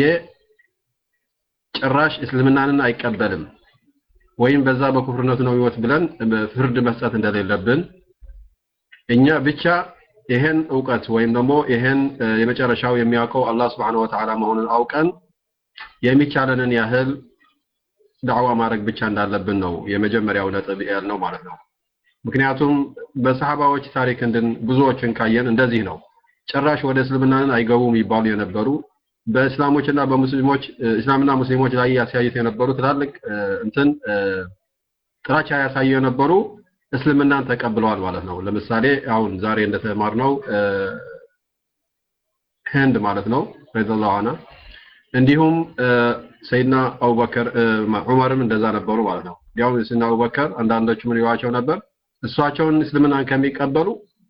ጭራሽ እስልምናንን አይቀበልም ወይም በዛ በኩፍርነቱ ነው ህይወት ብለን ፍርድ መስጠት እንደሌለብን እኛ ብቻ ይሄን እውቀት ወይም ደግሞ ይሄን የመጨረሻው የሚያውቀው አላህ Subhanahu Wa Ta'ala መሆኑን አውቀን የሚቻለንን ያህል ዳዕዋ ማድረግ ብቻ እንዳለብን ነው የመጀመሪያው ነጥብ ያልነው ማለት ነው። ምክንያቱም በሰሃባዎች ታሪክ እንድን ብዙዎችን ካየን እንደዚህ ነው። ጭራሽ ወደ እስልምናን አይገቡም ይባሉ የነበሩ በእስላሞችና በሙስሊሞች እስላምና ሙስሊሞች ላይ ያሳዩት የነበሩ ትላልቅ እንትን ጥላቻ ያሳዩ የነበሩ እስልምናን ተቀብለዋል ማለት ነው። ለምሳሌ አሁን ዛሬ እንደተማርነው ህንድ ማለት ነው ረዲየላሁ ዐንሃ እንዲሁም ሰይድና አቡበከር ዑመርም እንደዛ ነበሩ ማለት ነው። ያው ሰይድና አቡበከር አንዳንዶቹ ምን ይሏቸው ነበር? እሷቸውን እስልምናን ከሚቀበሉ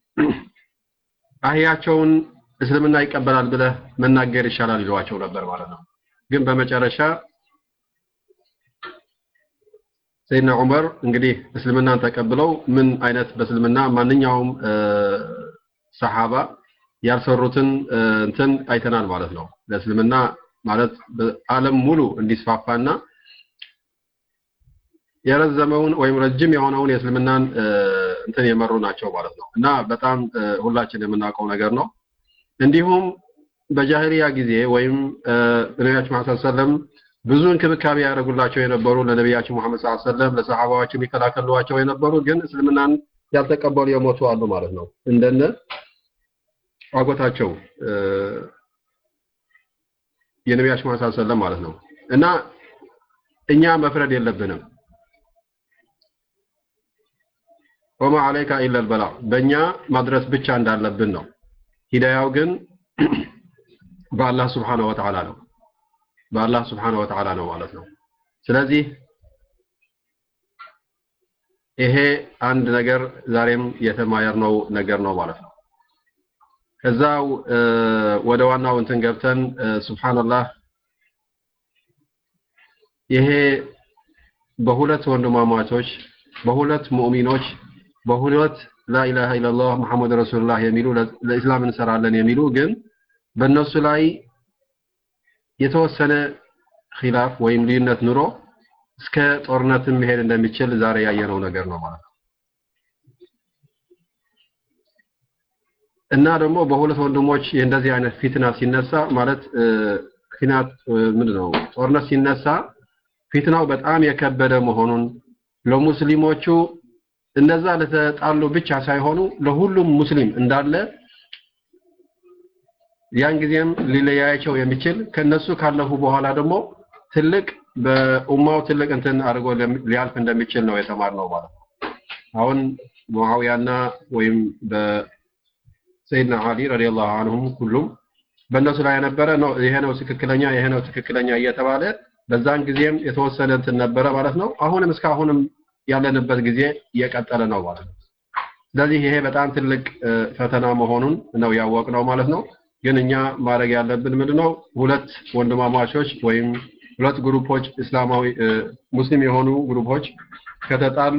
አህያቸውን እስልምና ይቀበላል ብለህ መናገር ይሻላል ይሏቸው ነበር ማለት ነው። ግን በመጨረሻ ሰይድና ዑመር እንግዲህ እስልምናን ተቀብለው ምን አይነት በእስልምና ማንኛውም ሰሃባ ያልሰሩትን እንትን አይተናል ማለት ነው። ለእስልምና ማለት በዓለም ሙሉ እንዲስፋፋና የረዘመውን ወይም ረጅም የሆነውን የእስልምናን እንትን የመሩ ናቸው ማለት ነው እና በጣም ሁላችን የምናውቀው ነገር ነው። እንዲሁም በጃሂሊያ ጊዜ ወይም ነቢያችን መሐመድ ሰለም ብዙ እንክብካቤ ያደርጉላቸው የነበሩ ለነቢያችን መሐመድ ሰለም ለሰሃባዎች የሚከላከሏቸው የነበሩ ግን እስልምናን ያልተቀበሉ የሞቱ አሉ ማለት ነው። እንደነ አጎታቸው የነቢያችን መሐመድ ሰለም ማለት ነው እና እኛ መፍረድ የለብንም። ወማ አለይካ ኢለል በላ በእኛ ማድረስ ብቻ እንዳለብን ነው። ሂዳያው ግን በአላህ ስብሓነሁ ወተዓላ ነው። በአላህ ስብሓነሁ ወተዓላ ነው ማለት ነው። ስለዚህ ይሄ አንድ ነገር ዛሬም የተማየርነው ነገር ነው ማለት ነው። ከዛው ወደ ዋናው እንትን ገብተን ሱብሃንአላህ ይሄ በሁለት ወንድማማቾች በሁለት ሙእሚኖች በሁለት ላኢላሃ ኢለላህ ሙሐመድ ረሱሉላህ የሚሉ ለእስላም እንሰራለን የሚሉ ግን በእነሱ ላይ የተወሰነ ኺላፍ ወይም ልዩነት ኑሮ እስከ ጦርነትም መሄድ እንደሚችል ዛሬ ያየነው ነገር ነው ማለት ነው። እና ደግሞ በሁለት ወንድሞች እንደዚህ አይነት ፊትና ሲነሳ ማለት ፊናት ምንድን ነው ጦርነት ሲነሳ ፊትናው በጣም የከበደ መሆኑን ለሙስሊሞቹ እነዛ ለተጣሉ ብቻ ሳይሆኑ ለሁሉም ሙስሊም እንዳለ ያን ጊዜም ሊለያያቸው የሚችል ከነሱ ካለፉ በኋላ ደግሞ ትልቅ በኡማው ትልቅ እንትን አድርጎ ሊያልፍ እንደሚችል ነው የተማርነው ማለት ነው። አሁን ሙአዊያና ወይም በሰይድና አሊ ረዲየላሁ አንሁም ሁሉም በእነሱ ላይ የነበረ ነው ይሄ ነው ትክክለኛ ይሄ ነው ትክክለኛ እየተባለ በዛን ጊዜም የተወሰነ እንትን ነበረ ማለት ነው። አሁንም እስካሁንም ያለንበት ጊዜ እየቀጠለ ነው ማለት ነው። ስለዚህ ይሄ በጣም ትልቅ ፈተና መሆኑን ነው ያወቅነው ማለት ነው። ግን እኛ ማድረግ ያለብን ምንድነው? ሁለት ወንድማማቾች ወይም ሁለት ግሩፖች እስላማዊ ሙስሊም የሆኑ ግሩፖች ከተጣሉ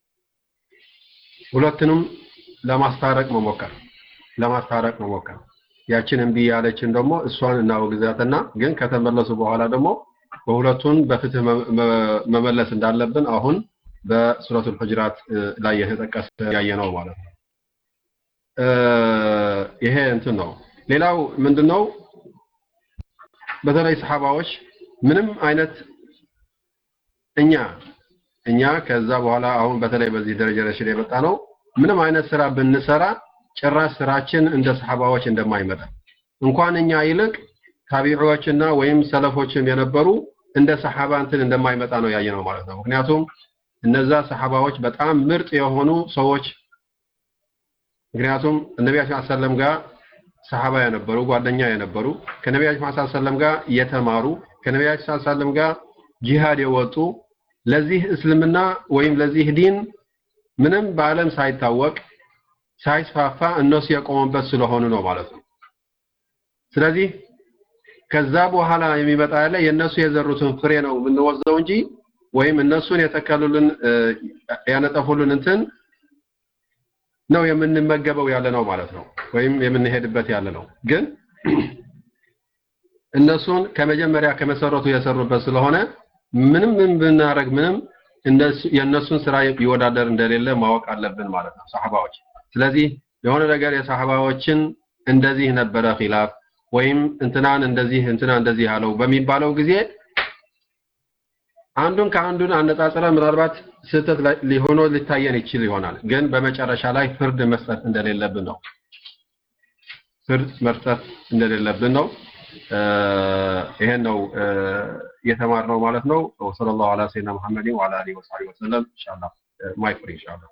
ሁለቱንም ለማስታረቅ መሞከር ለማስታረቅ መሞከር ያችን እምቢ ያለችን ደግሞ እሷን እናወግዛትና ግን ከተመለሱ በኋላ ደግሞ በሁለቱን በፍትህ መመለስ እንዳለብን አሁን በሱረቱል ሁጅራት ላይ የተጠቀሰ ያየነው ማለት ነው። ይሄ እንትን ነው። ሌላው ምንድነው? በተለይ ሰሃባዎች ምንም አይነት እኛ እኛ ከዛ በኋላ አሁን በተለይ በዚህ ደረጃ ረሽድ የመጣ ነው ምንም አይነት ስራ ብንሰራ ጭራሽ ስራችን እንደ ሰሃባዎች እንደማይመጣ እንኳን እኛ ይልቅ ታቢዒዎችና ወይም ሰለፎችም የነበሩ እንደ ሰሃባ እንትን እንደማይመጣ ነው ያየነው ማለት ነው። ምክንያቱም እነዛ ሰሃባዎች በጣም ምርጥ የሆኑ ሰዎች ምክንያቱም ነቢያችን ሰለም ጋር ሰሃባ የነበሩ ጓደኛ የነበሩ ከነቢያችን ሰለም ጋር የተማሩ ከነቢያችን ሰለም ጋር ጂሃድ የወጡ ለዚህ እስልምና ወይም ለዚህ ዲን ምንም በዓለም ሳይታወቅ ሳይስፋፋ እነሱ የቆሙበት ስለሆኑ ነው ማለት ነው። ስለዚህ ከዛ በኋላ የሚመጣ ያለ የእነሱ የዘሩትን ፍሬ ነው የምንወስደው እንጂ ወይም እነሱን የተከሉልን ያነጠፉልን እንትን ነው የምንመገበው ያለ ነው ማለት ነው። ወይም የምንሄድበት ያለ ነው። ግን እነሱን ከመጀመሪያ ከመሰረቱ የሰሩበት ስለሆነ ምንም ምን ብናረግ ምንም የእነሱን ስራ ይወዳደር እንደሌለ ማወቅ አለብን ማለት ነው ሰሃባዎች። ስለዚህ የሆነ ነገር የሰሃባዎችን እንደዚህ ነበረ ኺላፍ ወይም እንትናን እንደዚህ እንትና እንደዚህ አለው በሚባለው ጊዜ አንዱን ከአንዱን አነጻጽረ ምናልባት ስህተት ሊሆኖ ሊታየን ይችል ይሆናል። ግን በመጨረሻ ላይ ፍርድ መስጠት እንደሌለብን ነው። ፍርድ መስጠት እንደሌለብን ነው። ይሄን ነው የተማርነው ማለት ነው። ወሰለላሁ ዐላ ሰይድና ሙሐመድን ወዐላ አሊሂ ወሰሐቢሂ ወሰለም ኢንሻአላህ ማይክ ፍሪ ኢንሻአላህ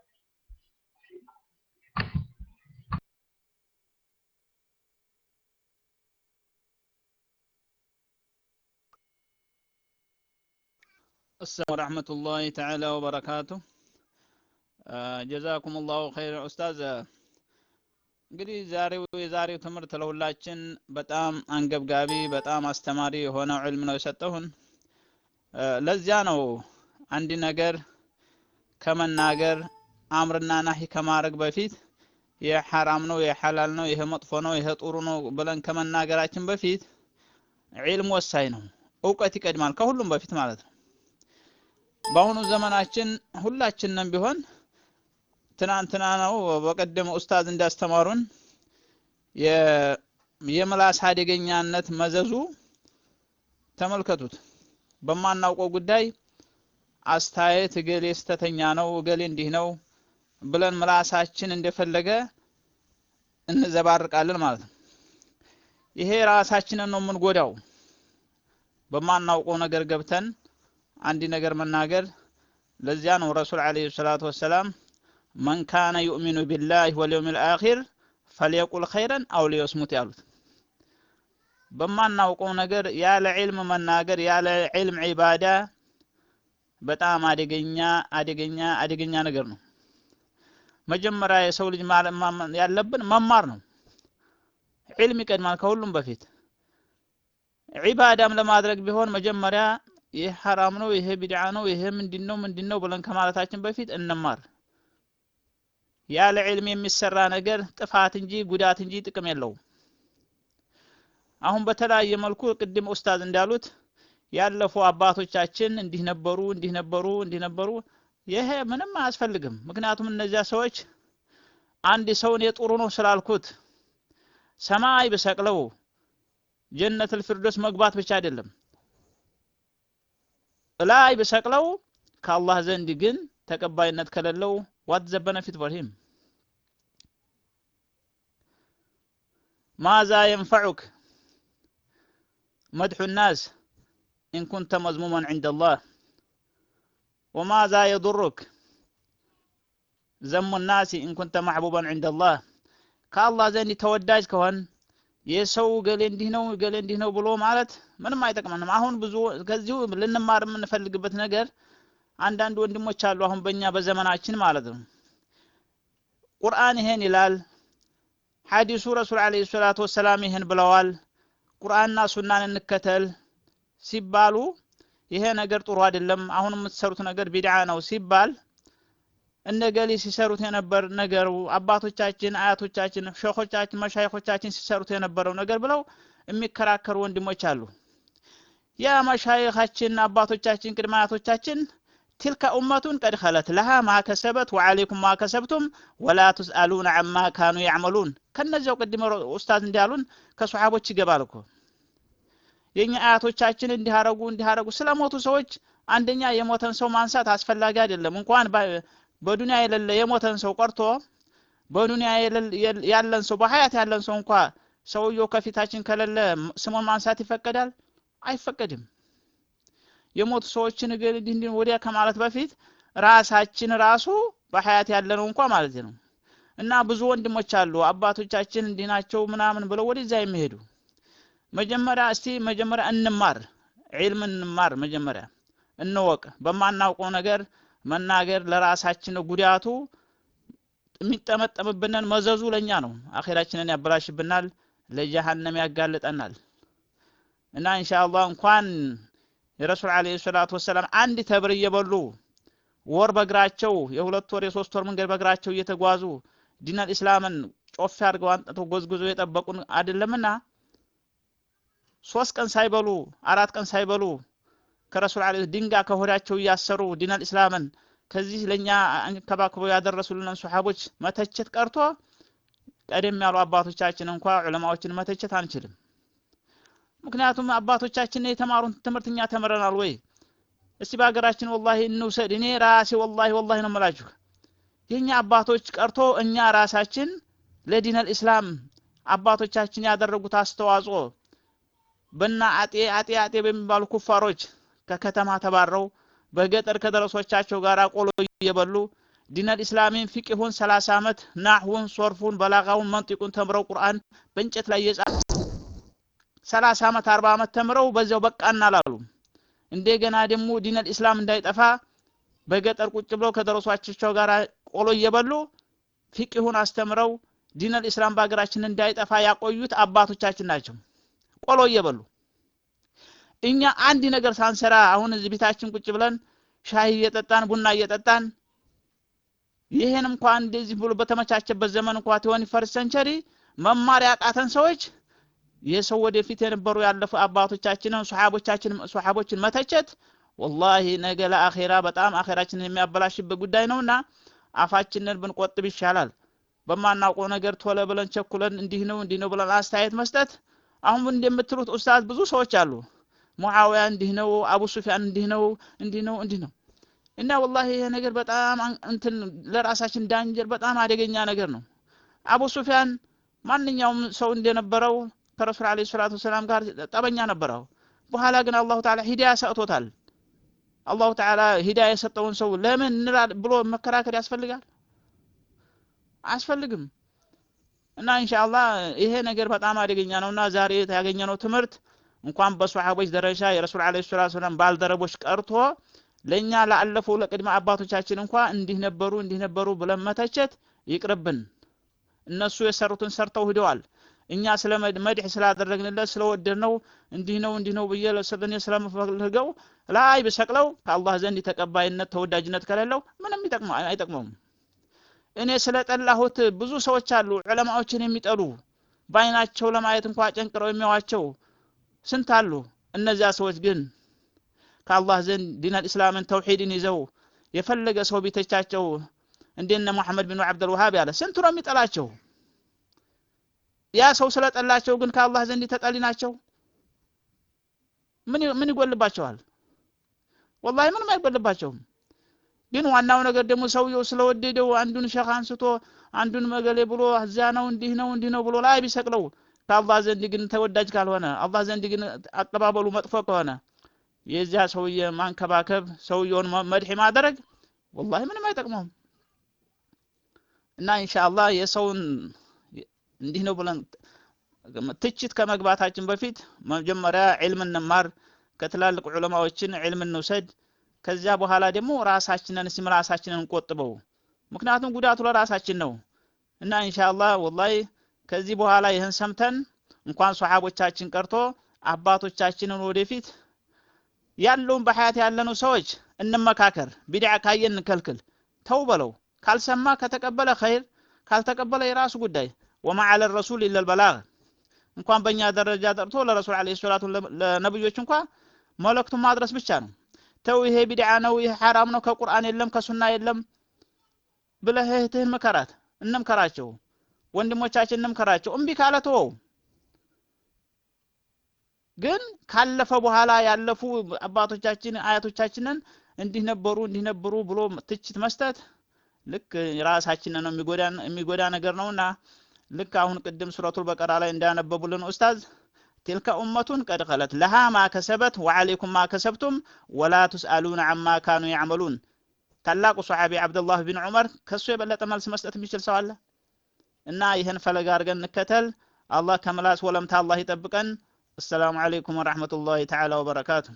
السلام ورحمة الله تعالى وبركاته ጀዛኩም ላሁ ኸይር ኡስታዝ እንግዲህ ዛሬው የዛሬው ትምህርት ለሁላችን በጣም አንገብጋቢ በጣም አስተማሪ የሆነው ዕልም ነው የሰጠሁን ለዚያ ነው አንድ ነገር ከመናገር አምርና ናሂ ከማድረግ በፊት ይህ ሐራም ነው ይህ ሐላል ነው ይሄ መጥፎ ነው ይሄ ጥሩ ነው ብለን ከመናገራችን በፊት ዒልም ወሳኝ ነው እውቀት ይቀድማል ከሁሉም በፊት ማለት ነው በአሁኑ ዘመናችን ሁላችንም ቢሆን ትናንትና ነው በቀደም ኡስታዝ እንዳስተማሩን የምላስ አደገኛነት መዘዙ ተመልከቱት በማናውቀው ጉዳይ አስተያየት እገሌ ስተተኛ ነው እገሌ እንዲህ ነው ብለን ምላሳችን እንደፈለገ እንዘባርቃለን ማለት ነው ይሄ ራሳችንን ነው የምንጎዳው በማናውቀው ነገር ገብተን አንድ ነገር መናገር ለዚያ ነው ረሱል አለይሂ ሰላቱ ወሰላም መን ካነ ዩእሚኑ ቢላህ ወልየውም ልአኺር ፈልየቁል ኸይረን አው ሊየስሙት ያሉት በማናውቀው ነገር ያለ ዒልም መናገር ያለ ዒልም ዒባዳ በጣም አደገኛ አደገኛ አደገኛ ነገር ነው መጀመሪያ የሰው ልጅ ያለብን መማር ነው ዒልም ይቀድማል ከሁሉም በፊት ዒባዳም ለማድረግ ቢሆን መጀመሪያ ይህ ሐራም ነው ይሄ ቢድዓ ነው ይሄ ምንድን ነው ምንድን ነው ብለን ከማለታችን በፊት እንማር ያለ ዒልም የሚሰራ ነገር ጥፋት እንጂ ጉዳት እንጂ ጥቅም የለውም አሁን በተለያየ መልኩ ቅድም ኡስታዝ እንዳሉት ያለፉ አባቶቻችን እንዲህ ነበሩ እንዲህ ነበሩ እንዲህ ነበሩ ይሄ ምንም አያስፈልግም ምክንያቱም እነዚያ ሰዎች አንድ ሰውን የጥሩ ነው ስላልኩት ሰማይ ብሰቅለው ጀነት ልፊርዶስ መግባት ብቻ አይደለም ላይ ብሰቅለው ከአላህ ዘንድ ግን ተቀባይነት ከሌለው ዋት ዘ በነፊት ፎር ሂም ማዛ የንፈዑክ መድሑ ናስ ኢን ኩንተ መዝሙመን ዕንደ አላህ ወማዛ የضሩክ ዘሙ ናሲ ኢን ኩንተ ማሕቡበን ዕንደ አላህ ከአላህ ዘንድ ተወዳጅ ከሆን የሰው ገሌ እንዲህ ነው ገሌ እንዲህ ነው ብሎ ማለት ምንም አይጠቅመንም አሁን ብዙ ከዚሁ ልንማር የምንፈልግበት ነገር አንዳንድ ወንድሞች አሉ አሁን በእኛ በዘመናችን ማለት ነው ቁርአን ይሄን ይላል ሐዲሱ ረሱል አለይሂ ሰላቱ ወሰላም ይሄን ብለዋል ቁርአንና ሱናን እንከተል ሲባሉ ይሄ ነገር ጥሩ አይደለም አሁን የምትሰሩት ነገር ቢድዓ ነው ሲባል እነገሌ ሲሰሩት የነበር ነገሩ አባቶቻችን አያቶቻችን ሸኾቻችን መሻይኾቻችን ሲሰሩት የነበረው ነገር ብለው የሚከራከሩ ወንድሞች አሉ ያ መሻይኻችን አባቶቻችን ቅድመ አያቶቻችን تلك أمة قد خلت لها ما كسبت وعليكم ما كسبتم ولا تسألون عما كانوا يعملون ከነዚያው ቅድም ኡስታዝ እንዳሉን ከሶሓቦች ይገባል እኮ የኛ አያቶቻችን እንዲያረጉ እንዲያረጉ ስለሞቱ ሰዎች አንደኛ የሞተን ሰው ማንሳት አስፈላጊ አይደለም እንኳን በዱንያ የሌለ የሞተን ሰው ቀርቶ በዱንያ ያለን ሰው በሀያት ያለን ሰው እንኳ ሰውየው ከፊታችን ከሌለ ስሙን ማንሳት ይፈቀዳል አይፈቀድም የሞቱ ሰዎችን እንዲህ ወዲያ ከማለት በፊት ራሳችን ራሱ በሀያት ያለነው እንኳ ማለት ነው እና ብዙ ወንድሞች አሉ አባቶቻችን እንዲህ ናቸው ምናምን ብለው ወደዛ የሚሄዱ መጀመሪያ እስቲ መጀመሪያ እንማር ዒልም እንማር መጀመሪያ እንወቅ በማናውቀው ነገር መናገር ለራሳችን ጉዳቱ የሚጠመጠምብንን መዘዙ ለኛ ነው አኼራችንን ያበላሽብናል ለጀሃነም ያጋልጠናል እና ኢንሻአላህ እንኳን የረሱል አለይሂ ሰላቱ ወሰላም አንድ ተብር እየበሉ ወር በእግራቸው የሁለት ወር የሶስት ወር መንገድ በእግራቸው እየተጓዙ ዲነል ኢስላምን ጮፍ አድርገው አንጥተው ጎዝጉዞ የጠበቁን አይደለምና ሶስት ቀን ሳይበሉ አራት ቀን ሳይበሉ ከረሱል አለ ድንጋይ ከሆዳቸው እያሰሩ ዲነል ኢስላምን ከዚህ ለኛ አንከባክበው ያደረሱልን ሱሐቦች መተቸት ቀርቶ ቀደም ያሉ አባቶቻችን እንኳ ዑለማዎችን መተቸት አንችልም ምክንያቱም አባቶቻችን የተማሩን ትምህርት እኛ ተምረናል ወይ እስቲ በሀገራችን ወላሂ እንውሰድ እኔ ራሴ ወላሂ ወላሂ ነው የምላችሁ የኛ አባቶች ቀርቶ እኛ ራሳችን ለዲነል ኢስላም አባቶቻችን ያደረጉት አስተዋጽኦ በና አጤ አጤ አጤ በሚባሉ ኩፋሮች ከከተማ ተባረው በገጠር ከደረሶቻቸው ጋር ቆሎ እየበሉ ዲነል ኢስላሚን ፊቅሁን 30 ዓመት ናህውን ሶርፉን በላጋውን መንጢቁን ተምረው ቁርአን በእንጨት ላይ የጻፉ 30 ዓመት 40 ዓመት ተምረው በዚያው በቃና አላሉ እንደገና ደግሞ ዲነል ኢስላም እንዳይጠፋ በገጠር ቁጭ ብለው ከደረሷቸው ጋር ቆሎ እየበሉ ፊቅሁን አስተምረው ዲነል ኢስላም በሀገራችን እንዳይጠፋ ያቆዩት አባቶቻችን ናቸው። ቆሎ እየበሉ እኛ አንድ ነገር ሳንሰራ አሁን እዚህ ቤታችን ቁጭ ብለን ሻይ እየጠጣን ቡና እየጠጣን ይሄን እንኳን እንደዚህ ብሎ በተመቻቸበት ዘመን እንኳ ትሆን ፈርስት ሰንቸሪ መማር ያቃተን ሰዎች የሰው ወደፊት የነበሩ ያለፉ አባቶቻችንን ሱሐቦቻችን ሱሐቦችን መተቸት ወላሂ ነገ ለአኼራ በጣም አኼራችንን የሚያበላሽበት ጉዳይ ነውና አፋችንን ብንቆጥብ ይሻላል። በማናውቀው ነገር ቶሎ ብለን ቸኩለን እንዲህ ነው እንዲህ ነው ብለን አስተያየት መስጠት አሁን እንደምትሉት ኡስታዝ ብዙ ሰዎች አሉ። ሙዓዊያ እንዲህ ነው፣ አቡ ሱፊያን እንዲህ ነው፣ እንዲህ ነው፣ እንዲህ ነው እና ወላሂ ይሄ ነገር በጣም እንትን ለራሳችን ዳንጀር በጣም አደገኛ ነገር ነው። አቡ ሱፊያን ማንኛውም ሰው እንደነበረው ከረሱል ዓለይሂ ሰላቱ ወሰላም ጋር ጠበኛ ነበረው። በኋላ ግን አላሁ ተዓላ ሂዳያ ሰጥቶታል። አላሁ ተዓላ ሂዳያ የሰጠውን ሰው ለምን እንላል ብሎ መከራከር ያስፈልጋል? አያስፈልግም። እና ኢንሻአላህ ይሄ ነገር በጣም አደገኛ ነውና ዛሬ ያገኘነው ትምህርት እንኳን በሷሐቦች ደረጃ የረሱል ዓለይሂ ሰላቱ ወሰላም ባልደረቦች ቀርቶ ለእኛ ላለፉ ለቅድመ አባቶቻችን እንኳ እንዲህ ነበሩ እንዲህ ነበሩ ብለን መተቸት ይቅርብን። እነሱ የሰሩትን ሰርተው ሂደዋል። እኛ ስለ መድህ ስላደረግንለት ስለወደድነው እንዲህ ነው እንዲህ ነው ብዬ እኔ ስለምፈልገው ላይ ብሰቅለው ከአላህ ዘንድ ተቀባይነት ተወዳጅነት ከሌለው ምንም አይጠቅመውም። እኔ ስለጠላሁት ብዙ ሰዎች አሉ ዑለማዎችን የሚጠሉ በአይናቸው ለማየት እንኳ ጨንቅረው የሚያዋቸው ስንት አሉ። እነዚያ ሰዎች ግን ከአላህ ዘንድ ዲነል ኢስላምን ተውሂድን ይዘው የፈለገ ሰው ቢተቻቸው እንደነ ሙሐመድ ቢን አብዱል ወሃብ ያለ ስንቱ ነው የሚጠላቸው? ያ ሰው ስለጠላቸው ግን ከአላህ ዘንድ ተጠሊ ናቸው። ምን ምን ይጎልባቸዋል? ወላሂ ምንም አይጎልባቸውም። ግን ዋናው ነገር ደግሞ ሰውየው ስለወደደው አንዱን ሸኽ አንስቶ አንዱን መገሌ ብሎ እዚያ ነው እንዲህ ነው እንዲህ ነው ብሎ ላይ ቢሰቅለው ከአላህ ዘንድ ግን ተወዳጅ ካልሆነ አላህ ዘንድ ግን አቀባበሉ መጥፎ ከሆነ የዚያ ሰውዬ ማንከባከብ ሰውየውን መድሒ ማድረግ ወላሂ ምንም አይጠቅመውም። እና ኢንሻአላህ የሰውን እንዲህ ነው ብለን ትችት ከመግባታችን በፊት መጀመሪያ ዒልም እንማር፣ ከትላልቅ ዑለማዎችን ዒልም እንውሰድ። ከዚያ በኋላ ደግሞ ራሳችንን እስም ራሳችንን እንቆጥበው። ምክንያቱም ጉዳቱ ለራሳችን ነው እና ኢንሻአላህ ወላሂ ከዚህ በኋላ ይህን ሰምተን እንኳን ሷሐቦቻችን ቀርቶ አባቶቻችንን ወደፊት ያለውን በሐያት ያለነው ሰዎች እንመካከር። ቢድዓ ካየን እንከልክል፣ ተው በለው። ካልሰማ ከተቀበለ ኸይር፣ ካልተቀበለ የራሱ ጉዳይ። ወማ ዐለ ረሱል ኢለል በላግ። እንኳን በእኛ ደረጃ ጠርቶ ለረሱል ዓለይሂ ሰላቱ ለነብዮች እንኳ መልእክቱን ማድረስ ብቻ ነው። ተው ይሄ ቢድዓ ነው፣ ይሄ ሐራም ነው፣ ከቁርአን የለም ከሱና የለም ብለህ እህትህን ምከራት፣ እንምከራቸው። ወንድሞቻችን እንምከራቸው። እምቢ ካለ ተወው። ግን ካለፈ በኋላ ያለፉ አባቶቻችን አያቶቻችንን እንዲህ ነበሩ እንዲህ ነበሩ ብሎ ትችት መስጠት ልክ ራሳችንን ነው የሚጎዳ ነገር ነውና ልክ አሁን ቅድም ሱረቱል በቀራ ላይ እንዳነበቡልን ኡስታዝ ቲልከ ኡመቱን ቀድ ኸለት ለሃ ማ ከሰበት ወዐለይኩም ማ ከሰብቱም ወላ ቱስአሉነ አማ ካኑ ያዕመሉን። ታላቁ ሰሓቢ አብደላህ ቢን ዑመር ከሱ የበለጠ መልስ መስጠት የሚችል ሰው አለ? እና ይህን ፈለግ አድርገን እንከተል። አላህ ከምላስ ወለምታ አላህ ይጠብቀን። السلام عليكم ورحمة الله تعالى وبركاته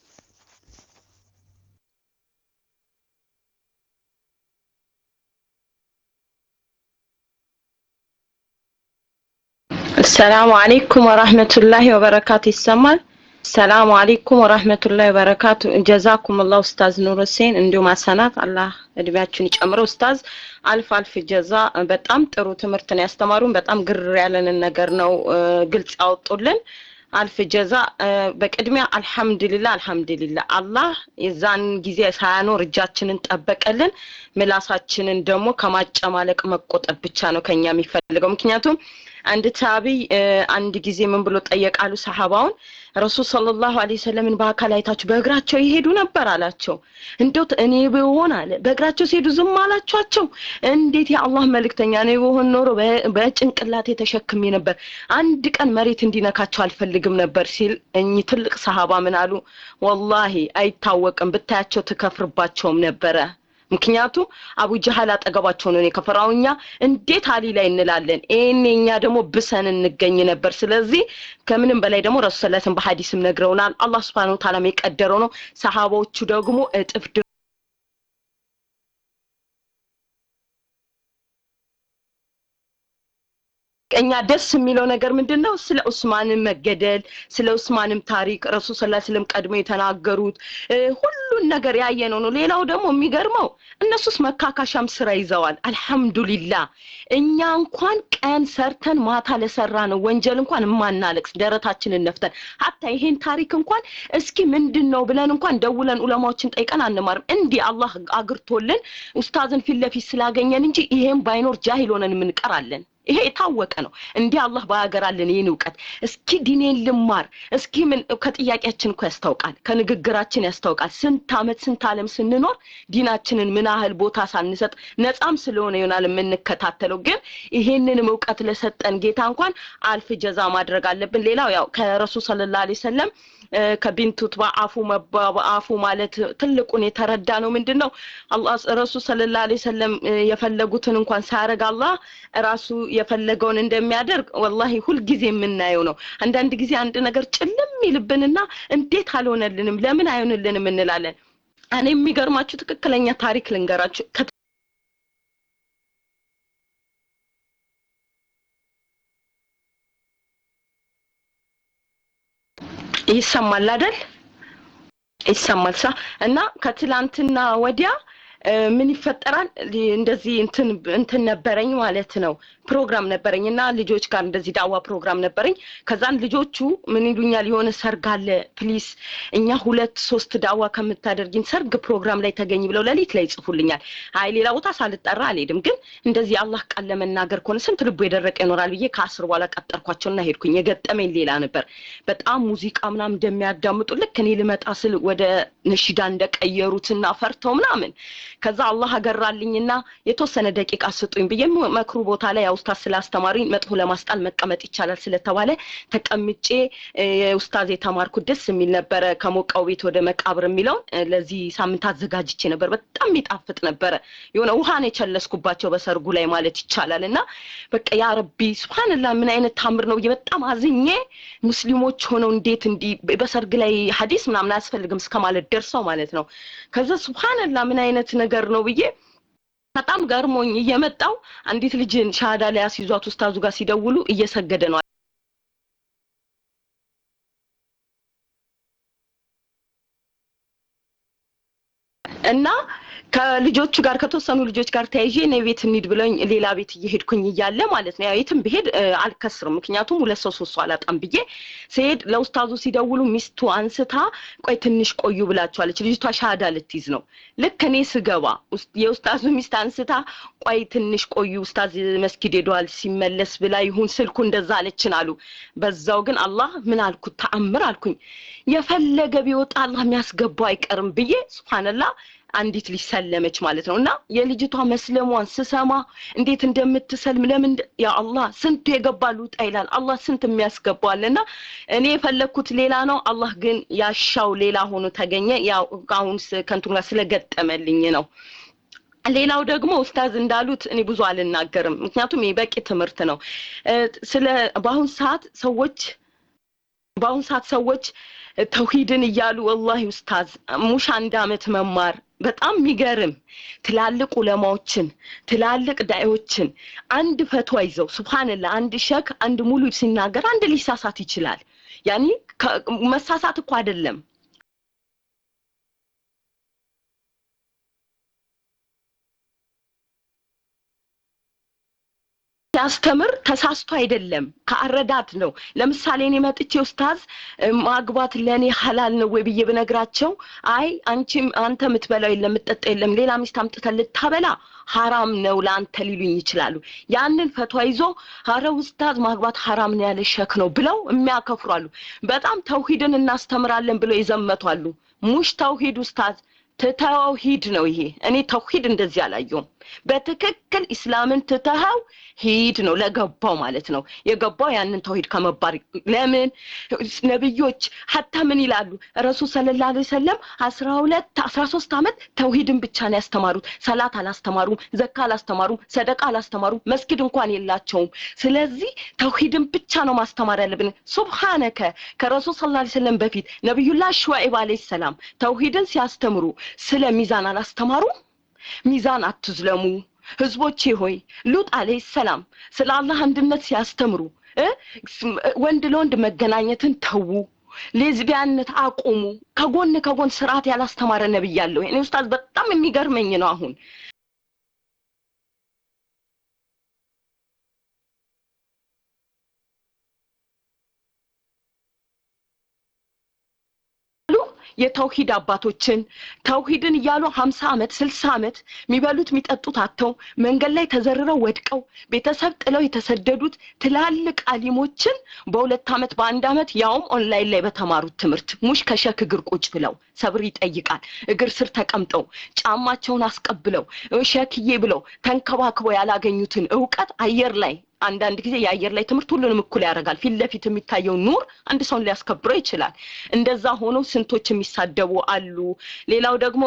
السلام عليكم ورحمة الله وبركاته ይሰማል ሰላሙ አለይኩም ወራህመቱላሂ ወበረካቱ ጀዛኩም አላህ ኡስታዝ ኑር ሁሴን እንዲሁም አሰናት አላህ እድሜያችሁን ይጨምረው ኡስታዝ አልፍ አልፍ ጀዛ በጣም ጥሩ ትምህርት ነው ያስተማሩን በጣም ግር ያለንን ነገር ነው ግልጽ ያወጡልን አልፍ ጀዛ በቅድሚያ አልሐምዱሊላ አልሐምዱሊላ አላህ የዛን ጊዜ ሳያኖር እጃችንን ጠበቀልን ምላሳችንን ደግሞ ከማጨማለቅ መቆጠብ ብቻ ነው ከኛ የሚፈልገው ምክንያቱም አንድ ታቢይ አንድ ጊዜ ምን ብሎ ጠየቃሉ ሰሃባውን ረሱል ሰለላሁ ዐለይሂ ወሰለምን በአካል አይታችሁ በእግራቸው ይሄዱ ነበር አላቸው እንደው እኔ ብሆን አለ በእግራቸው ሲሄዱ ዝም አላችኋቸው እንዴት የአላህ መልእክተኛ ነው ብሆን ኖሮ በጭንቅላቴ ተሸክሜ ነበር አንድ ቀን መሬት እንዲነካቸው አልፈልግም ነበር ሲል እኚህ ትልቅ ሰሃባ ምን አሉ ወላሂ አይታወቅም ብታያቸው ትከፍርባቸውም ነበረ ምክንያቱም አቡ ጀሃል አጠገባቸው ነው የከፈራው እኛ እንዴት አሊ ላይ እንላለን ይሄን እኛ ደግሞ ብሰን እንገኝ ነበር ስለዚህ ከምንም በላይ ደግሞ ረሱ ሰለላሁ በሐዲስም ነግረውናል አላህ Subhanahu Ta'ala የቀደረው ነው ሰሃባዎቹ ደግሞ እጥፍ እኛ ደስ የሚለው ነገር ምንድን ነው ስለ ኡስማንም መገደል ስለ ኡስማንም ታሪክ ረሱል ስላ ስለም ቀድሞ የተናገሩት ሁሉን ነገር ያየነው ነው ሌላው ደግሞ የሚገርመው እነሱስ መካካሻም ስራ ይዘዋል አልሐምዱሊላ እኛ እንኳን ቀን ሰርተን ማታ ለሰራ ነው ወንጀል እንኳን የማናለቅስ ደረታችንን ነፍተን ሀታ ይሄን ታሪክ እንኳን እስኪ ምንድን ነው ብለን እንኳን ደውለን ኡለማዎችን ጠይቀን አንማርም እንዲህ አላህ አግርቶልን ኡስታዝን ፊት ለፊት ስላገኘን እንጂ ይሄን ባይኖር ጃሂል ሆነን የምንቀራለን ይሄ የታወቀ ነው እንዲህ አላህ ባያገራልን ይህን እውቀት እስኪ ዲኔን ልማር እስኪ ምን ከጥያቄያችን እኮ ያስታውቃል ከንግግራችን ያስታውቃል ስንት አመት ስንት አለም ስንኖር ዲናችንን ምን ያህል ቦታ ሳንሰጥ ነጻም ስለሆነ ይሆናል የምንከታተለው ግን ይሄንንም እውቀት ለሰጠን ጌታ እንኳን አልፍ ጀዛ ማድረግ አለብን ሌላው ያው ከረሱል ሰለላሁ ዐለይሂ ወሰለም ከቢንቱት በአፉ በአፉ ማለት ትልቁን የተረዳ ነው ምንድን ነው አላህ ረሱል ሰለላሁ ዐለይሂ ወሰለም የፈለጉትን እንኳን ሳያረግ አላህ ራሱ የፈለገውን እንደሚያደርግ ወላሂ ሁልጊዜ የምናየው ነው አንዳንድ ጊዜ አንድ ነገር ጭልም ይልብንና እንዴት አልሆነልንም ለምን አይሆንልንም እንላለን እኔ የሚገርማችሁ ትክክለኛ ታሪክ ልንገራችሁ ይሰማል አይደል ይሰማል ሳ እና ከትላንትና ወዲያ ምን ይፈጠራል እንደዚህ እንትን እንትን ነበረኝ ማለት ነው ፕሮግራም ነበረኝ እና ልጆች ጋር እንደዚህ ዳዋ ፕሮግራም ነበረኝ ከዛን ልጆቹ ምን ይሉኛል የሆነ ሰርግ አለ ፕሊስ እኛ ሁለት ሶስት ዳዋ ከምታደርጊን ሰርግ ፕሮግራም ላይ ተገኝ ብለው ለሊት ላይ ይጽፉልኛል አይ ሌላ ቦታ ሳልጠራ አልሄድም ግን እንደዚህ አላህ ቃል ለመናገር ከሆነ ስንት ልቡ የደረቀ ይኖራል ብዬ ከአስር በኋላ ቀጠርኳቸውና ሄድኩኝ የገጠመኝ ሌላ ነበር በጣም ሙዚቃ ምናምን እንደሚያዳምጡ ልክ እኔ ልመጣ ስል ወደ ነሽዳ እንደቀየሩትና ፈርተው ምናምን ከዛ አላህ አገራልኝና የተወሰነ ደቂቃ ስጡኝ ብዬ መክሩ ቦታ ላይ ኡስታዝ ስላስተማሩኝ መጥፎ ለማስጣል መቀመጥ ይቻላል ስለተባለ ተቀምጬ ኡስታዝ የተማርኩት ደስ የሚል ነበረ ከሞቀው ቤት ወደ መቃብር የሚለውን ለዚህ ሳምንት አዘጋጅቼ ነበር በጣም የሚጣፍጥ ነበረ የሆነ ውሃን የቸለስኩባቸው በሰርጉ ላይ ማለት ይቻላል እና በቃ ያ ረቢ ስብሓንላ ምን አይነት ታምር ነው ብዬ በጣም አዝኜ ሙስሊሞች ሆነው እንዴት እንዲህ በሰርግ ላይ ሀዲስ ምናምን አያስፈልግም እስከ ማለት ደርሰው ማለት ነው ከዛ ስብሓንላ ምን አይነት ነገር ነው ብዬ በጣም ገርሞኝ እየመጣው አንዲት ልጅን ሻሃዳ ላይ አስይዟት ኡስታዙ ጋር ሲደውሉ እየሰገደ ነው እና ከልጆቹ ጋር ከተወሰኑ ልጆች ጋር ተያይዤ እኔ ቤት እንሂድ ብለኝ ሌላ ቤት እየሄድኩኝ እያለ ማለት ነው የትም ብሄድ አልከስርም ምክንያቱም ሁለት ሰው ሶስት ሰው አላጣም ብዬ ስሄድ ለኡስታዙ ሲደውሉ ሚስቱ አንስታ ቆይ ትንሽ ቆዩ ብላቸዋለች ልጅቷ ሻሃዳ ልትይዝ ነው ልክ እኔ ስገባ የኡስታዙ ሚስት አንስታ ቆይ ትንሽ ቆዩ ኡስታዝ መስጊድ ሄደዋል ሲመለስ ብላ ይሁን ስልኩ እንደዛ አለችን አሉ በዛው ግን አላህ ምን አልኩት ተአምር አልኩኝ የፈለገ ቢወጣ አላህ የሚያስገባው አይቀርም ብዬ ስብሓንላህ አንዲት ልጅ ሰለመች ማለት ነው እና የልጅቷ መስለሟን ስሰማ እንዴት እንደምትሰልም ለምን ያ አላህ ስንቱ የገባ ልውጣ ይላል አላህ ስንት የሚያስገባዋል እና እኔ የፈለግኩት ሌላ ነው አላህ ግን ያሻው ሌላ ሆኖ ተገኘ ያው አሁን ከንቱ ጋር ስለገጠመልኝ ነው ሌላው ደግሞ ኡስታዝ እንዳሉት እኔ ብዙ አልናገርም ምክንያቱም ይህ በቂ ትምህርት ነው ስለ በአሁን ሰዓት ሰዎች በአሁን ሰዓት ሰዎች ተውሂድን እያሉ ወላሂ ኡስታዝ ሙሽ አንድ አመት መማር በጣም የሚገርም ትላልቅ ኡለማዎችን ትላልቅ ዳዮችን አንድ ፈትዋ ይዘው ስብሓንላ አንድ ሸክ አንድ ሙሉ ሲናገር አንድ ሊሳሳት ይችላል ያኒ መሳሳት እኮ አይደለም ሲያስተምር ተሳስቶ አይደለም ከአረዳት ነው ለምሳሌ እኔ መጥቼ ኡስታዝ ማግባት ለእኔ ሀላል ነው ወይ ብዬ ብነግራቸው አይ አንቺም አንተ የምትበላው የለም የምትጠጣ የለም ሌላ ሚስት አምጥተ ልታበላ ሀራም ነው ለአንተ ሊሉኝ ይችላሉ ያንን ፈትዋ ይዞ አረ ኡስታዝ ማግባት ሀራም ነው ያለ ሸክ ነው ብለው የሚያከፍሩ አሉ በጣም ተውሂድን እናስተምራለን ብለው ይዘመቷሉ ሙሽ ተውሂድ ኡስታዝ ትተኸው ሂድ ነው ይሄ እኔ ተውሂድ እንደዚህ አላየውም በትክክል ኢስላምን ትተኸው ሂድ ነው ለገባው ማለት ነው የገባው ያንን ተውሂድ ከመባር ለምን ነብዮች ሀታ ምን ይላሉ ረሱል ሰለላ ለ ሰለም አስራ ሁለት አስራ ሶስት አመት ተውሂድን ብቻ ነው ያስተማሩት ሰላት አላስተማሩም ዘካ አላስተማሩም ሰደቃ አላስተማሩም መስጊድ እንኳን የላቸውም ስለዚህ ተውሂድን ብቻ ነው ማስተማር ያለብን ሱብሃነከ ከረሱል ሰለላ ለ ሰለም በፊት ነቢዩላ ሹዐይብ አለይሂ ሰላም ተውሂድን ሲያስተምሩ ስለ ሚዛን አላስተማሩም ሚዛን አትዝለሙ ህዝቦቼ ሆይ ሉጥ አለይሂ ሰላም ስለ አላህ አንድነት ሲያስተምሩ ወንድ ለወንድ መገናኘትን ተዉ ሌዝቢያንነት አቁሙ ከጎን ከጎን ስርዓት ያላስተማረ ነብይ አለው እኔ ኡስታዝ በጣም የሚገርመኝ ነው አሁን የተውሂድ አባቶችን ተውሂድን እያሉ ሀምሳ አመት ስልሳ አመት የሚበሉት የሚጠጡት አተው መንገድ ላይ ተዘርረው ወድቀው ቤተሰብ ጥለው የተሰደዱት ትላልቅ አሊሞችን በሁለት አመት በአንድ አመት ያውም ኦንላይን ላይ በተማሩት ትምህርት ሙሽ ከሸክ እግር ቁጭ ብለው ሰብር ይጠይቃል እግር ስር ተቀምጠው ጫማቸውን አስቀብለው ሸክዬ ብለው ተንከባክበው ያላገኙትን እውቀት አየር ላይ አንዳንድ ጊዜ የአየር ላይ ትምህርት ሁሉንም እኩል ያደርጋል ፊት ለፊት የሚታየው ኑር አንድ ሰውን ሊያስከብረው ይችላል እንደዛ ሆኖ ስንቶች የሚሳደቡ አሉ ሌላው ደግሞ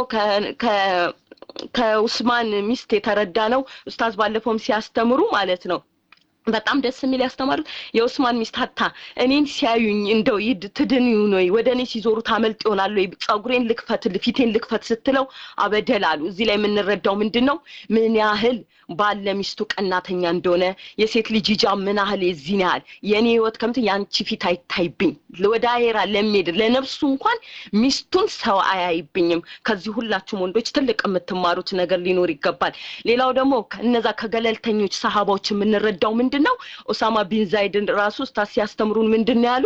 ከኡስማን ሚስት የተረዳ ነው ኡስታዝ ባለፈውም ሲያስተምሩ ማለት ነው በጣም ደስ የሚል ያስተማሩት የኡስማን ሚስት ሀታ እኔን ሲያዩኝ እንደው ይድ ትድን ይሁን ወይ ወደ እኔ ሲዞሩ ታመልጥ ይሆናል ወይ ጸጉሬን ልክፈት ፊቴን ልክፈት ስትለው አበደል አሉ እዚህ ላይ የምንረዳው ምንድን ነው ምን ያህል ባለ ሚስቱ ቀናተኛ እንደሆነ የሴት ልጅ ሂጃብ ምን ያህል የዚህን ያህል የእኔ ህይወት ከምት የአንቺ ፊት አይታይብኝ ወደ አየራ ለሚሄድ ለነፍሱ እንኳን ሚስቱን ሰው አያይብኝም ከዚህ ሁላችሁም ወንዶች ትልቅ የምትማሩት ነገር ሊኖር ይገባል ሌላው ደግሞ እነዛ ከገለልተኞች ሰሃባዎች የምንረዳው ምንድን ነው ኦሳማ ቢን ዛይድን ራሱ ስታስ ሲያስተምሩን ምንድን ነው ያሉ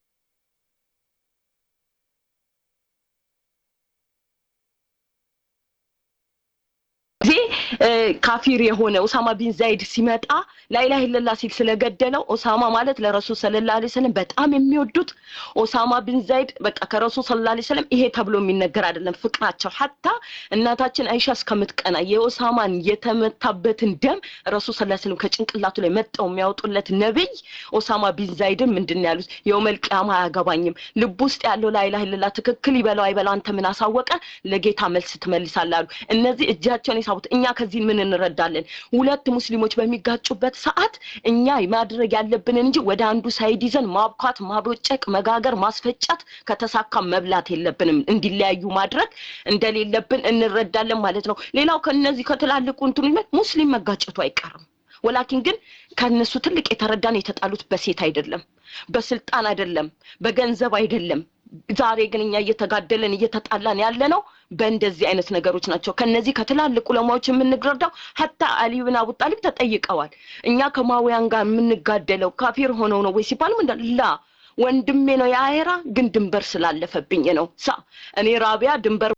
ጊዜ ካፊር የሆነ ኦሳማ ቢን ዛይድ ሲመጣ ላይላ ኢለላ ሲል ስለገደለው ኦሳማ ማለት ለረሱል ሰለላ ዐለይሂ ወሰለም በጣም የሚወዱት ኦሳማ ቢን ዛይድ በቃ ከረሱል ሰለላ ዐለይሂ ወሰለም ይሄ ተብሎ የሚነገር አይደለም ፍቅራቸው ሀታ እናታችን አይሻ እስከምትቀና የኦሳማን የተመታበትን ደም ረሱል ሰለላሁ ዐለይሂ ወሰለም ከጭንቅላቱ ላይ መጠው የሚያወጡለት ነብይ ኦሳማ ቢን ዛይድን ምንድን ያሉት የውመል ቂያማ አያገባኝም ልብ ውስጥ ያለው ላይላ ኢለላ ትክክል ይበለው አይበለው አንተ ምን አሳወቀ ለጌታ መልስ ትመልሳለህ አሉ እነዚህ እጃቸውን የሳቡት እኛ ከዚህ ምን እንረዳለን ሁለት ሙስሊሞች በሚጋጩበት ሰዓት እኛ ማድረግ ያለብንን እንጂ ወደ አንዱ ሳይድ ይዘን ማብኳት ማቦጨቅ መጋገር ማስፈጨት ከተሳካ መብላት የለብንም እንዲለያዩ ማድረግ እንደሌለብን እንረዳለን ማለት ነው ሌላው ከነዚህ ከትላልቁ እንትኑ ሙስሊም መጋጨቱ አይቀርም ወላኪን ግን ከነሱ ትልቅ የተረዳን የተጣሉት በሴት አይደለም በስልጣን አይደለም በገንዘብ አይደለም ዛሬ ግን እኛ እየተጋደለን እየተጣላን ያለ ነው በእንደዚህ አይነት ነገሮች ናቸው ከነዚህ ከትላልቅ ዑለማዎች የምንረዳው ሀታ አሊ ብን አቡ ጣሊብ ተጠይቀዋል እኛ ከማውያን ጋር የምንጋደለው ካፊር ሆነው ነው ወይ ሲባል ምንዳ ላ ወንድሜ ነው የአየራ ግን ድንበር ስላለፈብኝ ነው ሳ እኔ ራቢያ ድንበር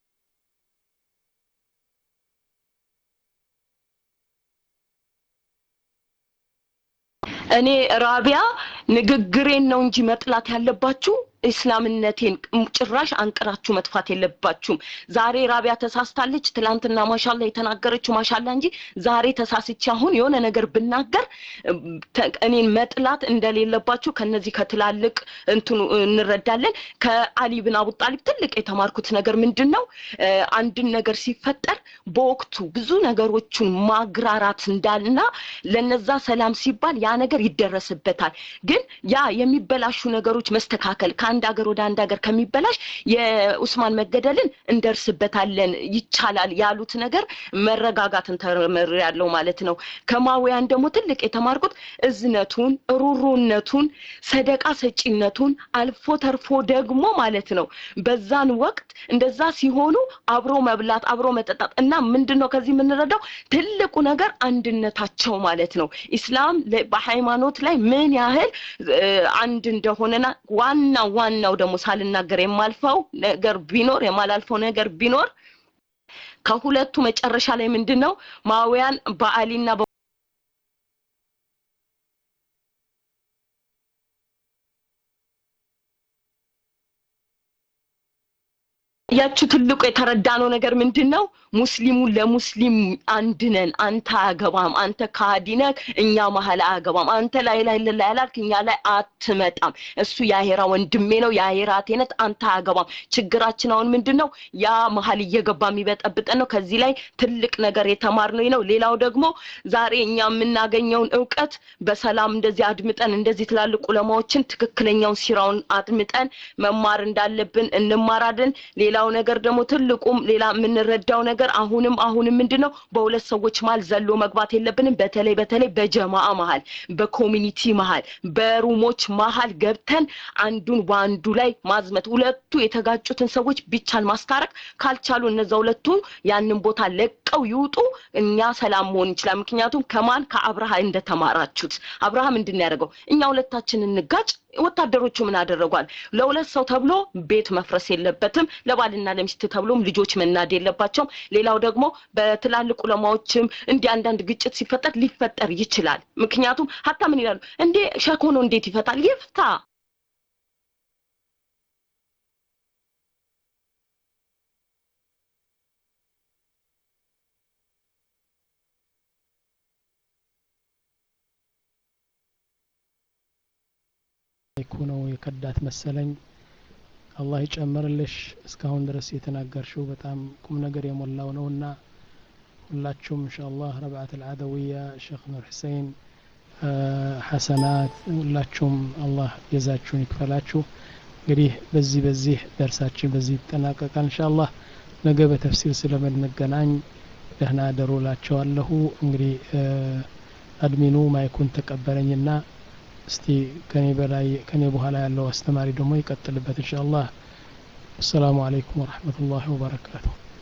እኔ ራቢያ ንግግሬን ነው እንጂ መጥላት ያለባችሁ እስላምነቴን ጭራሽ አንቅራችሁ መጥፋት የለባችሁም ዛሬ ራቢያ ተሳስታለች ትላንትና ማሻላ የተናገረችው ማሻላ እንጂ ዛሬ ተሳስቼ አሁን የሆነ ነገር ብናገር እኔን መጥላት እንደሌለባችሁ ከነዚህ ከትላልቅ እንትኑ እንረዳለን ከአሊ ብን አቡ ጣሊብ ትልቅ የተማርኩት ነገር ምንድን ነው አንድን ነገር ሲፈጠር በወቅቱ ብዙ ነገሮቹን ማግራራት እንዳልና ለነዛ ሰላም ሲባል ያ ነገር ይደረስበታል ግን ያ የሚበላሹ ነገሮች መስተካከል ከአንድ ሀገር ወደ አንድ ሀገር ከሚበላሽ የኡስማን መገደልን እንደርስበታለን ይቻላል ያሉት ነገር መረጋጋትን ተምር ያለው ማለት ነው ከማውያን ደግሞ ትልቅ የተማርኩት እዝነቱን ሩሩነቱን ሰደቃ ሰጪነቱን አልፎ ተርፎ ደግሞ ማለት ነው በዛን ወቅት እንደዛ ሲሆኑ አብሮ መብላት አብሮ መጠጣት እና ምንድን ነው ከዚህ የምንረዳው ትልቁ ነገር አንድነታቸው ማለት ነው ኢስላም በሃይማኖት ላይ ምን ያህል አንድ እንደሆነና ዋና ዋናው ደግሞ ሳልናገር የማልፈው ነገር ቢኖር የማላልፈው ነገር ቢኖር ከሁለቱ መጨረሻ ላይ ምንድን ነው ማውያን በአሊና ያችሁ ትልቁ የተረዳነው ነገር ምንድን ነው? ሙስሊሙ ለሙስሊም አንድ ነን። አንተ አያገባም፣ አንተ ከሃዲ ነህ፣ እኛ መሀል አያገባም። አንተ ላይ ላይ ላይ ያላልክ እኛ ላይ አትመጣም። እሱ የአሄራ ወንድሜ ነው፣ የአሄራ ቴነት፣ አንተ አያገባም። ችግራችን አሁን ምንድን ነው? ያ መሀል እየገባ የሚበጠብጠን ነው። ከዚህ ላይ ትልቅ ነገር የተማርነው ነው። ሌላው ደግሞ ዛሬ እኛ የምናገኘውን እውቀት በሰላም እንደዚህ አድምጠን እንደዚህ ትላልቅ ዑለማዎችን ትክክለኛውን ሲራውን አድምጠን መማር እንዳለብን እንማራለን። ሌላው ነገር ደግሞ ትልቁም ሌላ የምንረዳው ነገር አሁንም አሁንም ምንድን ነው በሁለት ሰዎች መሀል ዘሎ መግባት የለብንም። በተለይ በተለይ በጀማአ መሀል፣ በኮሚኒቲ መሀል፣ በሩሞች መሀል ገብተን አንዱን በአንዱ ላይ ማዝመት፣ ሁለቱ የተጋጩትን ሰዎች ቢቻል ማስታረቅ ካልቻሉ እነዛ ሁለቱ ያንን ቦታ ለቀው ይውጡ። እኛ ሰላም መሆን እንችላል። ምክንያቱም ከማን ከአብርሃ እንደተማራችሁት አብርሃ ምንድን ነው ያደረገው? እኛ ሁለታችን እንጋጭ ወታደሮቹ ምን አደረጓል? ለሁለት ሰው ተብሎ ቤት መፍረስ የለበትም። ለባልና ለሚስት ተብሎም ልጆች መናድ የለባቸውም። ሌላው ደግሞ በትላልቅ ዑለማዎችም እንዲህ አንዳንድ ግጭት ሲፈጠር ሊፈጠር ይችላል። ምክንያቱም ሀታ ምን ይላሉ እንዴ ሸክ ሆኖ እንዴት ይፈታል? ይፍታ። ይኩ ነው የከዳት መሰለኝ። አላህ ይጨምርልሽ። እስካሁን ድረስ የተናገርሽው በጣም ቁም ነገር የሞላው ነውና ሁላችሁም ኢንሻአላህ ረብዓት አልዓደውያ ሼክ ኑር ሁሴን ሐሰናት ሁላችሁም አላህ ጀዛችሁን ይክፈላችሁ። እንግዲህ በዚህ በዚህ ደርሳችን በዚህ ይጠናቀቃል ኢንሻአላህ። ነገ በተፍሲር ስለምንገናኝ ደህና ደሩ ላቸዋለሁ። እንግዲህ አድሚኑ ማይኩን ተቀበለኝና እስቲ ከኔ በላይ ከኔ በኋላ ያለው አስተማሪ ደግሞ ይቀጥልበት ኢንሻአላህ። አሰላሙ አለይኩም ወረህመቱላሂ ወበረካቱሁ።